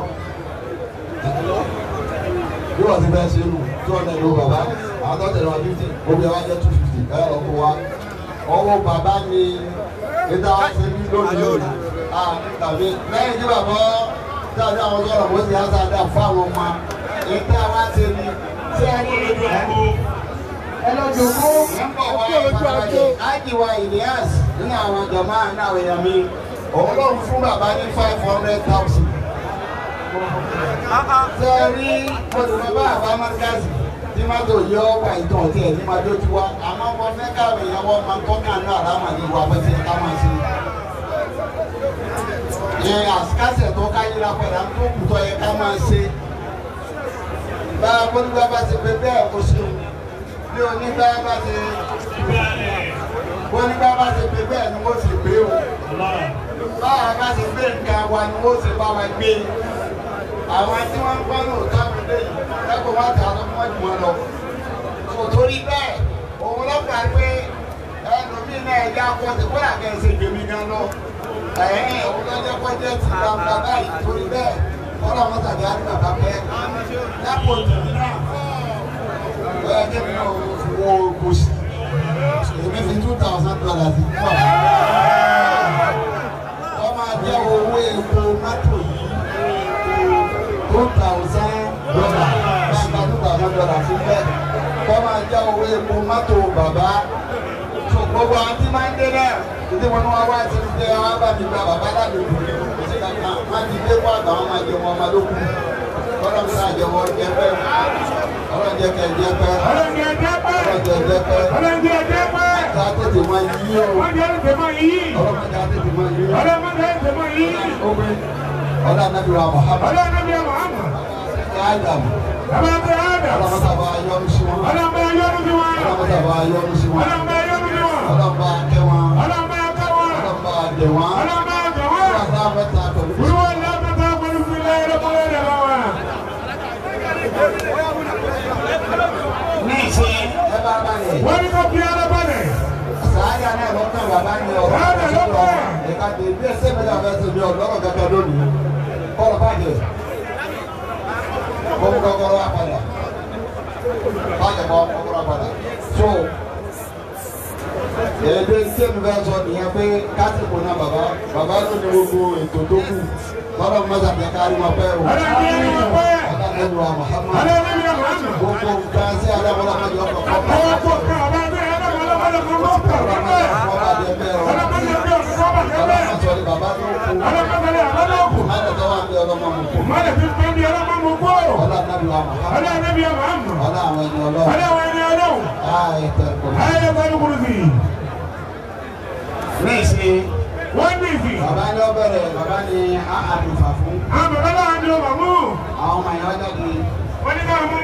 bí wọ́n ti bẹ́ẹ̀ ṣe nù two hundred ló bàbá àwọn tó tẹ̀lé wa fifty obìnrin wa jẹ́ two fifty ẹ̀ lọ́ kó wa ọwọ́ bàbá ni níta wá ṣe ní lónìí tàbí lẹ́yìn tí bàbá dáadé àwọn sọ̀rọ̀ bó ti yára dáa fún àwọn ọmọ níta wá ṣe ní tí a ní lójú àgbo. ẹ lọ́jọ́ kó ọkọ̀ lójú àgbo. ájìwá Ilyas nínú àwọn jọ̀mọ́ náà èèyàn mi òun ló ń fún bàbá ní five hundred thousand. ṣe rí olùkọ́ bàbá márkàzì tí má tó yọ wà ìtàn tí ẹ̀ ní má tó ti wá àmọ́ wọn fẹ́ káwé yẹn wọ́n máa ń tọ́ náà náà láwọn àti ìwà bẹ́sẹ̀ ká máa ṣe. ẹ àsìkásẹ̀ tó káyé la padà ń tó kùtọ́ yẹ ká máa ṣe. bá a bó nígbà bá ṣe pé bẹ́ẹ̀ kó ṣe bí onígbà bá ṣe bó nígbà bá ṣe pé bẹ́ẹ̀ ni wọ́n ṣe gbé o. báwa bá ṣe gbé nǹkan wa ni wọ́n ṣe bá wa gbé àwọn tí wọ́n ń gbọ́ lóòótọ́ mi lé yìí lẹ́kọ̀ọ́ wá tà lọ́ mọ́ jù wọn lọ. kò torí bẹ́ẹ̀ òun ló gbà pé ẹlòmíì náà ẹja kọ́ sí kó làkẹ́ ṣe gbèmí gan lọ. ẹ̀yìn òun ló jẹ́ kó jẹ́ ti gbàgbà báyìí torí bẹ́ẹ̀ kọ́lá wọn tàbí àti bàbá pẹ́. lẹ́kọ̀ọ́ tèmi náà bẹ́ẹ̀ kí mi náà wo kò sí. èmi fi two thousand dollars fún bàbá. wọ́n máa jẹ́ owó epo mọ́tò yìí two thousand dollar bàbá two thousand dollar fún bẹ́ẹ̀ kọ́ máa já owó epo mọ́tò bàbá tó gbogbo àwọn tí máa ń dé náà títí wọn wá wá sí ṣe wá bá mi gba bàbá lálejò kò sí kankan má ti dé kó àgbà wọn máa jẹ wọn ọmọ lókun kọ́lá mi náà jẹ wọn jẹ pẹ́ ọlọ́jẹ kẹ jẹ pẹ́ ọlọ́njẹ jẹ́ pẹ́. ọlọ́jẹ jẹ pẹ́ ọlọ́njẹ jẹ́ pẹ́. ọjà tètè máa yí o wọ́n jẹ́ tètè mọ́ yìí. ọlọ́mọdé tètè máa yí o ọlọ́mọdé tètè mọ́ yìí. omi ọlá nàbíwá Muhammad ọlọ́nàbíyà Muhammad. Adam bàbá bẹ Adam. ọlọ́mọdé àbá yọrù sí wọn ọlọ́mọ yọrù sí wọn. ọlọ́mọdé àbá yọrù sí wọn ọlọ́mọ yọrù sí wọn. ọlọ́mọdé akẹ́ wọn ọlọ́mọ akẹ́ wọn. ọlọ́mọdé àdè wọn ọlọ́mọ akẹ́ wọn. ọlọ́mọdé àbẹ́ta pẹ̀lú olúwa ní abẹ́tà pẹ̀lú fúnlẹ̀ ẹ̀rọ kọ́lẹ́ rẹ̀ bá wa. ní ìṣe ẹ bá bá yẹ. wọ́n ní kó kí ara balẹ̀. sàárà náà lọ́kàn bàbá ní ọ̀rọ̀ Sàárà lọ́kàn. ẹ̀ka tè bí ẹsẹ̀ mi náà fẹ́ sèmi ọ̀dọ́rọ̀ kẹkẹ lónìí kọ́lọ̀ bàjẹ́ kọ́mú kọ́kọ́rọ́ wa padà bàjẹ́ kọ́ kọ́kọ́rọ́ wa padà so èdè tí mi fẹ́ sọ nìyẹn pé kásìkò náà bàbá bàbá ló ní gbogbo ètò tó kù kọ́lọ̀ mọ́tà tẹ kárí wọn pẹ́ o ọlọ́njẹ ni wọ́n pẹ́. ọlọ́dún wa Muhammad ọlọ́nàbíyà Muhammad. gbogbo nǹkan sí alámọ́lámọ́jọ ọkọ̀ ọwọ́ kọ́kọ́ kó ká ọba bẹ́ẹ̀ ọlọ́mọdé kó mọ́ pọ̀ pẹ́. ọlọ́mọdé bí ọ̀sán kọ́ bàtẹ́ bẹ́ẹ̀. ọlọ́mọdé àbálọ́kù. Mọ̀lẹ́ fi pẹ́ bí ọlọ́mọ mú kó. ọlọ́nàbíyà Muhammad. ọlọ́wọ́ ẹni ọlọ́wọ́. ayé pẹ̀lú kùrùsì. wọ́n ní ìsìn. Bàbá ní ọbẹ̀rẹ̀ bàbá ní àdùnfà fún àwọn bàbá náà ní ọmọ mú. àwọn ọmọ ìyá jáde. wọ́n ní ká mú.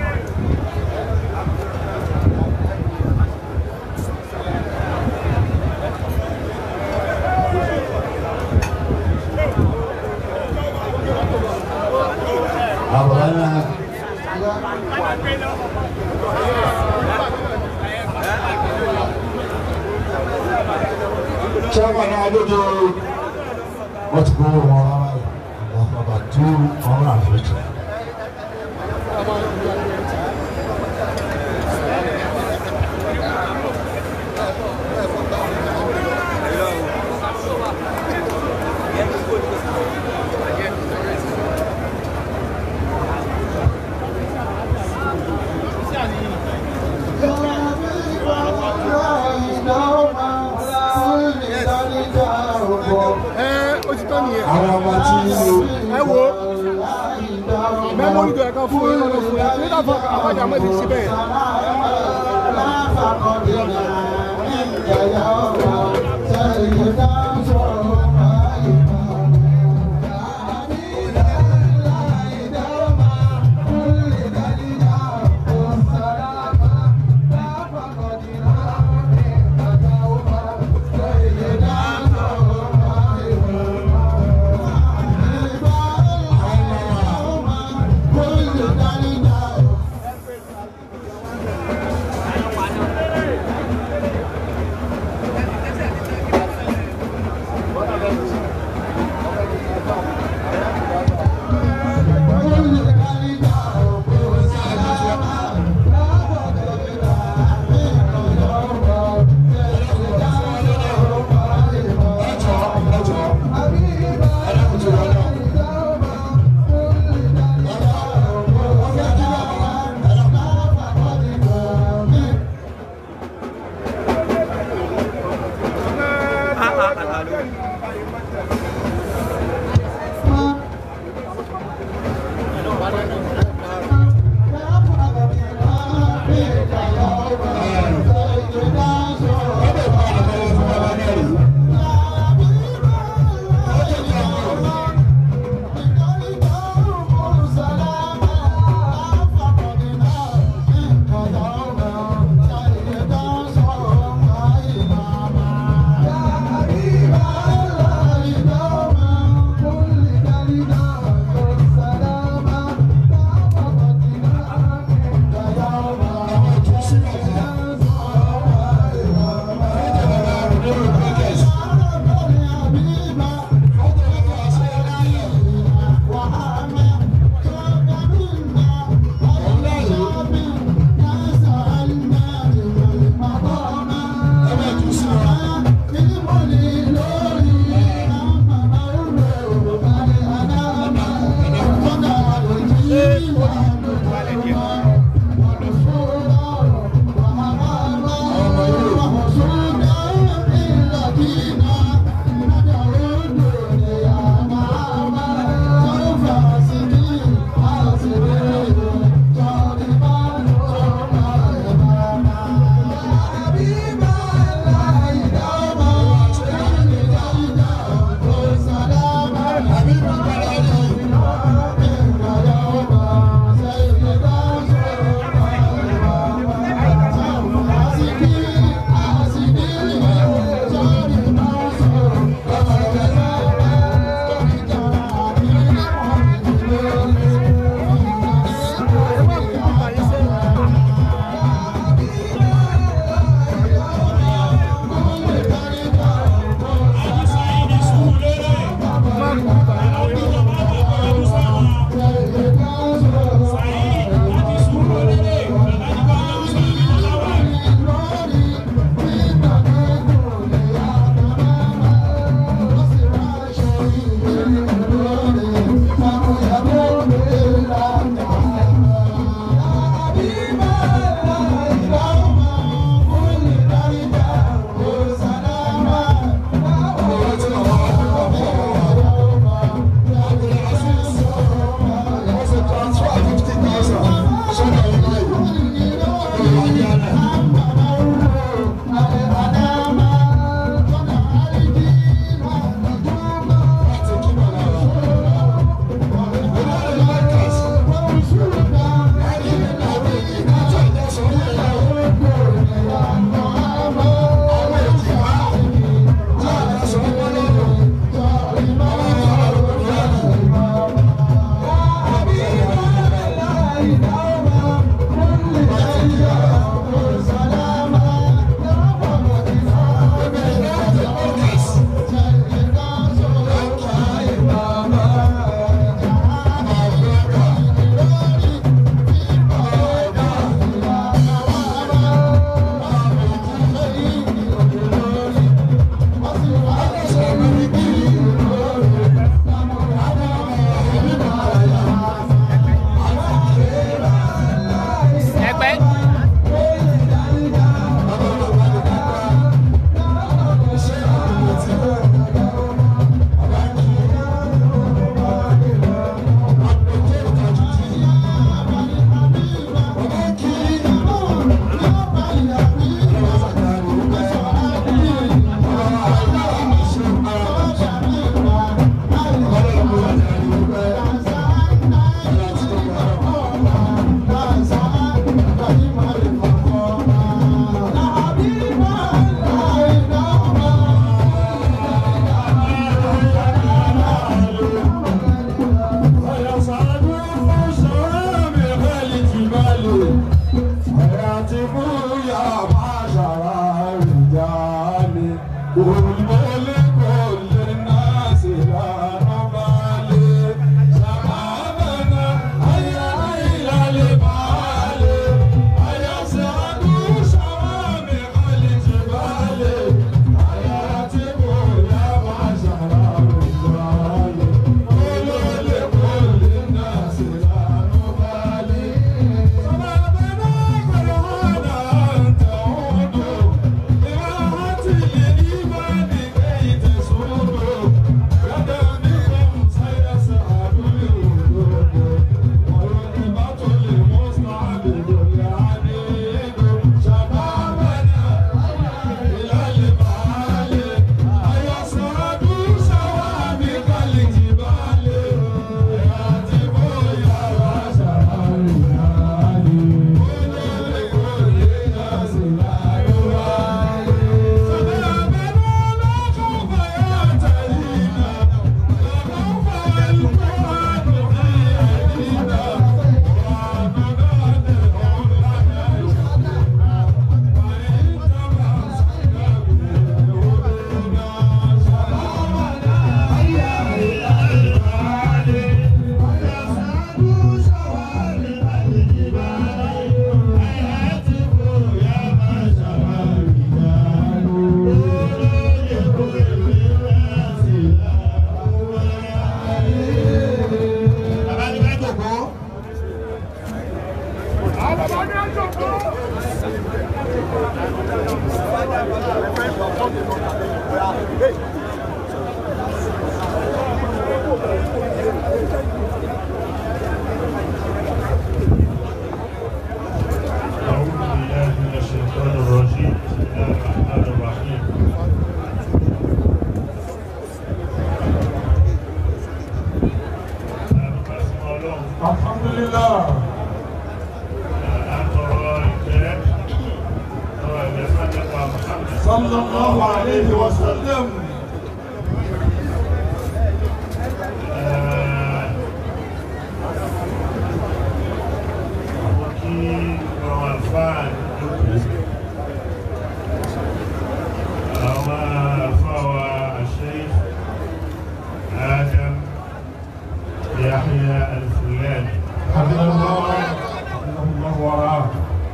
Àbúrò náà chairman náà lóde wọ́n ti gbowó wọn rárá yìí àwọn bàbá two hundred and fifty. ẹ ó ti tán nìyẹn. àwọn ọmọ tí ẹ wo mẹ́mórì tó yẹ ká fún yín lọ́dọ̀ fún yín nígbà fún àbájá mẹ́lì síbẹ̀. Yeah. ẹgbẹ́. أعوذ بالله من الشيطان الرجيم بسم الله الرحمن الرحيم alhamdulilah sallallahu alayhi wa sallam يحيى الفلاني حفظه الله حفظه الله ورعاه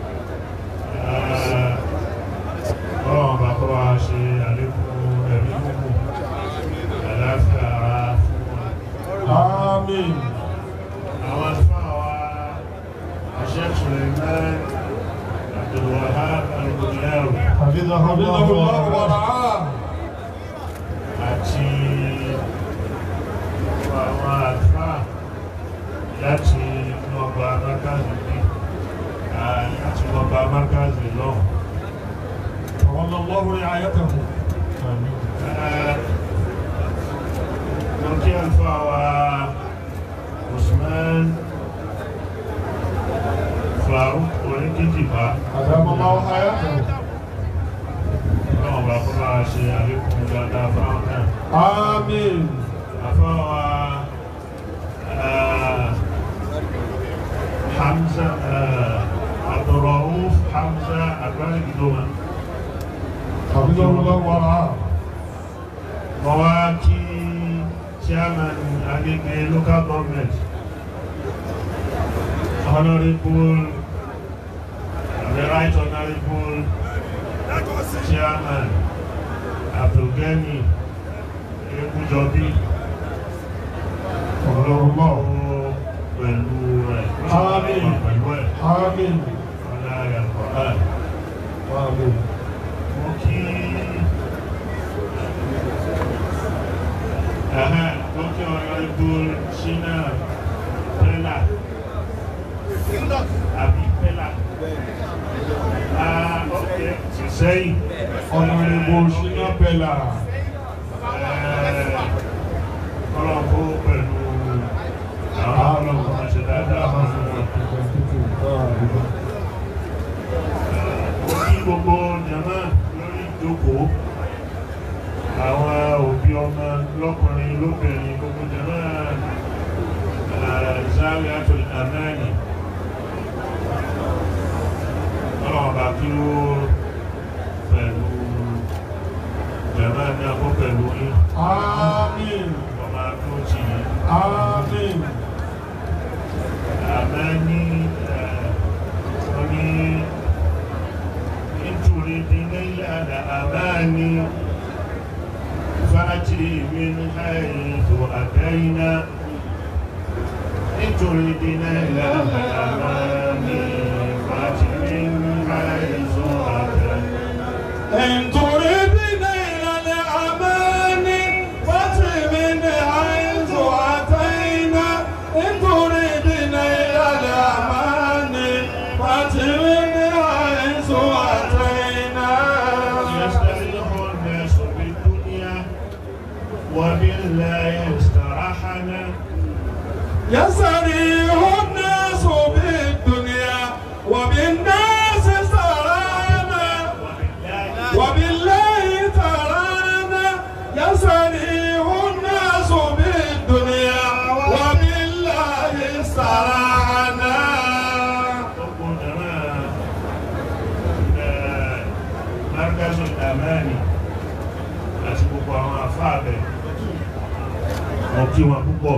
ọlọ́run bá kọ́ wa ṣe àlékún ẹ̀mí gbogbo àlàáfíà ara fún wa. àmín àwọn àlùfáà wa Sheikh Suleiman Abdulwahab Al-Ghuliawi حفظه الله ورعاه àti àwọn àlùfáà láti inú ọgbà Markazi bí láti ọgbà Markazi lọ́hùn. تولى الله رعايته آمين Mọ̀kí àlùfáà wa Usman Faruk Oríkìtìbá. أدام الله حياته Ọlọ́run bá kọ́ bá ṣe àlékún dáadáa fáwọn náà. آمين Àfáà wa ah, Hamza ah, Abdulrauf Hamza Agbárígidoma. حفظه الله ورعاه Mo wá kí Chairman Agége Local Government Honorable the Right Honorable Chairman Abdulgani Ẹ̀hẹ́n, tó kí ọ̀rọ̀ ètò ṣínà pẹ́lá àbí pẹ́lá. Ah, ok, ti sẹ́yìn. Honorable Shina Bella. Ọlọ́pọ̀ pẹ̀lú àwọn ọlọ́pọ̀ ṣe dáadáa fún wọn. Mo kí gbogbo jàmá lórí ìjókòó. Àwọn òbí ọmọ lọ́kùnrin lóbìnrin gbogbo jàmá Zawiyatul Amani. Ọlọ́run bá kí ó pẹ̀lú jàmá ní akó pẹ̀lú yín. Àmín. Ọmọ akó tì yín. Àmín. Amani oní nítorí dínlẹ̀ àmàní fàájì min haythu àtẹ́yìnà nítorí dínlẹ̀ àmàní fàájì min haythu àtẹ́yìnà. إن تريدين إلى الأمان فأتي من حيث أتينا إن تريدين إلى الأمان فأتي من حيث أتينا يستريح الناس بالدنيا وبالله استراحنا يستريح الناس بالدنيا وبالناس سرانا وبالله ترانا يستريح الناس بالدنيا وبالله سرانا markazu amani àti gbogbo àwọn afáàbẹ̀ wọ́n kí wọn púpọ̀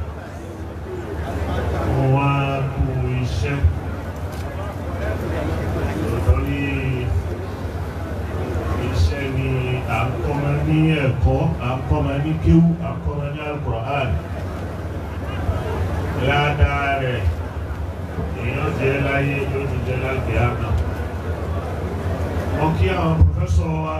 wọ́n wá kú iṣẹ́ lórí iṣẹ́ ni à ń kọ́mọ ní ẹ̀kọ́ à ń kọ́mọ ní kéwú à ń kọ́mọ ní Al-Qur'an ládàá rẹ̀ èèyàn jẹ́ láyé yóò tún jẹ́ lágbèé àná wọ́n kí àwọn pòfẹ́sọ̀ wa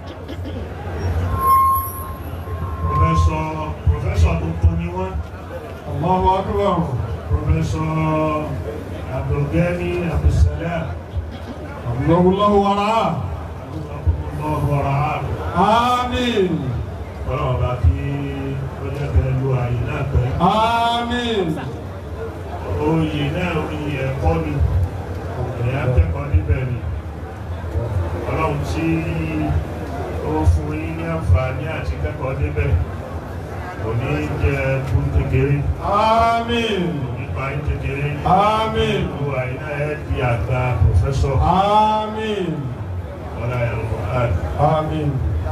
pòfẹ́sọ̀ pòfẹ́sọ̀ tuntun ni wọ́n Allahu Akbar pòfẹ́sọ̀ Abdulgani Abdulsalam Allahu Allahu wara ọ̀rọ̀ Àmín ọlọ́run bá kí ó jẹ́ bẹ́ẹ̀ lu àyè náà pẹ́ Àmín oyè náà oyè ẹ̀kọ́ ni ẹ̀yà kẹ́kọ̀ọ́ níbẹ̀ ni ọlọ́run tí ó fún yín ní àǹfààní àti kẹ́kọ̀ọ́ níbẹ̀ kò ní jẹ́ fún kékeré Àmín nípa yín kékeré Àmín lu àyè náà ẹ̀ di àgbà pòfẹ́sọ̀ Àmín ọ̀la ẹ̀rọ àdì. Àmín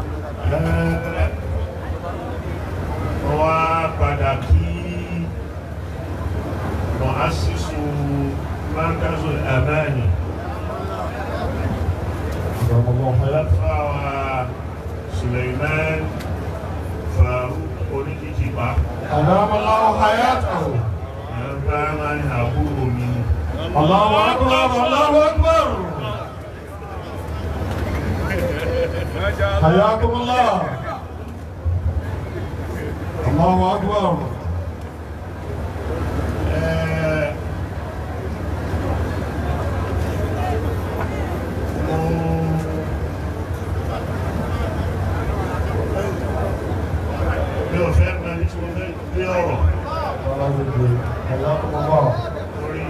wọ́n wá padà kí mọ̀ásísù markazu amani fáwa Suleiman Faruk oníkìkìpá أدام الله حياته ẹ̀rọ máa ń àbúrò mi الله أكبر الله أكبر حياكم الله الله أكبر Ẹ̀, mo- mi ò fẹ́ mọ ní tí mo fẹ́ gbé ọ̀rọ̀ حياكم الله orí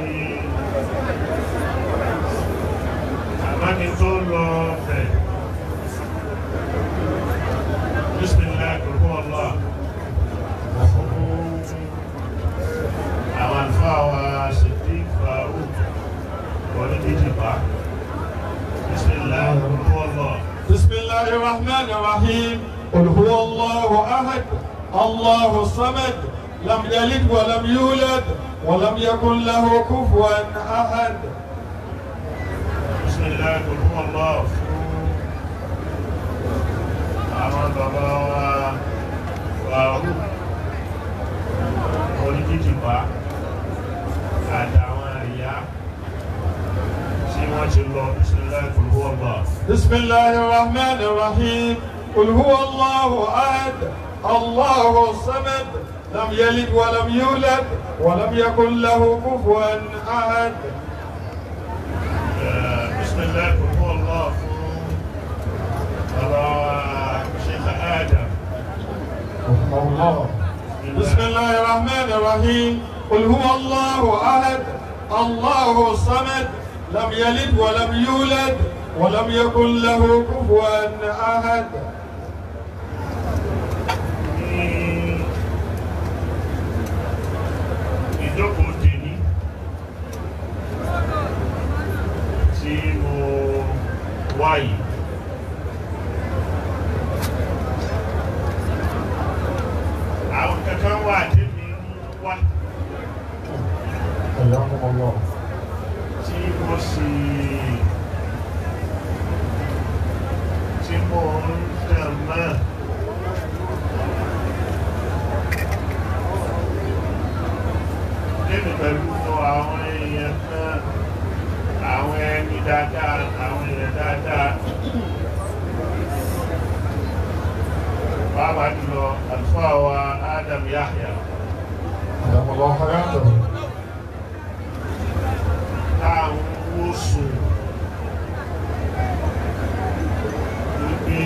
àmáni tó lọ bẹ̀ Bismillah gbogbo ọlọ́ àwọn àlùfáà wa ṣètì Faruk wọlé méjì bá Bismillah gbogbo ọlọ́ بسم الله الرحمن الرحيم قل هو الله أحد الله الصمد لم يلد ولم يولد ولم يكن له كفوا أحد Bismillah gbogbo ọlọ́ fún àwọn bàbá wa Faruk wọlé méjì bá àtàwọn ìyá tí wọ́n ti lọ Bismillah gbogbo ọlọ́. بسم الله الرحمن الرحيم قل هو الله أحد الله الصمد لم يلد ولم يولد ولم يكن له كفوا أحد بسم الله قل هو الله على شيخ آدم الله بسم الله الرحمن الرحيم قل هو الله أحد الله الصمد لم يلد ولم يولد ولم يكن له كفوا أحد ìjókòó tèmi tí mo wá yìí àwọn kankan wà tèmi ń wá حياكم الله tí mo sì tí mo ń tẹ̀ mọ́ lẹ́nu pẹ̀lú àwọn èèyàn kan àwọn ẹni dáadáa àwọn èèyàn dáadáa pàápàá jùlọ àlùfáà wa Adam Yahya حياكم الله حياته táwọn owó sùn wípé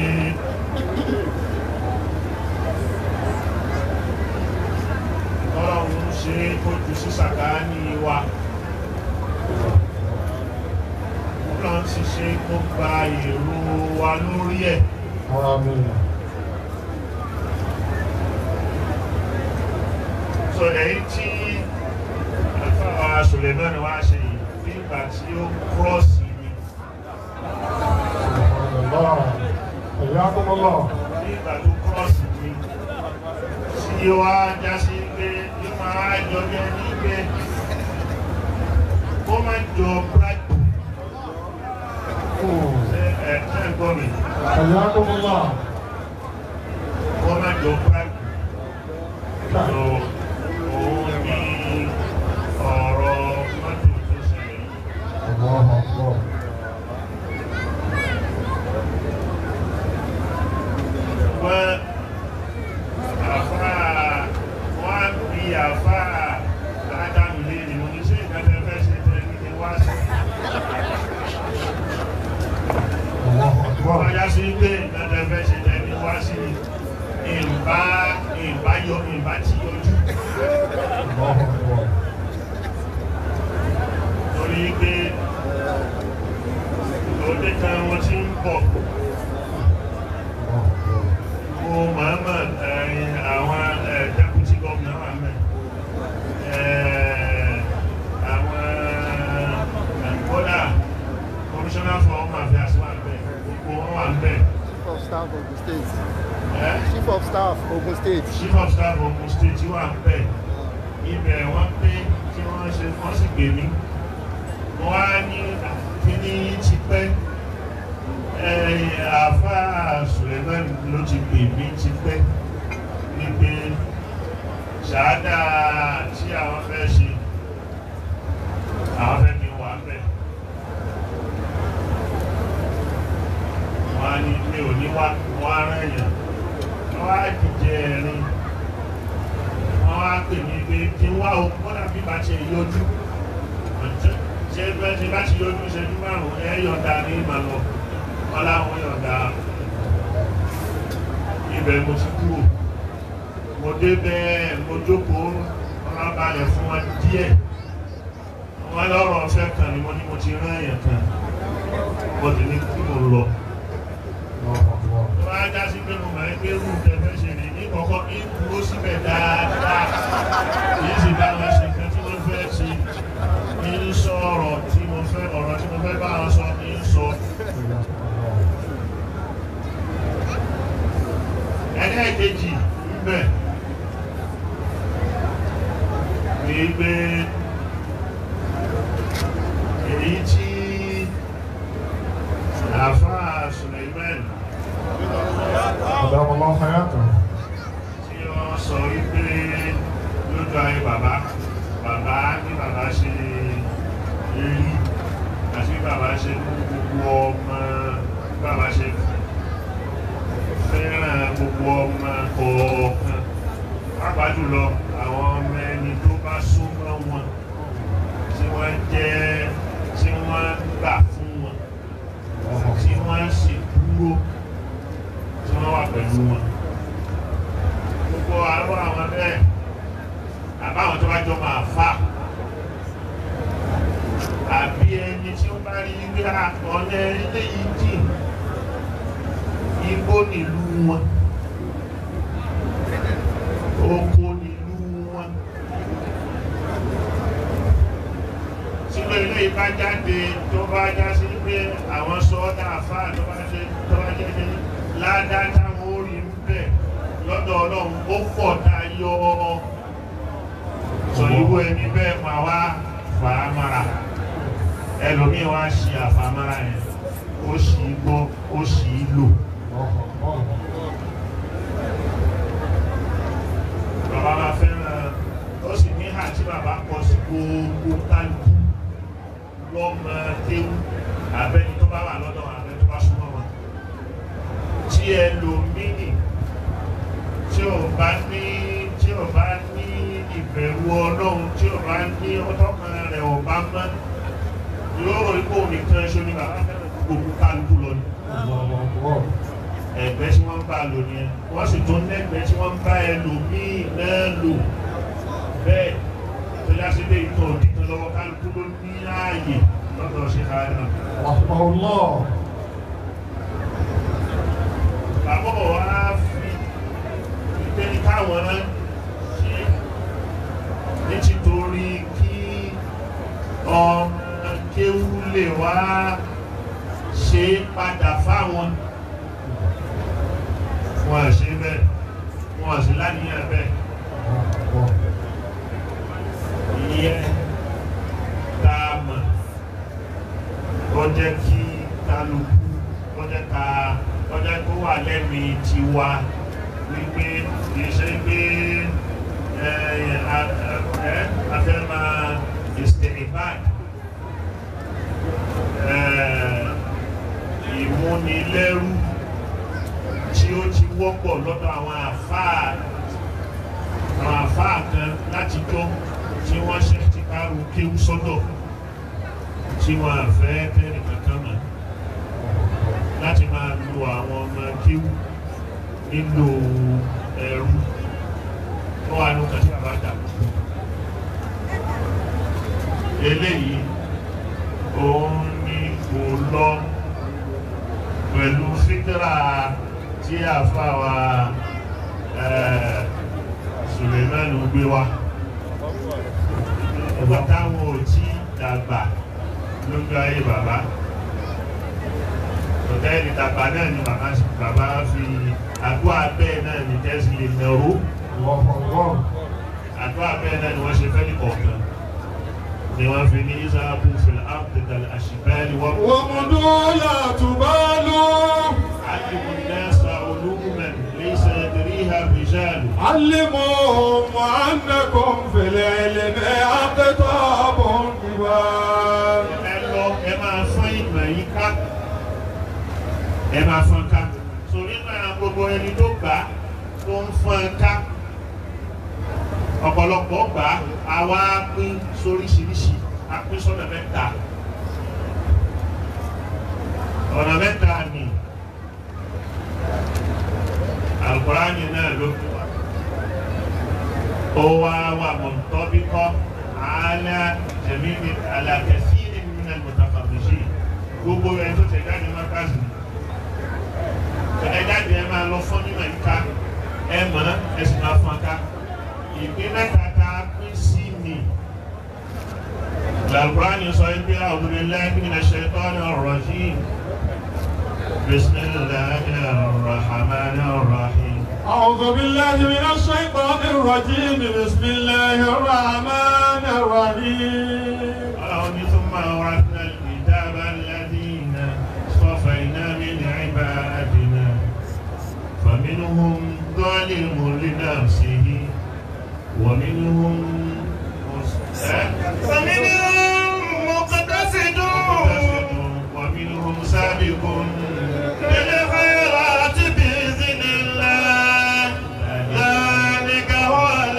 ọlọ́run ṣe kójú sí sàkáání wa ọlọ́run sì ṣe kó gba èrò wa lórí ẹ̀ آمين sọ èyí tí àlùfáà Suleiman wá ṣe yìí nígbà tí ó kúrọ́ọ̀sì ni سبحان الله حياكم الله nígbà tó kúrọ́ọ̀sì ni tí ó wá já sí pé yóò máa jọ bí ẹni pé ó máa jọ bribe ṣe ẹ̀ ṣe ń gbọ́ mi حياكم الله ó máa jọ bribe so òun ni ọ̀rọ̀ mọ́tò tó ṣẹlẹ̀ yìí. الله أكبر wọ́n àfáà wọ́n á bí àfáà ládàmù léèrè mo ní ṣé ìgbàgbẹ́ fẹ́ ṣe tẹ́ ní wá sí. الله أكبر wọ́n yá sí pé ìgbàgbẹ́ fẹ́ ṣe tẹ́ ní wá sí ìbá ìbá yọ ìbá tí yọjú الله أكبر torí pé òde kan wọ́n ti ń bọ̀ mo màmá ẹ̀yìn àwọn ẹ̀ deputy governor wà mẹ́ ẹ̀ àwọn kódà commissioner for home affairs wà mẹ́ gbogbo wọn wà mẹ́ Chief of Staff Ogun State. ẹ̀ Chief of Staff Ogun State. chief of staff Ogun State wà mẹ́ ibẹ̀ wọ́n pé kí wọ́n ṣe wọ́n sì gbé mi wọ́n á ní kíní ti pẹ́ àfáà Suleiman ló ti pè mí ti pẹ́ wípé ṣáádà tí àwọn fẹ́ ṣe àwọn fẹ́ kí wà bẹ̀ wọ́n á ní mi ò ní wá wọ́n á rán èèyàn wọ́n á dìjẹ ẹ̀rin wọ́n á pè mí pé kí n wá o kọ́dà bí bá ṣe yọjú ṣe bẹ́ẹ̀ ṣe bá ti yọjú ìṣẹ́jú márùn-ún ẹ yọ̀ǹda ní ìmọ̀lọ́ wọn láwọn yọ̀ǹda ibẹ̀ mo ti kúrò mo dé bẹ́ẹ̀ mo jókòó wọn balẹ̀ fún wọn díẹ̀ wọn lọ́rọ̀ ọ̀fẹ́ kan ni mo ní mo ti rán èèyàn kan mo ti ní kí mo lọ tó bá já sí pé mo máa ń gbé rú tẹ́fẹ́ ṣe ní ní kọ́kọ́ ní dúró síbẹ̀ dáadáa kì í sì bá wọn ṣe nǹkan tí wọ́n fẹ́ ṣe ní sọ ọ̀rọ̀ tí mo fẹ́ ọ̀rọ̀ tí mo fẹ́ bá wọn sọ ní sọ. ẹlẹ́ẹ̀kejì ńbẹ̀ ní pé èyí tí àfáà Suleiman أدام الله حياته tí wọ́n sọ wípé lójú ayé bàbá bàbá ní bàbá ṣe rí àti bí bàbá ṣe mú gbogbo ọmọ bí bàbá ṣe fẹ́ràn gbogbo ọmọ kọ̀ọ̀kan pàápàá jùlọ àwọn ọmọ ẹni tó bá súnmọ́ wọn tí wọ́n jẹ́ tí wọ́n gbà fún wọn tí wọ́n sì dúró tí wọ́n wà pẹ̀lú wọn gbogbo àárọ̀ àwọn bẹ́ẹ̀ àbáwọn tó bá jọ máa fà àbí ẹni tí ó bá rí wí ọ̀nà ilé yìí jìn igbó nílùú wọn oko nílùú wọn tí ló ilé ìbá jáde tó bá já sí pé àwọn sọ́ọ́dà àfáà tó bá ṣe tó bá jẹ́ jẹ́ ládá táwọn ó rí ń bẹ̀ lọ́dọ̀ ọlọ́run ó pọ̀ tayọ sọ irú ẹni bẹ́ẹ̀ máa wá fàámàrà ẹlòmíì wá ṣe àfàmàrà yẹn ó ṣì í gbọ́ ó ṣì í lò. bàbá máa fẹ́ràn ó sì ní hà tí bàbá kọ sí gbogbo kálukú lọ́mọ kéwú abẹ́ni tó bá wà lọ́dọ̀ abẹ́ni tó bá súnmọ́ wọn. tí ẹlòmíì tí ò bá ní tí ò bá ní ìbẹ̀rù ọlọ́run tí ò bá ní ọtọ́kan rẹ̀ ò bá mọ́ lóró ipò nìkan ṣo ni bàbá fẹ́ràn gbogbo kálukú lọ ni ẹgbẹ́ tí wọ́n ń bá lò ní ẹ wọ́n sì tún lẹ́gbẹ́ tí wọ́n ń bá ẹlòmíì náà lò bẹ́ẹ̀ tó yá sí pé ìtàn òdìtàn lọ́wọ́ kálukú ló ní ààyè lọ́dọ̀ ṣe ká náà. bàbá wa fi ìpè ní káwọn náà ṣe ní títorí kí ọmọ kéwú lè wá ṣe padà fáwọn wọn à ṣe bẹ́ẹ̀ wọn à sí láníyàn bẹ́ẹ̀ ìyẹn tá a mọ̀ ó jẹ́ kí kálukú ó jẹ́ ká ó jẹ́ kó wà lẹ́mìí tiwa wípé kì í ṣe pé a fẹ́ máa ìsìtẹ̀lifáì ìmúnilẹ́rú tí ó ti wọ́pọ̀ lọ́dọ̀ àwọn àfáà àwọn àfáà kan láti jọ tí wọ́n ṣe ti kárù kéwú sọ́dọ̀ tí wọ́n àfẹ́ tẹ́rì kankan mọ̀ láti máa lo àwọn ọmọ kéwú nílò ẹrú tó wà ní ọkàn tí bàbá dà eléyìí òun ni kò lọ pẹ̀lú fíkírà tí àfáwà Sulemanu gbé wá ọgbà táwọn ò tí dàgbà lójú ayé bàbá ọ̀gá ẹni dàgbà náà ni bàbá fi àdó abẹ́ náà ni tẹ́sí lè nàró àdó abẹ́ náà ni wọ́n ṣe fẹ́ ní kọ̀ọ̀kan ni wọ́n fi ní isabu fil abdul ashibali wọ́n. wọ́n mú dúró tubalu. علموا الناس علوما ليس يدريها الرجال علموهم أنكم في العلم أقطاب كبار ẹ lọ ẹ máa fọ́n ìmọ̀ yìí ká ẹ máa fọ́n ká so nínú àwọn gbogbo ẹni tó gbà á tó ń fọ́n ká ọ̀pọ̀lọpọ̀ gbà á àwa pín sóríṣiríṣi a pín sọ́nà mẹ́ta ọ̀nà mẹ́ta ni alukurani náà ló fi wá ó wá wà mọ̀tọ́bíkọ́ àálẹ́ jẹ̀mí ni alàkẹ́sí ni nínú ẹ̀mọ̀tàkàbíyì gbogbo ẹ̀ tó tẹ̀ jáde mákàzì ẹ̀ jáde ẹ̀ máa lọ fún nínú ẹ̀ka ẹ̀ mọ̀ ẹ̀ sì máa fọ́n ká ìpín mẹ́ta tá a pín sí ni alukurani sọ yìí pé a'udhu billahi minash shaitanir rajim. بسم الله الرحمن الرحيم أعوذ بالله من الشيطان الرجيم بسم الله الرحمن الرحيم قال ثم أورثنا الكتاب الذين اصطفينا من عبادنا فمنهم ظالم لنفسه ومنهم فمنهم مقتصد ومنهم سابق بالخيرات بإذن الله ذلك هو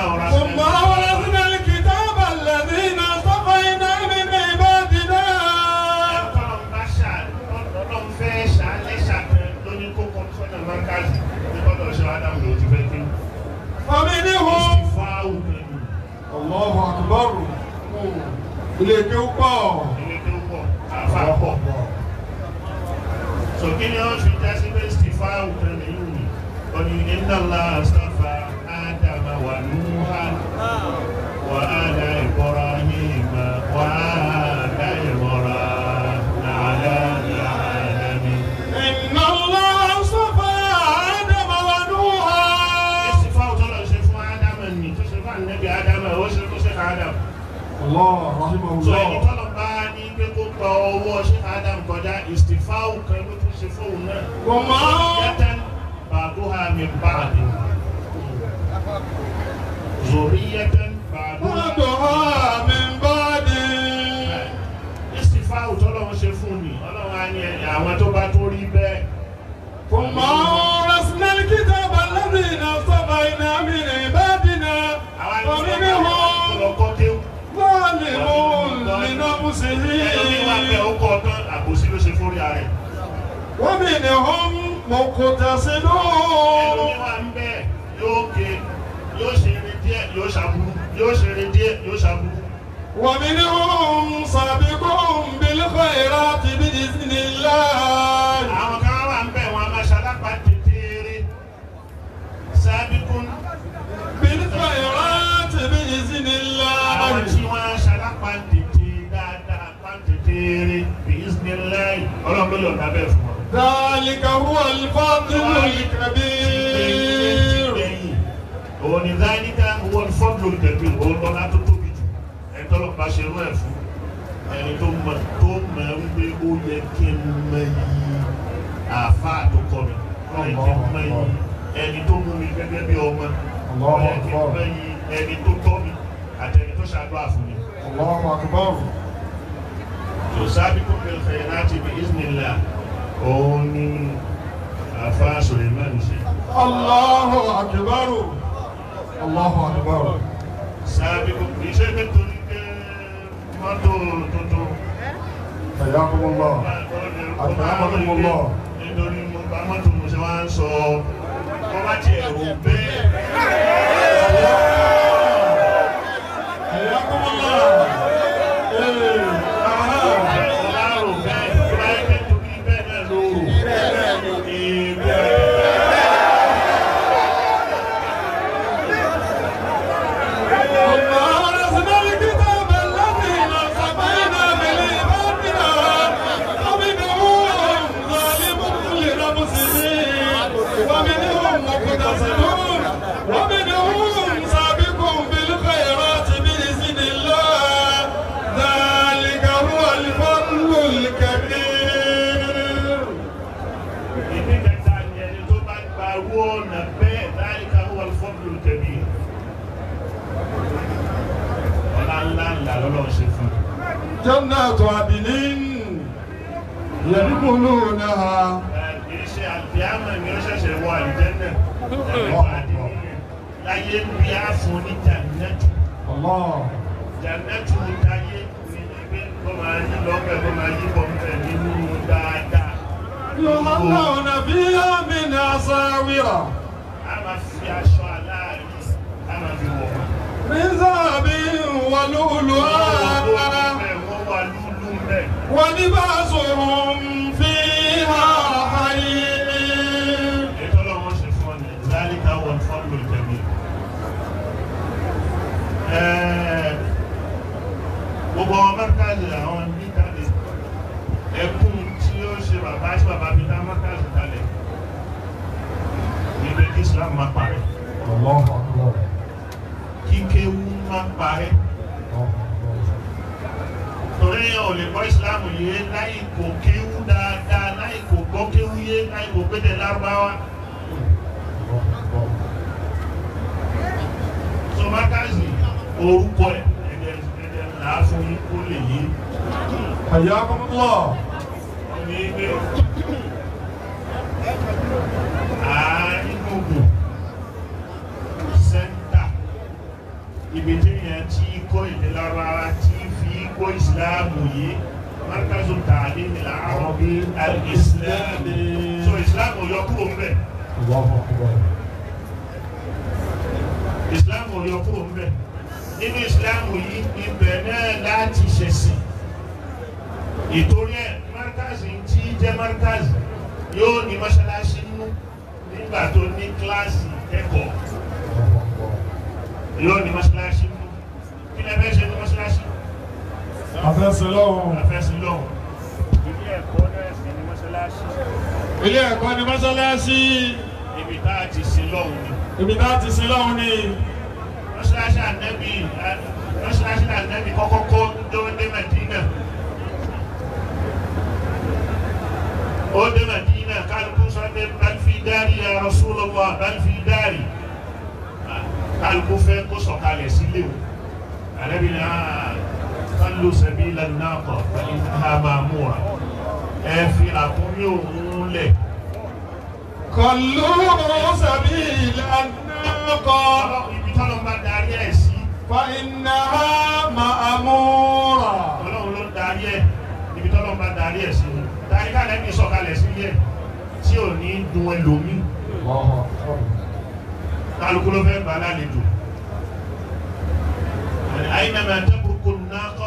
ọ̀rọ̀ ثم أورثنا الكتاب الذين اصطفينا من عبادنا ọlọ́run fẹ́ ṣàlẹ́ ṣàtẹ lóní kókó sọ́nà mọ́kàlì ní gbọ́dọ̀ ṣe ádámù ló ti fẹ́ kí. فمنهم fáwù pẹ̀lú الله أكبر ilé kéwú pọ̀ ilé tó pọ̀ àfa pọ̀. sòkè ni wọ́n fi jásí pé stífáwù pẹ̀lú yìí ni ọ̀nì ìnáwó àṣàfà ádámà wà núhà wà ádá ìkọ́ra yìí mà wà ádá ìmọ̀ra nàlá ìlànàmì. إن الله اصطفى آدم ونوحا stífáwù tó lọ ṣe fún ádámà ni tó ṣe fún ànábì ádámà ó ṣe tó ṣe fún ádámà. الله رحمه sọ ẹni الله tọ́lọ̀ bá ní pé kó gba ọwọ́ ṣé adam kọjá ìsìfáwù kan ló tún ṣe fóun náà. وما yàtàn bàdúhà mi báàdì. zòríyàtàn bàdúhà. بعدها من بعد ìsìfáwù tọ́lọ̀ ń ṣe fún ni ọlọ́run á ní ẹ̀yà àwọn tó bá tó rí bẹ́ẹ̀. ثم أورثنا الكتاب الذين اصطفينا من عبادنا àwọn àti ومنهم ọlọ́kọ́ kéwù. ظالم لنفسه ẹlòmíì wà bẹ́ẹ̀ ó kọ́ ọ̀tán àbòsí ló ṣe fórí ara ẹ̀. ومنهم مقتصد ẹlòmíì wà ń bẹ́ẹ̀ yóò ké yóò ṣe eré díẹ̀ yóò ṣàbùrú yóò ṣe eré díẹ̀ yóò ṣàbùrú. ومنهم سابق بالخيرات بإذن الله àwọn kan wà ń bẹ̀ wọn a máa ṣalápá tètèrè sábìkún بالخيرات بإذن àwọn الله tí wọ́n ṣalápá tètè dáadáa pa tètèrè bí isniláì ọlọ́run ló yọ̀ǹda bẹ́ẹ̀ fún wọn. ذلك هو الفضل الكبير lẹ́yìn òun ni dáníkà wọ́n fọ́dún olùtẹ̀gbẹ́ òun lọ́la tó tóbi jù ẹni tọ́lọ́ bá ṣe rú ẹ̀ fún ẹni tó mọ̀ tó mọ̀ wípé ó yẹ kí n mọ iyì àáfàá tó kọ́ mi ó yẹ kí n mọ iyì ẹni tó mú mi gẹ́gẹ́ bí ọmọ ó yẹ kí n mọ iyì ẹni tó tọ́ mi àtẹni tó ṣàdúrà fún mi. الله أكبر يسابق بالخيرات بإذن الله òun ni àáfàá Suleiman ṣe. الله أكبر الله أكبر sábìkù kì í ṣe pé torí pé mọ́tò tuntun حياكم الله أكرمكم الله nítorí mo bá mọ́tò mo ṣe wá ń sọ kó bá tiẹ̀ rò bẹ́ẹ̀. حياكم الله إيه أها Mo bá rò bẹ́ẹ̀ tó bá yẹ pé torí bẹ́ẹ̀ náà ló rò. Èèbù ثم أورثنا الكتاب الذين اصطفينا من عبادنا ومنهم ظالم لنفسه ومنهم مقتصد ومنهم سابق بالخيرات بإذن الله ذلك هو الفضل الكبير ìdí kẹta ni ẹni tó bá gba owó ọ̀nà bẹ́ẹ̀ láyìíká wọ́n fọ́ọ̀mù tẹ̀lé. Ọlá ńlá ńlá lọ́lọ́ ṣe fún un. جنات عدن يدخلونها kì í ṣe àlùfíàmọ̀ ni ó ṣẹ̀ṣẹ̀ wọ àlùjẹ́nà láyé bí a fún ní jannatu الله jannatu táyé ní ibi kó máa yí lọ́pẹ̀ kó máa yí bọ̀m̀pẹ̀ nínú dáadáa. يهلون فيها من أساور a máa fi aṣọ aláàrí a máa fi wọ̀ wọ́n. من ذهب ولؤلؤا wọ́n wà lúlú mẹ́. ولباسهم فيها حرير ètò ọlọ́run ṣe fún ọ ní zálíkà wọn fọ́ọ̀lù tẹ̀mí. gbogbo àwọn mẹ́kàlì àwọn níkàlì ẹkún tí ó ṣe bàbá tí bàbá mi dá mẹ́kàlì kalẹ̀ níbi kí Islam má parẹ́ الله أكبر kí kéwú má parẹ́ torí ò lè gbọ́ Islam yé láì kò kéwú dáadáa láì kò gbọ́ kéwú yé láì kò pété lárúbáwá. so mẹ́kàlì orúkọ ẹ̀ ẹ̀dẹ̀ ẹ̀dẹ̀ làá fún yín kó lè yé. حياكم الله ní pé àárín gbùngbùn sẹ́ńtà ibi tí yẹn ti kọ́ èdè lárúbáwá tí fi kọ́ ìsìláàmù yìí markazu tààlí ní àrọ́bí alìsìláàmù so ìsìláàmù yọ kúrò ń bẹ̀ ìsìláàmù yọ kúrò ń bẹ̀ nínú ìsìláàmù yìí ibẹ̀ náà láti ṣẹ̀sìn ìtorí ẹ̀ markazi tí jẹ́ markazi yóò ní mọ́ṣáláṣí nínú nígbà tó ní kíláàsì ẹ̀kọ́ yóò ní mọ́ṣáláṣí nínú kí lẹ fẹ́ ṣe ní mọ́ṣáláṣí Afẹ́sẹ̀ lọ́wọ́. àfẹ́sí lọ́hùn ilé ẹ̀kọ́ náà sì ní mọ́ṣáláṣí Ilé ẹ̀kọ́ ni mọ́ṣáláṣí. ibi tá a ti sin lọ́hùn ni Ibi tá ti sin lọ́hùn ni. mọ́ṣáláṣí ànẹ́bí mọ́ṣáláṣí ànẹ́bí kọ́kọ́ kọ́ dé Mẹ́dínà ó dé Mẹ́dínà kálukú sọ́dé balfi dárì ya Rasulullah balfi dárì kálukú fẹ́ kó sọ̀kalẹ̀ sílé o ànẹ́bí náà kálù sabila naqa fa innaha ma'mura ẹ fi àkúnmí òun lẹ̀ Kọ̀lú sàbí ìlànà kọ́. ibi tọ́lọ́ bá darí ẹ̀ sí Fa iná ma'amúra. ọlọ́run ló darí ẹ̀ ibi tọ́lọ́ bá darí ẹ̀ sí darí kálẹ̀ ní sọ̀kalẹ̀ sílé ẹ̀ tí ò ní dun ẹlòmí kálukú ló fẹ́ gbà lálejò àyìnbá tẹ́kùrùkù náà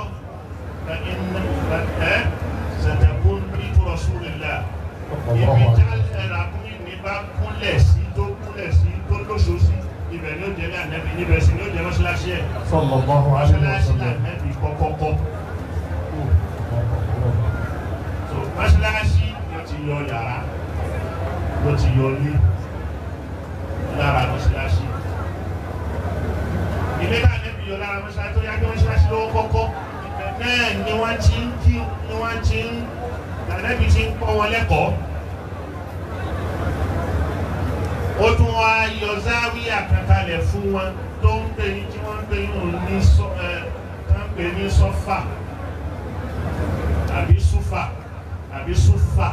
ẹ̀ sẹ̀tẹ̀kùn bí Rasulillah ibi tá ẹ̀rọ akúnmí ní bá kúnlẹ̀ sí tó kúnlẹ̀ sí tó lóṣù sí ibẹ̀ ni ó jẹ́ ní ànẹ́bí níbẹ̀ sí ni ó jẹ́ mọ́ṣáláṣí ẹ̀ Sallallahu alaihi mọ́ṣáláṣí wasallam. ànẹ́bí kọ́kọ́kọ́ so mọ́ṣáláṣí ló ti yọ yàrá ló ti yọ ilé lára mọ́ṣáláṣí ilé náà ànẹ́bí yọ lára mọ́ṣáláṣí tó yá kí mọ́ṣáláṣí lówó kọ́kọ́ ibẹ̀ náà ni wọ́n ti ń kí ni wọ́n ti ń ànẹ́bí ti ń kọ́ wọn lẹ́kọ̀ọ́ ó tún wá yọ záwíyà kankalẹ̀ fún wọn tó ń pè ní tí wọ́n ń pè ní ní sọ ẹ tó ń pè ní sọ́fà àbí súfà àbí súfà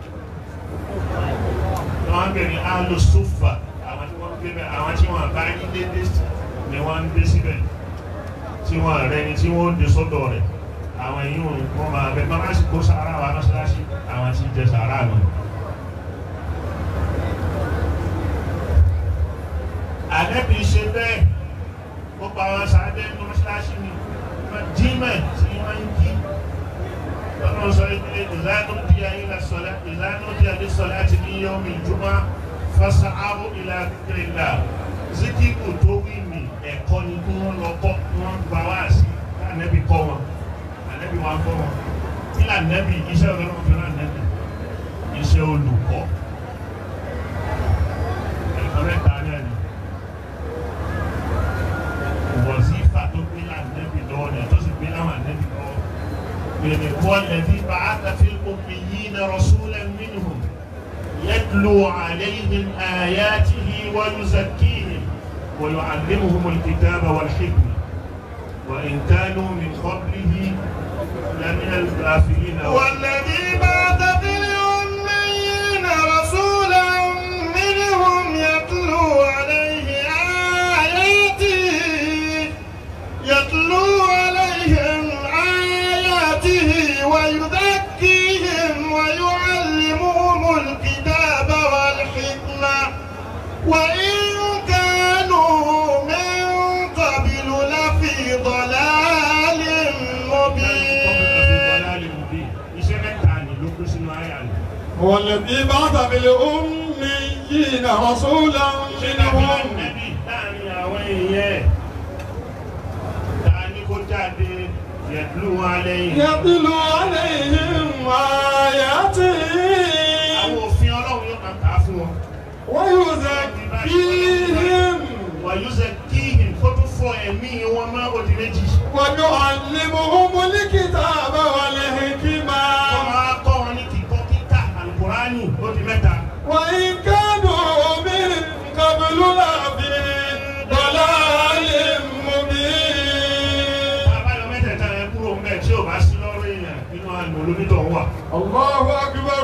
tó wọ́n ń pè ní alo súfà àwọn tí wọ́n ń gbé bẹ́ẹ̀ àwọn tí wọ́n bá ní dédé ni wọ́n ń dé síbẹ̀ tí wọ́n rẹ ni tí wọ́n ń dé sọ́dọ̀ rẹ̀ àwọn èyí wọn máa bẹ bá má sì kó sàárà wa mọ́ṣáláṣí àwọn tí ń jẹ sàárà nù. àdẹ́bí ṣe bẹ́ẹ̀ ó pa wọn sáré ní mọ́ṣáláṣí ni jímẹ̀ tí wọ́n ń kí lọ́nà sọ pé ìlànà bí ayé la sọ̀lá ìlànà bí ayé sọ̀lá ti ní yọ mi jùmọ̀ fasa aro ìlà kìrìlà zikiku tó wí mi ẹ̀kọ́ ni kí wọ́n lọ kọ́ kí wọ́n gba wá sí ànẹ́bí kọ́ wọn ànẹ́bí wọn kọ́ wọn kí lànẹ́bí iṣẹ́ ọlọ́run fi rán ànẹ́bí iṣẹ́ olùkọ́ ẹ̀kọ́ mẹ́ta náà ni wọ̀sífà tó gbé lànàbì lọ́wọ́ ni tó sì gbé láwọn ànàbì lọ́wọ́. Bẹ̀rẹ̀ kọ́ lẹ́bí bá a ta fi omi yìí na rasulan minhum yatlu alayhim ayatihi wa yuzakkihim wa yu'allimuhum alkitaba wal hikma wa in kanu min qablihi lamina al-ghafilin. والذي بعث في الأميين رسولا منهم يتلو عليه آياته يتلو عليهم آياته ويزكيهم ويعلمهم الكتاب والحكمة وإن كانوا من قبل لفي ضلال مبين Iṣẹ́ mẹ́ta ni ló kó sínú àyà ni. والذي بعث بالأميين رسولا Ṣé dàbí منهم ànẹ́bí láàrin àwọn èèyàn ẹ̀? Ta ni kó jáde yẹ̀dúlù wọn alẹ́ yìí? يتلو عليهم آياته Àwọn òfin Ọlọ́run yóò máa kà á fún wọn. ويزكيهم Wàyúzẹ̀ kíhìn kó tún fọ ẹ̀mí wọn mọ́ òdì méjì. ويعلمهم الكتاب Wọ́n والحكمة máa kọ́ wọn ní kíkọ́ kíkà àlùkùránì òdì mẹ́ta. وإن كانوا من قبل لفي ضلال مبين Àbáyọ mẹ́tẹ̀ẹ̀ta yẹn kúrò ń bẹ̀ tí ò bá sí lọ́rọ̀ èèyàn nínú àlùmọ̀ olómítọ̀ wà. الله أكبر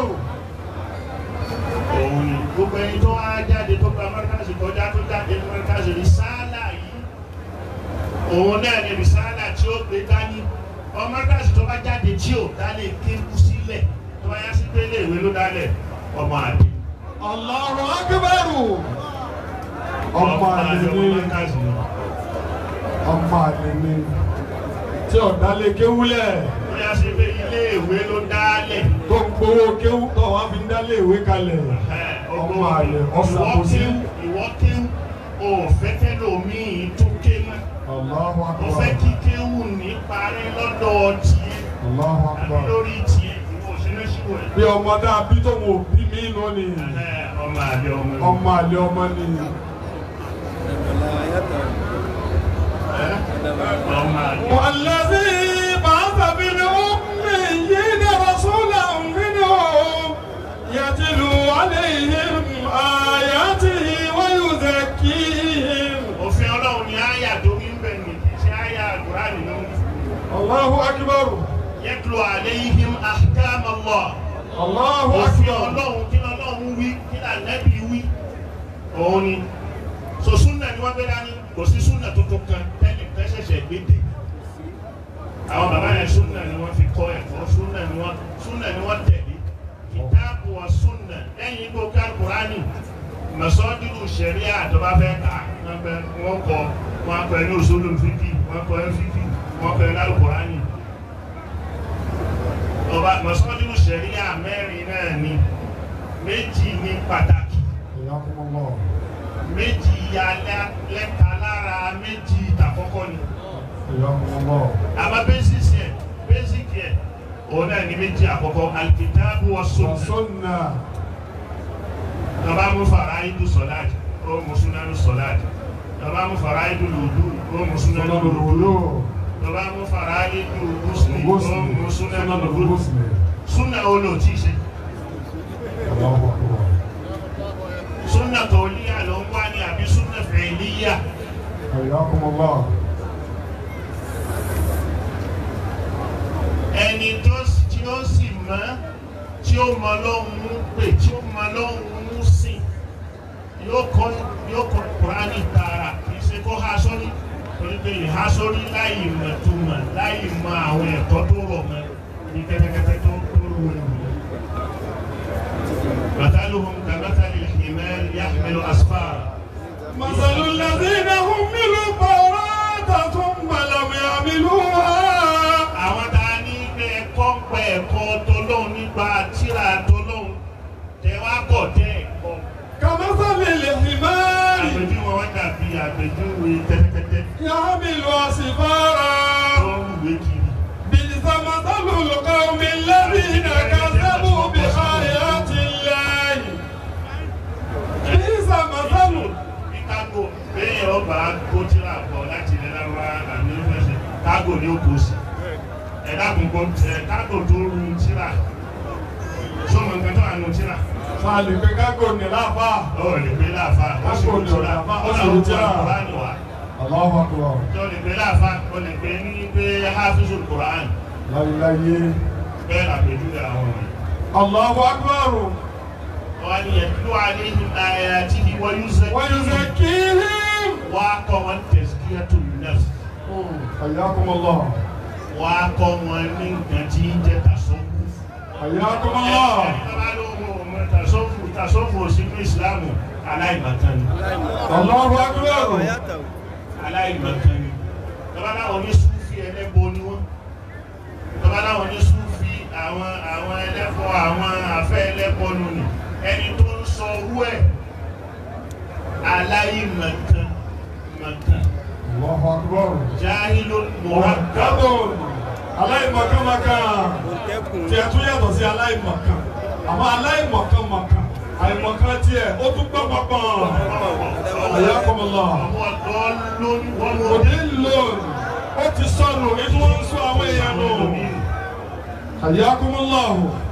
Òun ni gbogbo ẹni tó wá jáde tó gba mọ́ríkàsì kọjá tó jáde ní mọ́ríkàsì rí sáálà yìí. òun náà ní rìsáàlà tí ó gbé dání ọmọ kíláàsì tó bá jáde tí ò dálé kéwú sílẹ̀ tó bá yá sí pé ilé ìwé ló dálẹ̀ ọmọ àdé. Allahu Akbar. Ọmọ àlè ọmọ ni kíláàsì ni. ọmọ àlè ni tí ọ̀dà lè kéwúlẹ̀ tó yá sí pé ilé ìwé ló dálẹ̀. tó ń gbowó kéwú tó wá fi ń dálé ìwé kalẹ̀. Ọmọ àlè ọ̀sàkóso. ìwọ kéwú o fẹ́ kẹ́lòmíì tó kéwú. Allahu o Akbar. fẹ́ kí kéwú ní parí lọ́dọ̀ tiẹ̀ Allahu àbí Akbar. lórí tiẹ̀ ìwọ òṣèré ṣíwò ẹ̀. Bí ọmọ dáa bí tó wò bí mí lónìí. ọmọ àlè ọmọ ni. Ọmọ àlè ọmọ ni. ọmọ àlè. والذي بعث بالأميين رسولا منهم يتلو عليهم آياته ويزكيهم òfin ọlọ́run ni àyà tó ń bẹ̀ ní kì í ṣe àyà àgùránì ló ń الله أكبر yẹtùlọ àléhìm ahkam Allah. الله òfin أكبر ọlọ́run kí ọlọ́run wí kí lànàbí wí. òun ni so súnà ni wọ́n gbé dání kò sí súnà tuntun kan tẹ́lẹ̀ tẹ́ ṣẹ̀ṣẹ̀ gbé dé. àwọn bàbá yẹn súnà ni wọ́n fi kọ́ ẹ̀kọ́ súnà ni wọ́n súnà ni wọ́n tẹ̀lé. kìtáàbù wa súnà lẹ́yìn igbó kálukùránì mẹsọ́dúnrún sẹ̀ríà àtọ́bá fẹ́ kà á wọ́n bẹ wọ́n kọ wọ́n kọ ẹni òṣèlú fídì wọ́n kọ ẹni fídì wọ́n kọ ẹni alukùránì. ọba mẹsọ́dúnrún sẹ̀ríà mẹ́rin náà ni méjì ní pàtàkì حياكم الله méjì ya lẹ́- lẹ́ta lára méjì ìtàkọ́kọ́ ni حياكم الله àmọ́ bẹ́sìsì ẹ̀ bẹ́sìkì ẹ̀ òun náà ni méjì àkọ́kọ́ alikitaabu wa sunna وسنة tọba mú faraidu sọláàtì ó mú súnánù sọláàtì tọba mú faraidu lùdú ó mú súnánù سنن lùdú الوضوء tọba mú faraidu gúúsùlì ó غسل mú súnánù سنن lùdú الغسل súnà olóòtí ṣe الله أكبر súnà kọ̀ọ̀líyà ló ń wá ní àbí súnà fẹ̀ẹ́líyà حياكم الله ẹni tó s- tí ó sì mọ̀ tí ó mọ lọ́hùn pè tí ó mọ lọ́hùn sìn yóò kọ́ yóò kọ́ kúránì tààrà kì í ṣe kó há sórí torí pé ìhá sórí láì mọ̀ tó mọ̀ láì mọ àwọn ẹ̀kọ́ tó rọ̀ mọ́ ní kẹ́tẹ́kẹ́tẹ́ tó tó rú ewu. مثلهم كمثل الحمار يحمل أسفارا مثل الذين حملوا التوراة ثم لم يحملوها àwọn tá a ní ilé ẹ̀kọ́ ń pẹ́ ẹ̀kọ́ tọlọ́hun nípa tíra tọlọ́hun tẹ wá kọ̀ tẹ́ ẹ̀kọ́. كمثل الحمار àpèjúwe wọn dàbí àpèjúwe tẹ́tẹ́tẹ́tẹ́ يحمل أسفارا tó ń wúwe kiri. بئس مثل القوم الذين كذبوا بآيات الله بئس مثل bí kágò bẹ́ẹ̀ ọba kó tíra bọ̀ láti ilẹ̀ lára àmì ìfẹsẹ̀ kágò ní ó kó sí. ẹ dákun kó ẹ kágò tó ru tíra sọmọ nǹkan tó àánú tíra. Fàlì pé kágò ní láfà. ó lè gbé láàfà ó sì Kágò rú ní tíra láfà, ó ó sì làwọn rú tó tíra. àkùránì wá. Allahu Akbar. tó lè gbé láàfà ó lè gbé ní pé hafizu Qur'an Láyéláyé. bẹ́ẹ̀ làpèjúwe àwọn wọ̀nyí. Allahu Akbar. wọ́n ní yẹtulu alayhim ayatihi wa yuzakki. Wa yuzakkihim. wà á kọ́ wọn tazkiyatu nafs. Hayyakum Allah. wà á kọ́ wọn ní nǹkan tí ń jẹ́ tasọ́wù. Hayyakum Allah. ẹni tó bá lóun ò mọ tasọ́wù tasọ́wù òsínú ìsìlámù aláìmọ̀kan ni. Allahu Akbar. aláìmọ̀kan ni. tọ́ba láwọn ní súfì ẹlẹ́bọ ni wọ́n. tọ́ba láwọn ní súfì àwọn àwọn ẹlẹ́bọ àwọn afẹ́ ẹlẹ́bọ nù ni. ẹni tó ń sọ owó ẹ̀ aláìmọ̀kan mọ̀kan. Allahu Akbar. jahilun murakkab. Mọ̀kádùn. Aláìmọ̀kánmọ̀kán. Tiẹ̀ tún yàtọ̀ sí aláìmọ̀kán. Àmọ́ aláìmọ̀kánmọ̀kán. Àìmọ̀kán tiẹ̀ ó tún gbọ́ pọ̀pọ̀n. Hayyakum Allah. Òdì lónìí. Ó ti sọnù ní tí wọ́n ń sọ àwọn èèyàn nù. Hayyakum Allah.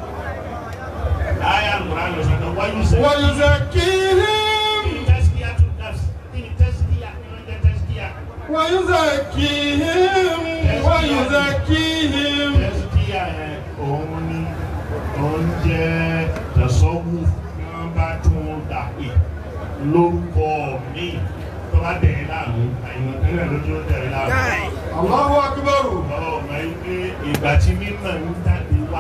Aya Al-Qur'an ló sọ pé wáyú sẹ́. Wa yuzakkihim. Tẹ́síkíyà tún nafs. Kí ni tẹ́síkíyà? Kí ló ń jẹ́ tẹ́síkíyà? Wa yuzakkihim. Wa yuzakkihim. Tẹ́síkíyà yẹn òun ni òun jẹ́ tẹ̀sọ́wù tí wọ́n bá tún dàpè lórúkọ mi. tó bá dẹ̀ ẹ́ láàmú àyìnbó tẹ́lẹ̀ lójú ó dẹ̀ ẹ́ láàmú. Allahu akbar. ọmọ yìí pé ìgbà tí mímọ̀ ń jáde wá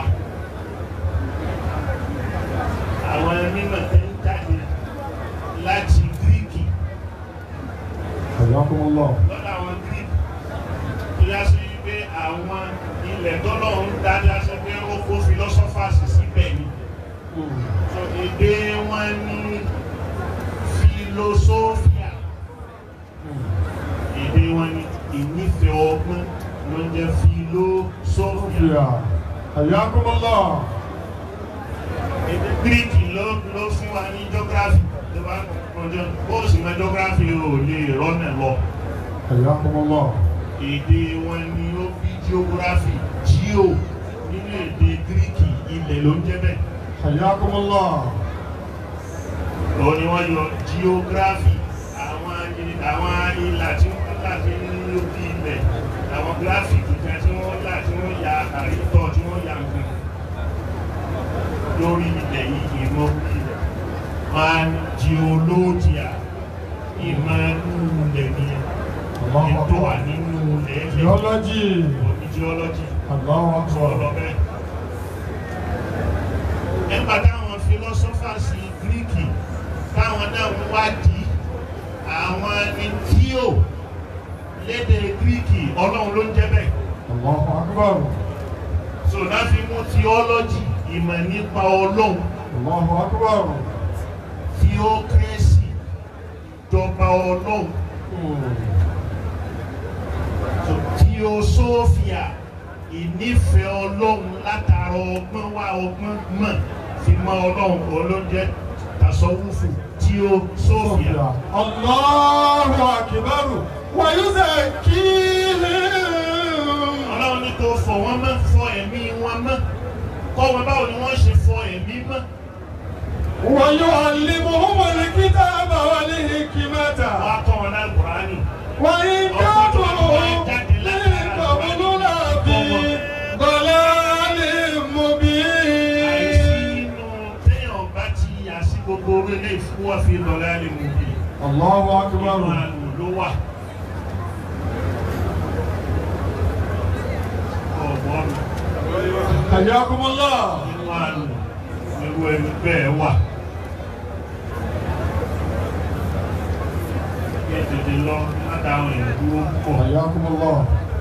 àwọn mímọ̀ tó ń jáde láti gíríkì Hayyakumullah. lọ́dọ̀ àwọn gíríkì tó yá sí pé àwọn ilẹ̀ tọ́lọ̀ ń dájá sí pé ó kó philosophers síbẹ̀ ni so èdè wọn ní philosophia èdè wọn ní ìnífẹ̀ẹ́ ọgbọ́n ló ń jẹ́ philosophia. Hayyakumullah. èdè gíríkì ló ló fún wa ní geography tó bá kọjọ bó sì mọ geography ò lè rọ́nà lọ. Hayyakumullah. èdè wọn ni ó bí geography geo nínú èdè gíríkì ilẹ̀ ló ń jẹ́ bẹ́ẹ̀. Hayyakumullah. òun ni wọ́n yọ geography àwọn i- àwọn ìlà tí wọ́n là tí ń lóbi ilẹ̀ àwọn graphic kan tí wọ́n là tí wọ́n ya àrítọ́ tí wọ́n ya nǹkan lórí ilẹ̀ yìí ìmọ̀ ilẹ̀ máa ń geologia ìmọ̀ inú ilẹ̀ ni ètò wà nínú ilẹ̀ ẹ̀lẹ̀ Geology. òní geology Allahu akbar. sọ̀rọ̀ bẹ́ẹ̀. nígbà táwọn philosophers gíríkì táwọn náà ń wádìí àwọn ni tíò lédè gíríkì ọlọ́run ló ń jẹ́ bẹ́ẹ̀. Allahu akbar. so náà fi mú theology ìmọ̀ nípa ọlọ́run Allahu akbar. theocracy ìjọba ọlọ́run so theosophia ìnífẹ̀ẹ́ ọlọ́run látara ọgbọ́n wá ọgbọ́n mọ̀ fi mọ ọlọ́run olóúnjẹ tasọ́wúfù theosophia. Allahu akbar. Wa yuzakkihim. ọlọ́run ní kó fọ̀ wọ́n mọ́ fọ ẹ̀mí wọn mọ́ kọ́ wọn báwo ni wọ́n ṣe fọ ẹ̀mí mọ́. Wa yu'allimuhumul kitaba wal hikmata. wọ́n á kọ́ wọn náà kùránì. Wa in kanu min qablu lafi dalalin mubin. àìsínú téèyàn bá ti yà sí gbogbo orílẹ̀ ìfúwọ́ fi lọ́lá lè mú bí. Allahu akbar. inú àlù ló wà. ọ̀gbọ́n mi. Hayyakumullah. nínú àlù irú ẹni bẹ́ẹ̀ wà. kí ẹ tètè lọ látàwọn èèyàn dúró pọ̀. Hayyakumullah.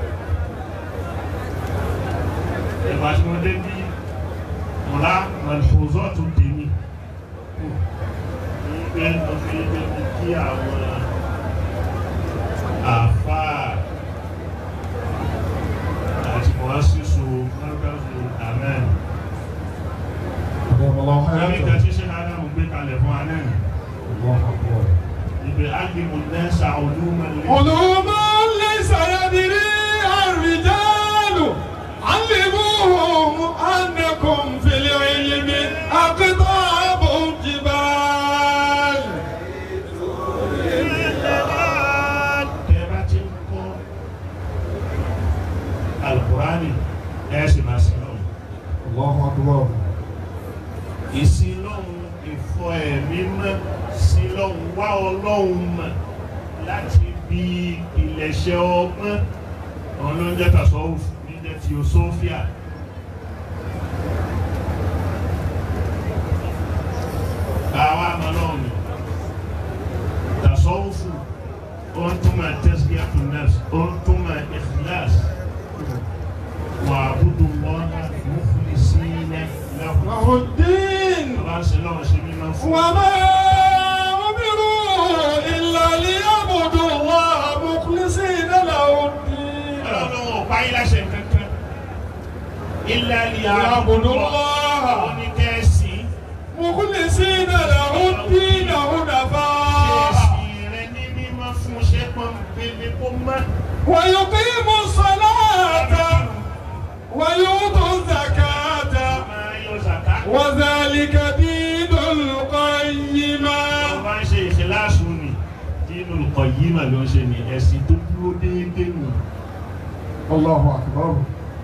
ìgbà tí mo dé bí mọ̀lá mọ̀lẹ́fọ̀zọ́ tó tèmi. ní pé mo fi débi kí àwọn àfáà àti mọ̀lá sísun mọ́tàzù amen. Allahu Ẹ̀rí akbar. kan tí ṣe Ádámù gbé kalẹ̀ fún Anẹ́nì. Allahu akbar. Ìgbé Ágbèmù Nẹ́sà Olúmọ̀lẹ́. علوما ليس يدريها الرجال علموهم أنكم في العلم أقطاب الجبال Tẹ́ bá ti ń kọ́ Alukùránì ẹ̀ sì máa sin lọ́wọ́. الله أكبر Ìsìn lọ́hùn ìfọ ẹ̀mí mọ́ sí lọ́hùn wá ọlọ́hun mọ̀ láti bí ìpìlẹ̀ṣẹ̀ ọgbọ́n. Àwọn ló ń jẹ́ Tasawuf ní jẹ́ Theosophia. Àwa àmọ́ náà ni Tasawufu ó ń túmọ̀ tazkiyatu nafs ó ń túmọ̀ ikhlas. Wa'budu Allaha mukhlisina lahu له الدين Bàbá ń ṣe lọ́wọ́ ṣe mímọ́ fún. وما أمروا إلا ليعبدوا الله مخلصين له الدين Ọlọ́run ò pa yín láṣẹ kankan. Illa يعبدوا الله Ó ní kẹ́ẹ̀sì. مخلصين له الدين حنفاء Kẹ́ẹ̀sì rẹ ní mímọ́ fún ṣé pọ́npẹ́lẹ́ kó mọ́. ويقيموا الصلاة ويؤتوا الزكاة Máa yọ zàká. وذلك دين القيمة Bàbá ń ṣe ìṣẹ̀láṣù ni. Dínú Qayyima ló ń ṣe ní ẹ̀sìn tó dúró déédéé nù. الله أكبر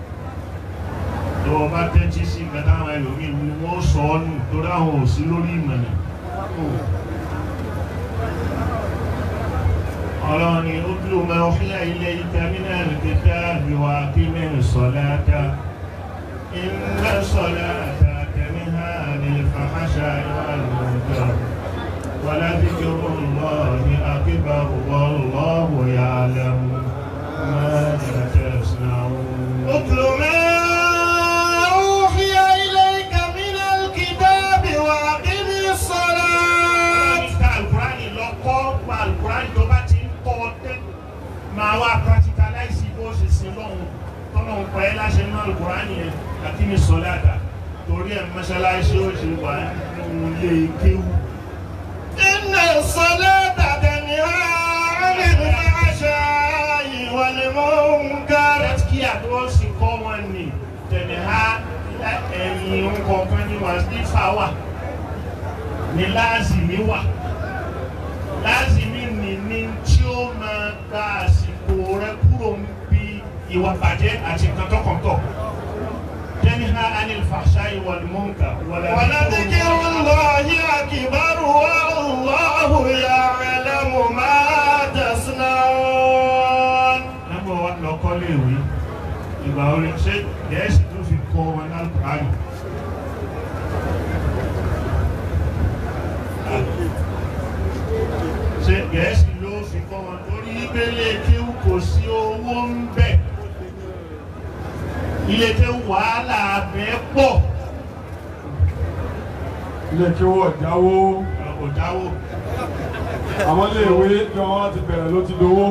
Tó o bá tẹ́tí sí nǹkan táwọn ẹlòmíì ni wọ́n sọ ọ́ nù torí àwọn ò sí lórí ìmọ̀nà. ọlọ́run ni ó dúró máa ń fílẹ̀ ilé ìtàmínà ìkẹta àbíwá kí mẹ́rin sọ̀láta iná sọ̀láta tẹ̀míhà ní fàmáṣà ìwà ìmọ̀ọ́jọ́ wàlá ذكر الله أكبر والله يعلم ماذا تصنعون اتل ما أوحي إليك من الكتاب وأقم الصلاة القرآن lọ́kọ́ pa القرآن tó bá ti ń kọ́ ọ tẹ́ máa wá practicalize bó ṣe sin lọ́hùn tọ́nà ń pa ẹ́ láṣẹ nínú القرآن yẹn أقم الصلاة torí ẹ̀ mọ́ṣáláṣí ó ṣe wà nínú ilé kéwù. إن الصلاة تنهى عن الفحشاء والمنكر kí àdúrà sì kọ́ wọn ni tẹ̀lẹ́há ẹ̀yìn nǹkan ní wà ní fáwà ní láàzìmí wà láàzìmí ni ní tí ó máa gba àsìkò rẹ kúrò ń bí ìwà bàjẹ́ àti nǹkan tọkàntọ̀ تنهى عن الفحشاء والمنكر ولذكر الله أكبر والله يعلم ما تصنعون nígbà wa lọ kọ́ léèwé ìgbà orin ṣé gẹ̀ẹ́sì tó fi kọ́ wọn lálùkùránì. ṣé gẹ̀ẹ́sì ló fi kọ́ wọn torí ìgbélé kéwù kò sí owó ń bẹ̀ ilé tẹ wàhálà abẹ pọ̀. ilé kí wọ́n jáwó kò jáwó. àwọn iléèwé tí wọ́n ti bẹ̀rẹ̀ ló ti dowó.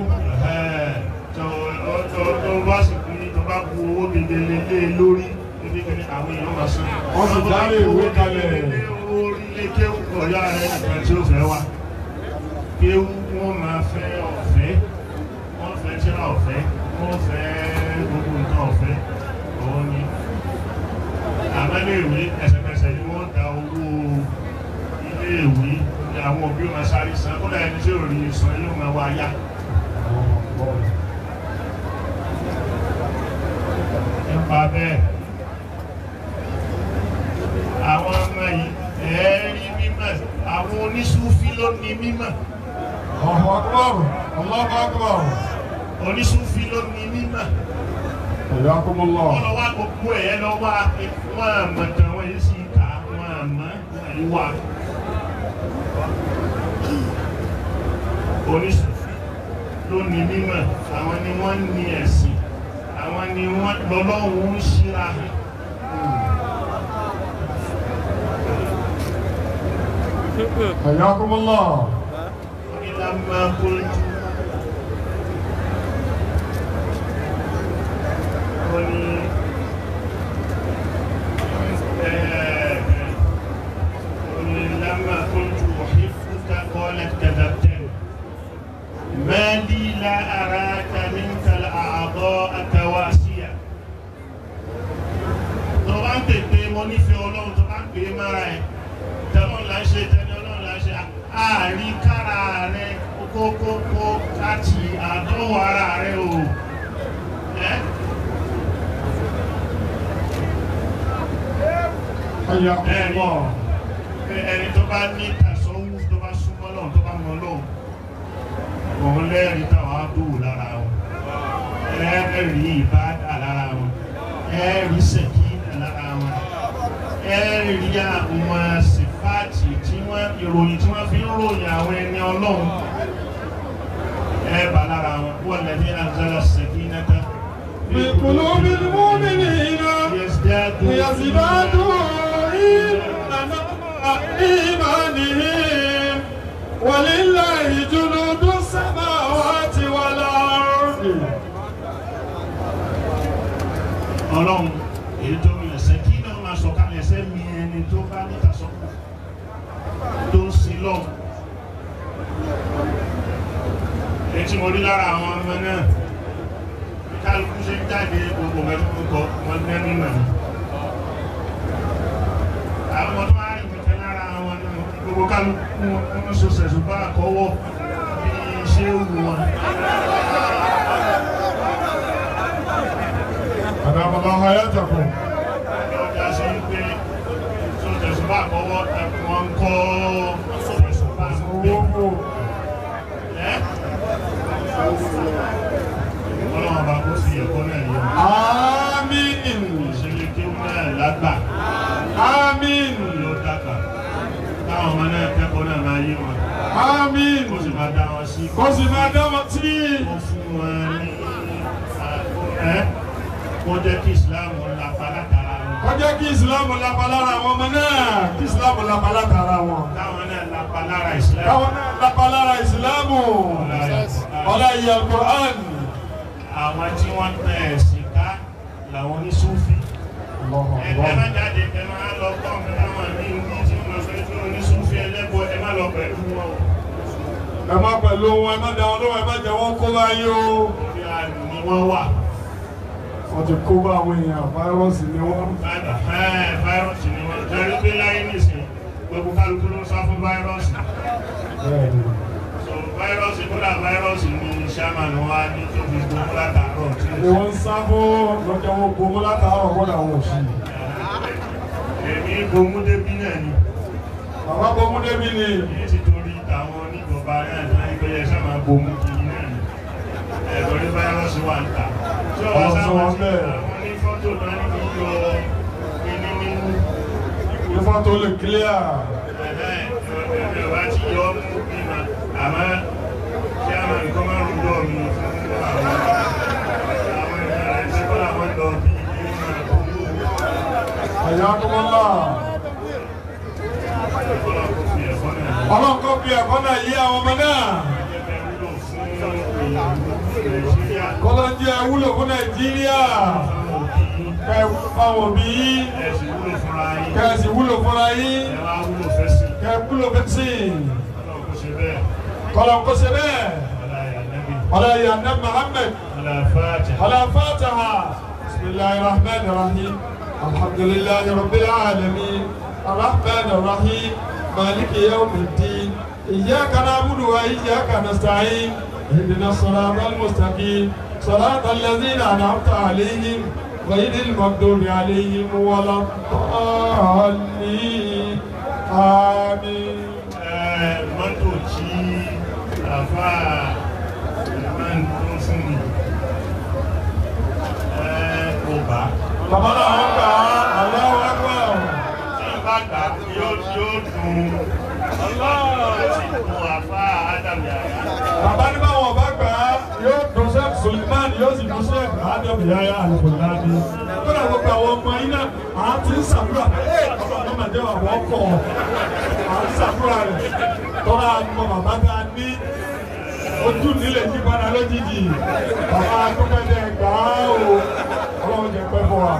tó bá sì kú ní tó bá bu owó gegele lé lórí níbi kí àwọn èèyàn máa san. wọ́n sì dálé ìwé kalẹ̀. orí ilé kéwù ọ̀yá rẹ̀ nìkan tí ó fẹ́ wá. kéwù wọ́n máa fẹ́ ọ̀fẹ́ wọ́n fẹ́ tíra ọ̀fẹ́ wọ́n fẹ́ gbogbo nǹkan ọ̀fẹ́ òun ni àmọ́léèwé ẹsẹ̀kẹsẹ̀ ni wọ́n da owó iléèwé ní àwọn òbí wọn sáré san kó dáa ẹni tí ò rí san yóò máa wá yá. nípa bẹ́ẹ̀ àwọn ọmọ yìí ẹ̀ẹ́rí mímọ̀ àwọn oníṣúfí ló ní mímọ̀. ọ̀hún akọ́rù ọlọ́pàá akọ́rù. oníṣúfí ló ní mímọ̀ ẹ̀yà kọ́mọlọ́. wọ́n lọ wá gbogbo ẹ̀ lọ wá wọ́n àmọ̀ tán wọ́n yìí sì ká wọ́n àmọ́ ìwà. oníṣòfin ló ní mímọ̀ àwọn ni wọ́n ní ẹ̀sìn àwọn ni wọ́n lọ́lọ́run ń ṣíra hàn. ẹ̀yà kọ́mọlọ́. onílàmà kóńtù. oni oni lama kuntu uhibbuka qalat kadhabtani ma li la araka minka al-a'dha'a kawasiya tó bá ń pèpè mo nífẹ̀ẹ́ ọlọ́run tó bá ń pè é mára ẹ̀ tẹ́lọ́n là ń ṣe tẹ́lẹ̀ ọlọ́run là ń ṣe àárí kára rẹ kókókó láti àdánwò ara rẹ o. Eh? ẹni ẹni tó bá ní tàṣọ́wù tó bá súnmọ́ lọ́wọ́ tó bá mọ́ lọ́wọ́ òun lẹ́rìí táwọn àbúrò lára wọn ẹ̀rí ìbádà lára wọn ẹ̀rí sẹ̀kínà lára wọn ẹ̀rí àwọn sífáàtì tí wọ́n ìròyìn tí wọ́n fi ń ròyìn àwọn ẹni ọlọ́run ẹ̀bà lára wọn wọ́n lẹ́ni àzálà sẹ̀kínà tán. في قلوب المؤمنين ليزدادوا إيمانا إيمانهم ولله جنود السماوات والأرض ọlọ́run èyí tó mi ẹ̀sẹ̀ kí náà máa sọ kalẹ̀ ẹ̀sẹ̀ mi ẹni tó bá níta sọ tó ń sin lọ́wọ́ èyí tí mo rí lára àwọn ọmọ náà kálukú ṣe ń jáde gbogbo mẹ́fún kọ wọn ní ẹni mọ̀ ní. àwọn ọmọ tó wá rí ìpínlẹ̀ lára àwọn náà gbogbo kálukú wọn so sẹ̀sùn bá àkọ́wọ́ bí ṣé ó wù wọn. أدام الله حياتكم ọjà ṣe ń pé so sẹ̀sùn bá àkọ́wọ́ wọn kọ́ sẹ̀sùn bá ń gbé. owó fò ẹ́ ọlọ́run bá kó sí ẹ̀kọ́ náà yọ. àmín ìṣẹ̀lẹ̀ kéwù náà lágbà àmín yóò dàgbà táwọn ọmọ náà kẹ́kọ̀ọ́ náà máa yé wọn. àmín kó sì máa dá wọn sí. kó sì máa dá wọn sí. kó fún wọn ní ẹ kó jẹ́ kí Islam lápá látara wọn. kó jẹ́ kí ìsìlámù lápá lára àwọn ọmọ náà kí ìsìlámù lápá látara wọn. táwọn náà lápá lára Islam. káwọn náà lápá lára ìsìlámù ọlá ìyá Al-Qur'an. àwọn tí wọ́n tẹ ẹ̀sìn ká làwọn oníṣúfì. ẹ ẹ má jáde ẹ má lọ kọ́ ọ̀kan táwọn ní ibi tí wọ́n fẹ́ tí oníṣúfì ẹlẹ́bọ ẹ má lọ pẹ̀lú wọn. ẹ má pẹ̀lú wọn ẹ má dá wọn lóhùn ẹ má jẹ́ wọn kó bá yín o. orí àlù ni wọ́n wà. wọ́n ti kó bá àwọn èèyàn fáírọ́ọ̀sì ni wọ́n. fáírọ́ọ̀sì ni wọ́n jẹ́rí pé láyé nìsín gbogbo kálukú ló ń sá fún fáírọ́ọ̀sì. bẹ́ẹ̀ni so fáírọ́ọ̀sì kódà fáírọ́ọ̀sì ni sàmánù wa ní tó fi gbogbo látàárọ̀ tí ni wọ́n ń sá fún lọ́jọ́ wọn gbomú látàárọ̀ kọ́dà wọn ò sí. èmi gbomú débí náà ni. bàbá gbomú débí ni. èyí ti torí tàwọn oníjọba náà ní ẹgbẹ́ yẹn sábà gbomú kiri náà ni. ẹ̀rọ ní fáírọ́ọ̀sì wà ń ta. tí ọba Ọ̀sán sábà wọn ti bẹ́ẹ̀. àwọn ní fọ́tò náà ní kí yọ kíní nínú. ìfọ́n tó lè kílíà. Yorùbá ti yọ mú bímọ àmọ́ kí a máa nǹkan máa ń rúdọ̀ mi fún àwọn àwọn ènìyàn rẹ̀ tí wọ́n làwọn lọ bí ilé máa kó mú. ẹ̀yà kọ́mọ́lá. ọlọ́run kò fi ẹ̀kọ́ náà yí àwọn ọmọ náà. kọ́lá ń jẹ́ wúlò fún Nàìjíríà. kẹ́ ẹ fáwọn òbí yín. Ẹ̀sìn wúlò fúnra yín. kẹ́ ẹ sì wúlò fúnra yín. Ẹ wá wúlò fẹ́sì. kẹ́ ẹ wúlò fẹ́sìn. Ọlọ́run kò ṣe bẹ́ẹ̀. kọ́lá ń kó ṣe bẹ́ẹ̀. Ọlá ìyá Nẹ́bí. ọlá ìyá nẹ́ Muhammad. Ọlá Fáàtì. على فاتحة بسم الله الرحمن الرحيم الحمد لله رب العالمين الرحمن الرحيم مالك يوم الدين إياك نعبد وإياك نستعين اهدنا الصراط المستقيم صراط الذين أنعمت عليهم غير المغضوب عليهم ولا الضالين آمين Ẹ, Mọ́tò tí àfa máa ń tó fún mi. Ẹ, Kò bá. bàbá náà wọ́n gbà á Allahu Akbar Tí n bá gbà yóò yóò dùn. Ọlọ́run ti dùn àfa Ádámù Yàrá. bàbá ní báwọn ọba gbà á yóò dùn sẹ́ẹ̀kì Suleiman yóò sì dùn sẹ́ẹ̀kì Adam Yahya Al-Fulani kódà gbogbo àwọn ọmọ yín náà à ń ti ń sàdúrà ẹ ọlọ́run máa jẹ́ àwọn ọkọ̀ à ń sàdúrà rẹ̀ tọ́lá mọ bàbá tá a ní ojú nílẹ̀ yí padà lójijì bàbá akókòdé gbà á o ọlọ́run jẹ́ pẹ́ fún wa.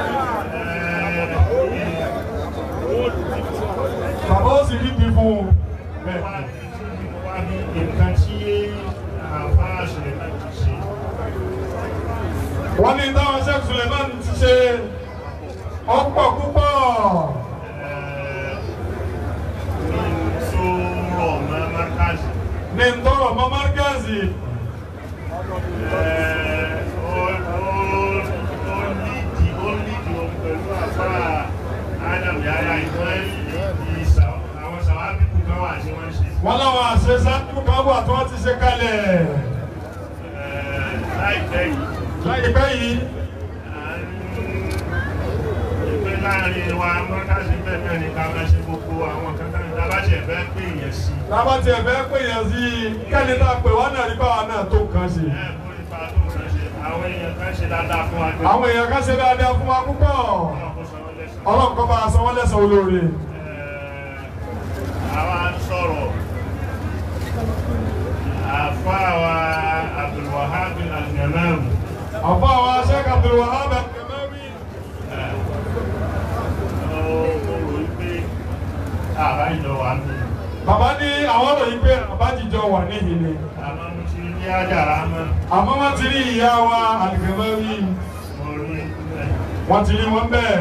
bàbá ó sì rí bí fún un bẹ́ẹ̀. Nǹkan tí àfa Suleiman ti ṣe. wọ́n ní táwọn sheikh suleiman ti ṣe ọ̀pọ̀ púpọ̀ tó rọ̀ mọ́ Márkàzì. ní ntọ́rọ̀ mọ́ márkàzì wọ́n láwọn àṣeṣáájú kan wà tí wọ́n ti ṣe kalẹ̀ láìpẹ́ yìí láìpẹ́ yìí pé láàrin wa mọ́kàsí bẹ́ẹ̀ náà ni ká máa ṣe gbogbo àwọn kankan tábàṣẹ̀ fẹ́ pè yẹn sí. lábá tiẹ̀ fẹ́ pè yẹn sí kẹ́ni tá a pè wọ́n náà rí báwa náà tó nǹkan ṣe. ẹ kó nípa tó ń ṣe àwọn èèyàn kan ṣe dáadáa fún wa. àwọn èèyàn kan ṣe dáadáa fún wa púpọ̀ ọlọ́run kọ́ bá a san wọ́n lẹ́san olóore. àwa ń sọ̀rọ̀ àfa wa Abdulwahab al-Ghanam. àfa wa Sheikh Abdulwahab àbá ìjọ wà ní. bàbá ní àwọn ọ̀rọ̀ yìí pé àbájíjọ wà níhìn ni. àmọ́ mo ti rí àjàrà mọ́. àmọ́ wọ́n ti rí ìyá wa àlùkẹ́mẹ́rì mo rí ẹ̀. wọ́n ti rí wọn bẹ́ẹ̀.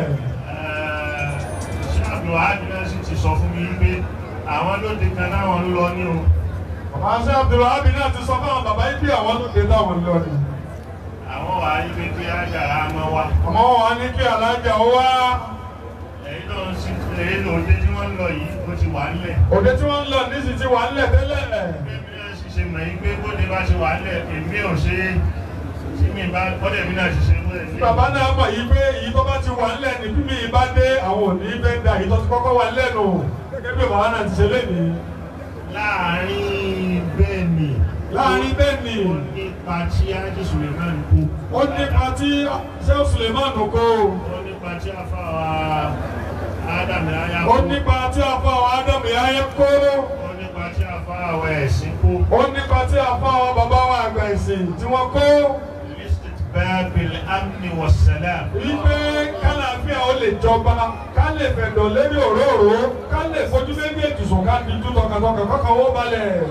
ṣé Abdulwahab náà sì ti sọ fún mi pé àwọn lóde kan náwọn ń lọ ní o. bàbá ṣe Abdulwahab náà ti sọ fáwọn bàbá yìí pé àwọn lóde táwọn lọ ni. àwọn wà á yí pé kí àjàrà mọ́ wa. àmọ́ wọn wá ní kí alájà ó wá. èyí náà sì èyí lòdì tí wọ́n ń lọ yìí ó ti wà nílẹ̀. òde tí wọ́n ń lọ nísìsiyìí ti wà nílẹ̀ tẹ́lẹ̀. bẹ́ẹ̀ ni ṣe mọ̀ yín pé bóde bá ṣe wà lẹ̀ èmi ò ṣe é tí mi bá bọ́dẹ̀ mi náà ṣiṣẹ́ mú ẹ̀ ní. bàbá náà mọ̀ yí pé èyí tó bá ti wà ńlẹ̀ ní bí mi bá dé àwọn òní fẹ́ da èyí tó ti kọ́kọ́ wà lẹ́nu gẹ́gẹ́ bí bàbá náà ti ṣe lénìí. láàárín bẹ́ẹ̀ ni láàárín bẹ́ẹ̀ ni ó nípa tí ájí suleiman kú. ó nípa tí sẹ́wọ̀n suleiman kó ó nípa tí afáwa ádámù ayá ó kú. nípa tí afáwọn ádámù yáyẹ kó ó nípa tí afáwa ẹ̀sìn kú. ó nípa tí afáwọn bàbá wa àgbà ẹ̀sìn tí wọ́n kó bábìlì amni wasalam. wípé kálàáfíà ó lè jọba ká lè fẹ̀dọ̀ lérí òróró ká lè fojú méjèèjì sùn ká di dúdọ̀ kàtọ́kà kọ́kọ́ ó balẹ̀.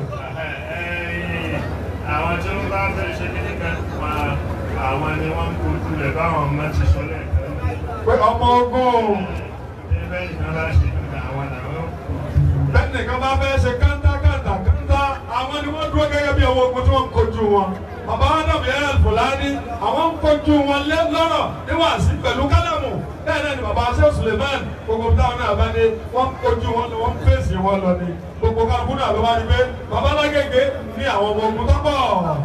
àwọn tí wọ́n bá fẹ́ ṣe kíní kan wà àwọn ni wọ́n ń kojú rẹ̀ báwọn ọmọ ti sọ lẹ́ẹ̀kan. pé ọmọ ogun ẹgbẹ́ ìkan bá ṣe kíní àwọn làwọn bẹ́ẹ̀ nìkan bá fẹ́ ṣe kántá kántá kántá àwọn ni wọ́n dúró gẹ́gẹ́ bí ọwọ́ ogun tí wọ́n ń kojú wọn. bàbá Adam yẹn Fúlàní àwọn ń kojú wọn lé lọ́rọ̀ níwáàsí pẹ̀lú kálámù bẹ́ẹ̀ náà ni bàbá Sheikh Suleiman gbogbo táwọn náà bá dé wọ́n ń kojú wọn lọ wọ́n ń fèsì wọn lọ ni gbogbo kálukú náà ló bá rí pé bàbá lágége ní àwọn ọmọ ogun tó pọ̀.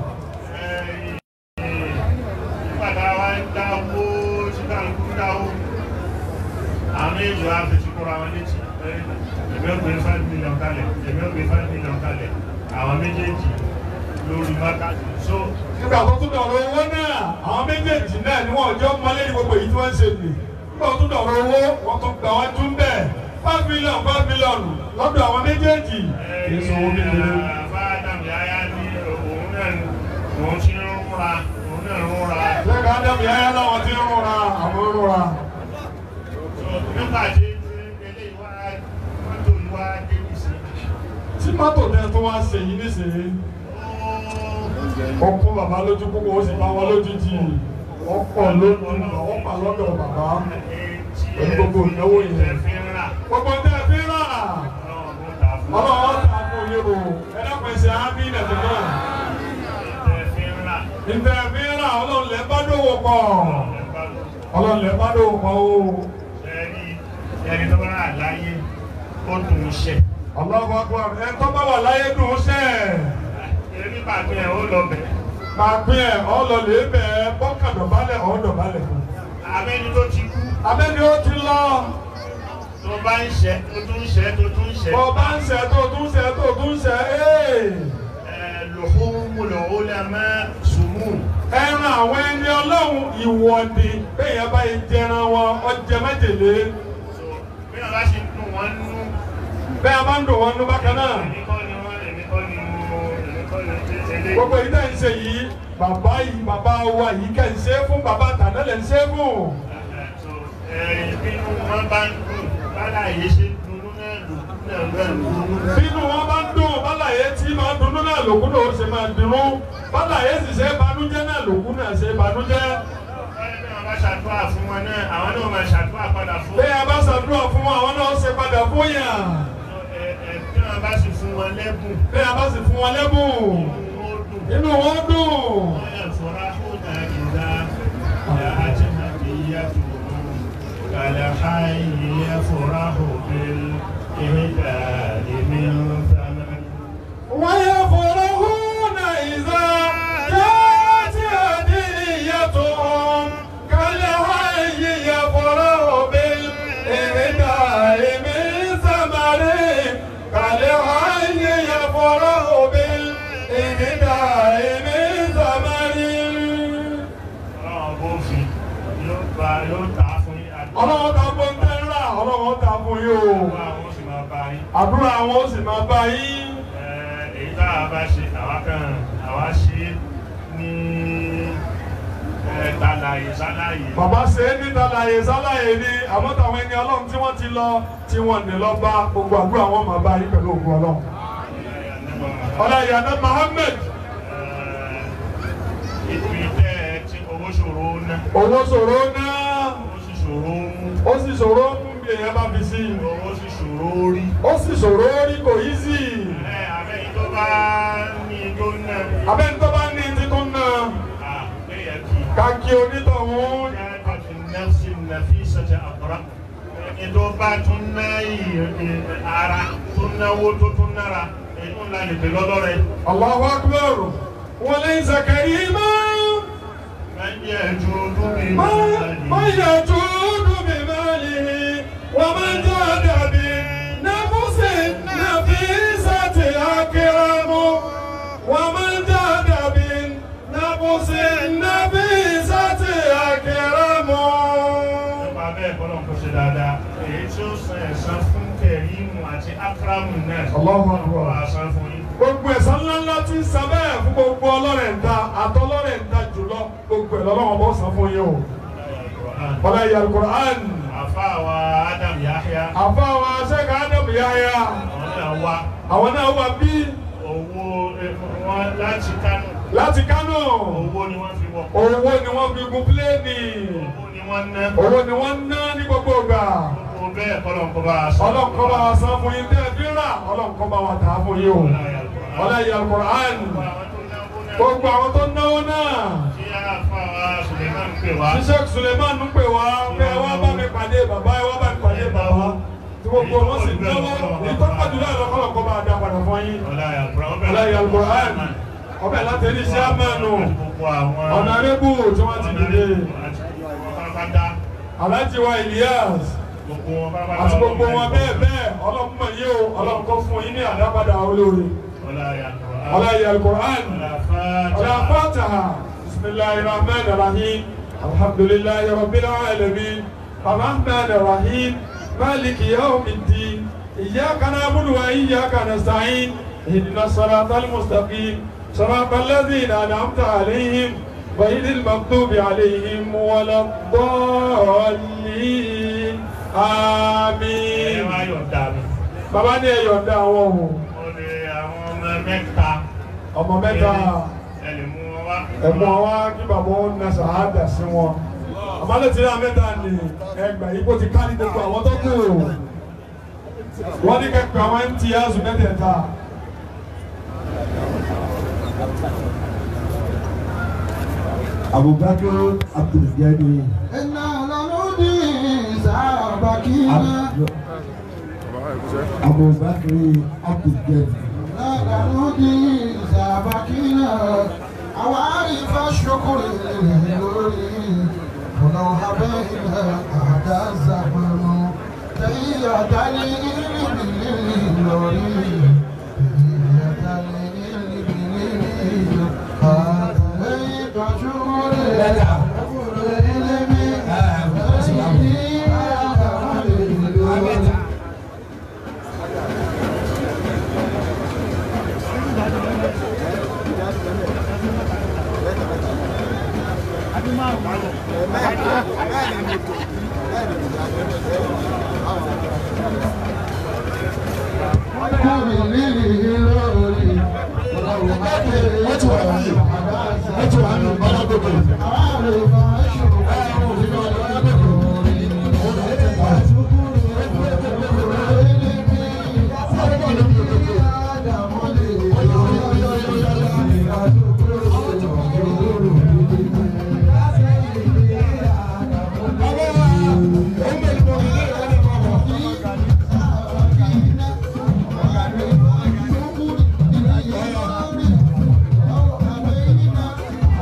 nígbàdá wa ń dáwó tí kálukú ń dáwó àwọn èèyàn á fi ṣùkúrọ̀ àwọn létí pé èmi ò gbé five million kalẹ̀ èmi ò gbé five million kalẹ̀ àwọn méjèèjì lórí mákàtí so nígbà tó tún dọ̀rọ̀ owó náà àwọn méjèèjì náà ni wọ́n jọ mọ́lé ní gbogbo èyí tí wọ́n ń ṣe nì nígbà tó tún dọ̀rọ̀ owó wọ́n tún gbà wọ́n tún bẹ̀ five million five million lọ́dọ̀ àwọn méjèèjì. èso owó kékeré. bá Ádámù yáyá ní òun náà òun ti ń rúra òun náà ń rúra lẹ́ka ádámù yáyá láwọn ti ń rúra àwọn ń rúra. so nígbà tí eléyìí wá mọ́tò yìí wá dé nísìnyí tí mọ́tò tẹ tó wá ṣe yìí nísìnyí ó kún bàbá lójú púpọ̀ ó sì bá wọn lójijì wọ́n pọ̀ lójú wọ́n pa lọ́dọ̀ bàbá pẹ̀lú gbogbo ìnáwó yẹn. gbogbo tẹ fi rà ọlọ́wọ́ ta fún yín o ẹ dákun ẹsẹ̀ ámì nàìjíríà náà. ìtẹ̀ fi rà ọlọ́run lẹ́ bá dòwò pọ̀ ọlọ́run lẹ́ bá dòwò pọ̀ o. ẹni tó bá rà láyé ó dùn ún ṣe. ọlọ́wọ́ akọ ẹ tó bá wà láyé dùn ún sẹ́ẹ̀ èmi pàgbé ẹ̀ ó lọ bẹ̀. pàgbé ẹ̀ ọ́ lọ lè bẹ̀ ẹ́ bọ́kàdọ̀bálẹ̀ ọ̀ dọ̀bálẹ̀ fún. abẹ́ni tó ti kú. abẹ́ni ó ti lọ. tó bá ń ṣẹ́ tó tún ń ṣẹ́ tó tún ń ṣẹ́. bọ́ bá ń ṣẹ́ tó tún ṣẹ́ tó tún ṣẹ́ ee. lùhùmùlù ulama sùmù. ẹran àwọn ẹni ọlọ́run ìwọ́de bẹ́ẹ̀ bá yẹ jẹran wọn ọjẹ májèlé. bí wọn bá ṣe ń dùn wọn nú. bẹ́ẹ̀ bá ń dùn wọn nú bákan náà. èmi kọ́ ni wọ́n èmi kọ́ ni mo èmi kọ́ ni tẹ́lẹ̀. gbogbo yìí tẹ̀ ń ṣe yìí bàbá yìí bàbá wa yìí kẹ́ ń ṣe é fún bàbá tàná lẹ̀ ń ṣe é fún. bínú wọn bá ń dùn bálá yìí ṣe dunú náà lòkú náà bẹ́ẹ̀ dunú. bínú wọn bá ń dùn bálá yẹn tí máa dunú náà lòkú náà ó ṣe máa dunú bálá yẹn sì ṣe banújẹ́ náà lòkú náà ṣe banújẹ́. bá ṣàdúrà fún wọn náà àwọn náà máa ṣàdúrà padà fún. bẹ́ẹ̀ bá ṣàdúrà fún wọn àwọn náà ṣe padà fún yàn. bí wọn bá sì fún wọn lẹ́bùn. bẹ́ẹ̀ bá sì fún wọn lẹ́bùn. inú wọn dùn. كالحي يفرح بالإهداء من ثمن ويفرحون إذا جاءت هديتهم كالحي يفرح بالإهداء من ثمر كالحي يفرح بالإهداء من ثمر ọlọ́wọ́ ta bọ́ ń tẹ́lá ọlọ́wọ́ ta fún yín o àdúrà àwọn ó sì máa bá yín. èyí tá a bá ṣe àwa kan àwa ṣe ní tàlàyé sálàyé. bàbá ṣe é ní tàlàyé sálàyé ni àmọ́ táwọn ẹni ọlọ́run tí wọ́n ti lọ tí wọ́n ní lọ bá gbogbo àdúrà wọn máa bá yín pẹ̀lú ògùn ọlọ́run. ọláyàdá Muhammed. ibi tẹ́ ẹ tí owó ṣòro ná. owó ṣòro ná. ó sì ṣòro mú. ó sì ṣòro mú bí èèyàn bá fi sí. ó sì ṣòro rí. ó sì ṣòro rí kò yí sí. ẹ abẹ́ni tó bá ní tó ná. abẹ́ni tó bá ní ti tó ná. kàkí onítọ̀hún. nafsi nafisati àkùrá. ẹni tó bá tún ná ara tó náwó tó tún nára inú ńlá lè pè lọ́lọ́rẹ̀. Allahu akbar wọlé zakari máa. من يجود من يجود بماله ومن جاد بنفس نفيسة أكرم ومن جاد بنفس نفيسة أكرم nípa bẹ́ẹ̀ kọ́lọ̀ kó ṣe dáadáa èyí tí ó san ẹ̀san fún kẹrìmù àti akramu náà Allahu akbar. kó wá san fún yín. gbogbo ẹ̀san ńláńlá tí ń san bẹ́ẹ̀ fún gbogbo ọlọ́rẹ̀ ń ta àtọlọ́rẹ̀ ń ta jùlọ gbogbo ẹ̀ lọ́wọ́ bó san fún yín o. Wọ́lá ìyá Al-Qur'an. àfa wa Adam Yahya Àfa wa Sheikh Adam Yahya. àwọn náà wá Àwọn náà wà bí owó eh, wọn láti Kánò láti Kánò. owó ni wọ́n fi wọ̀ Owó ni wọ́n fi gun pílẹ́ẹ̀nì. owó ni wọ́n ná Owó ni wọ́n ná ní gbogbo ìgbà. owó bẹ́ẹ̀ kọ́lọ̀ kó bá a san. Ọlọ́nkọ́ bá wa san fún yín tẹ́ ẹ fi rà. Ọlọ́nkọ́ bá wa tà á fún yín o. Wọ́lá ìyá Al-Qur'an. Gbogbo àwọn tó náwó náà. tí àfa wa Suleiman pè wá Sheikh Suleiman ń pè wá pé ẹ wá bá mi pàdé bàbá ẹ wá bá mi pàdé bàbá tí gbogbo wọn sì náwó ìtọ́jú náà lọ́kọ́lọ́ kọ́ bá a dá padà fún yín. ọ̀la Al-Qur'an Ọláyé Al-Qur'an ọbẹ̀ láti ní iṣẹ́ àmánu gbogbo àwọn ọ̀nà arébù tí wọ́n ti dìde pátápátá Aláàjì wa Elias gbogbo wọn pátápátá àti gbogbo wọn bẹ́ẹ̀ bẹ́ẹ̀ ọlọ́mọ yìí o ọlọ́mọ fún yín ní àdápadà olóore. Ọláyé Al-Qur'an ọ̀là Fatiha bisimilahi rahman rahim alhamdulilayi rabbil alamin rahman rahim maliki yawmiddin iyyaka na'budu wa iyyaka nasta'in ihdina siratal mustaqim صراط الذين أنعمت عليهم غير المغضوب عليهم ولا الضالين آمين bàbá ní ẹ yọ̀ǹda àwọn ohun ọmọ mẹ́ta ọmọ mẹ́ta ẹni mú wọn wá ẹ̀gbọ́n wa kí bàbá wọn na sàádà sí wọn àmàlẹ́ tí náà mẹ́ta ni ẹgbà yìí kò ti ká ní gbogbo àwọn tó kù wọ́n ní kẹ́kọ̀ọ́ àwọn mts mẹ́tẹ̀ẹ̀ta. Abubakar Abdulgani. iná lọ́lọ́dì sábàkínà. Abubakar Abdulgani. lọ́lọ́dì sábàkínà. àwọn àrífà ṣokòrò lórí. ọ̀nà àbẹ́yìnà àdá zàmánù. tẹ̀yìn àdálé ìrìbìlì lórí. tẹ̀yìn àdálé ìrìbìlì lórí. àtẹ̀yìn kàṣúrò Wọ́n ti wà ní wọ́n ti wà ní ọlọ́dọ̀dọ̀. Thank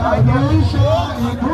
Àjọ iṣẹ́ ìdúró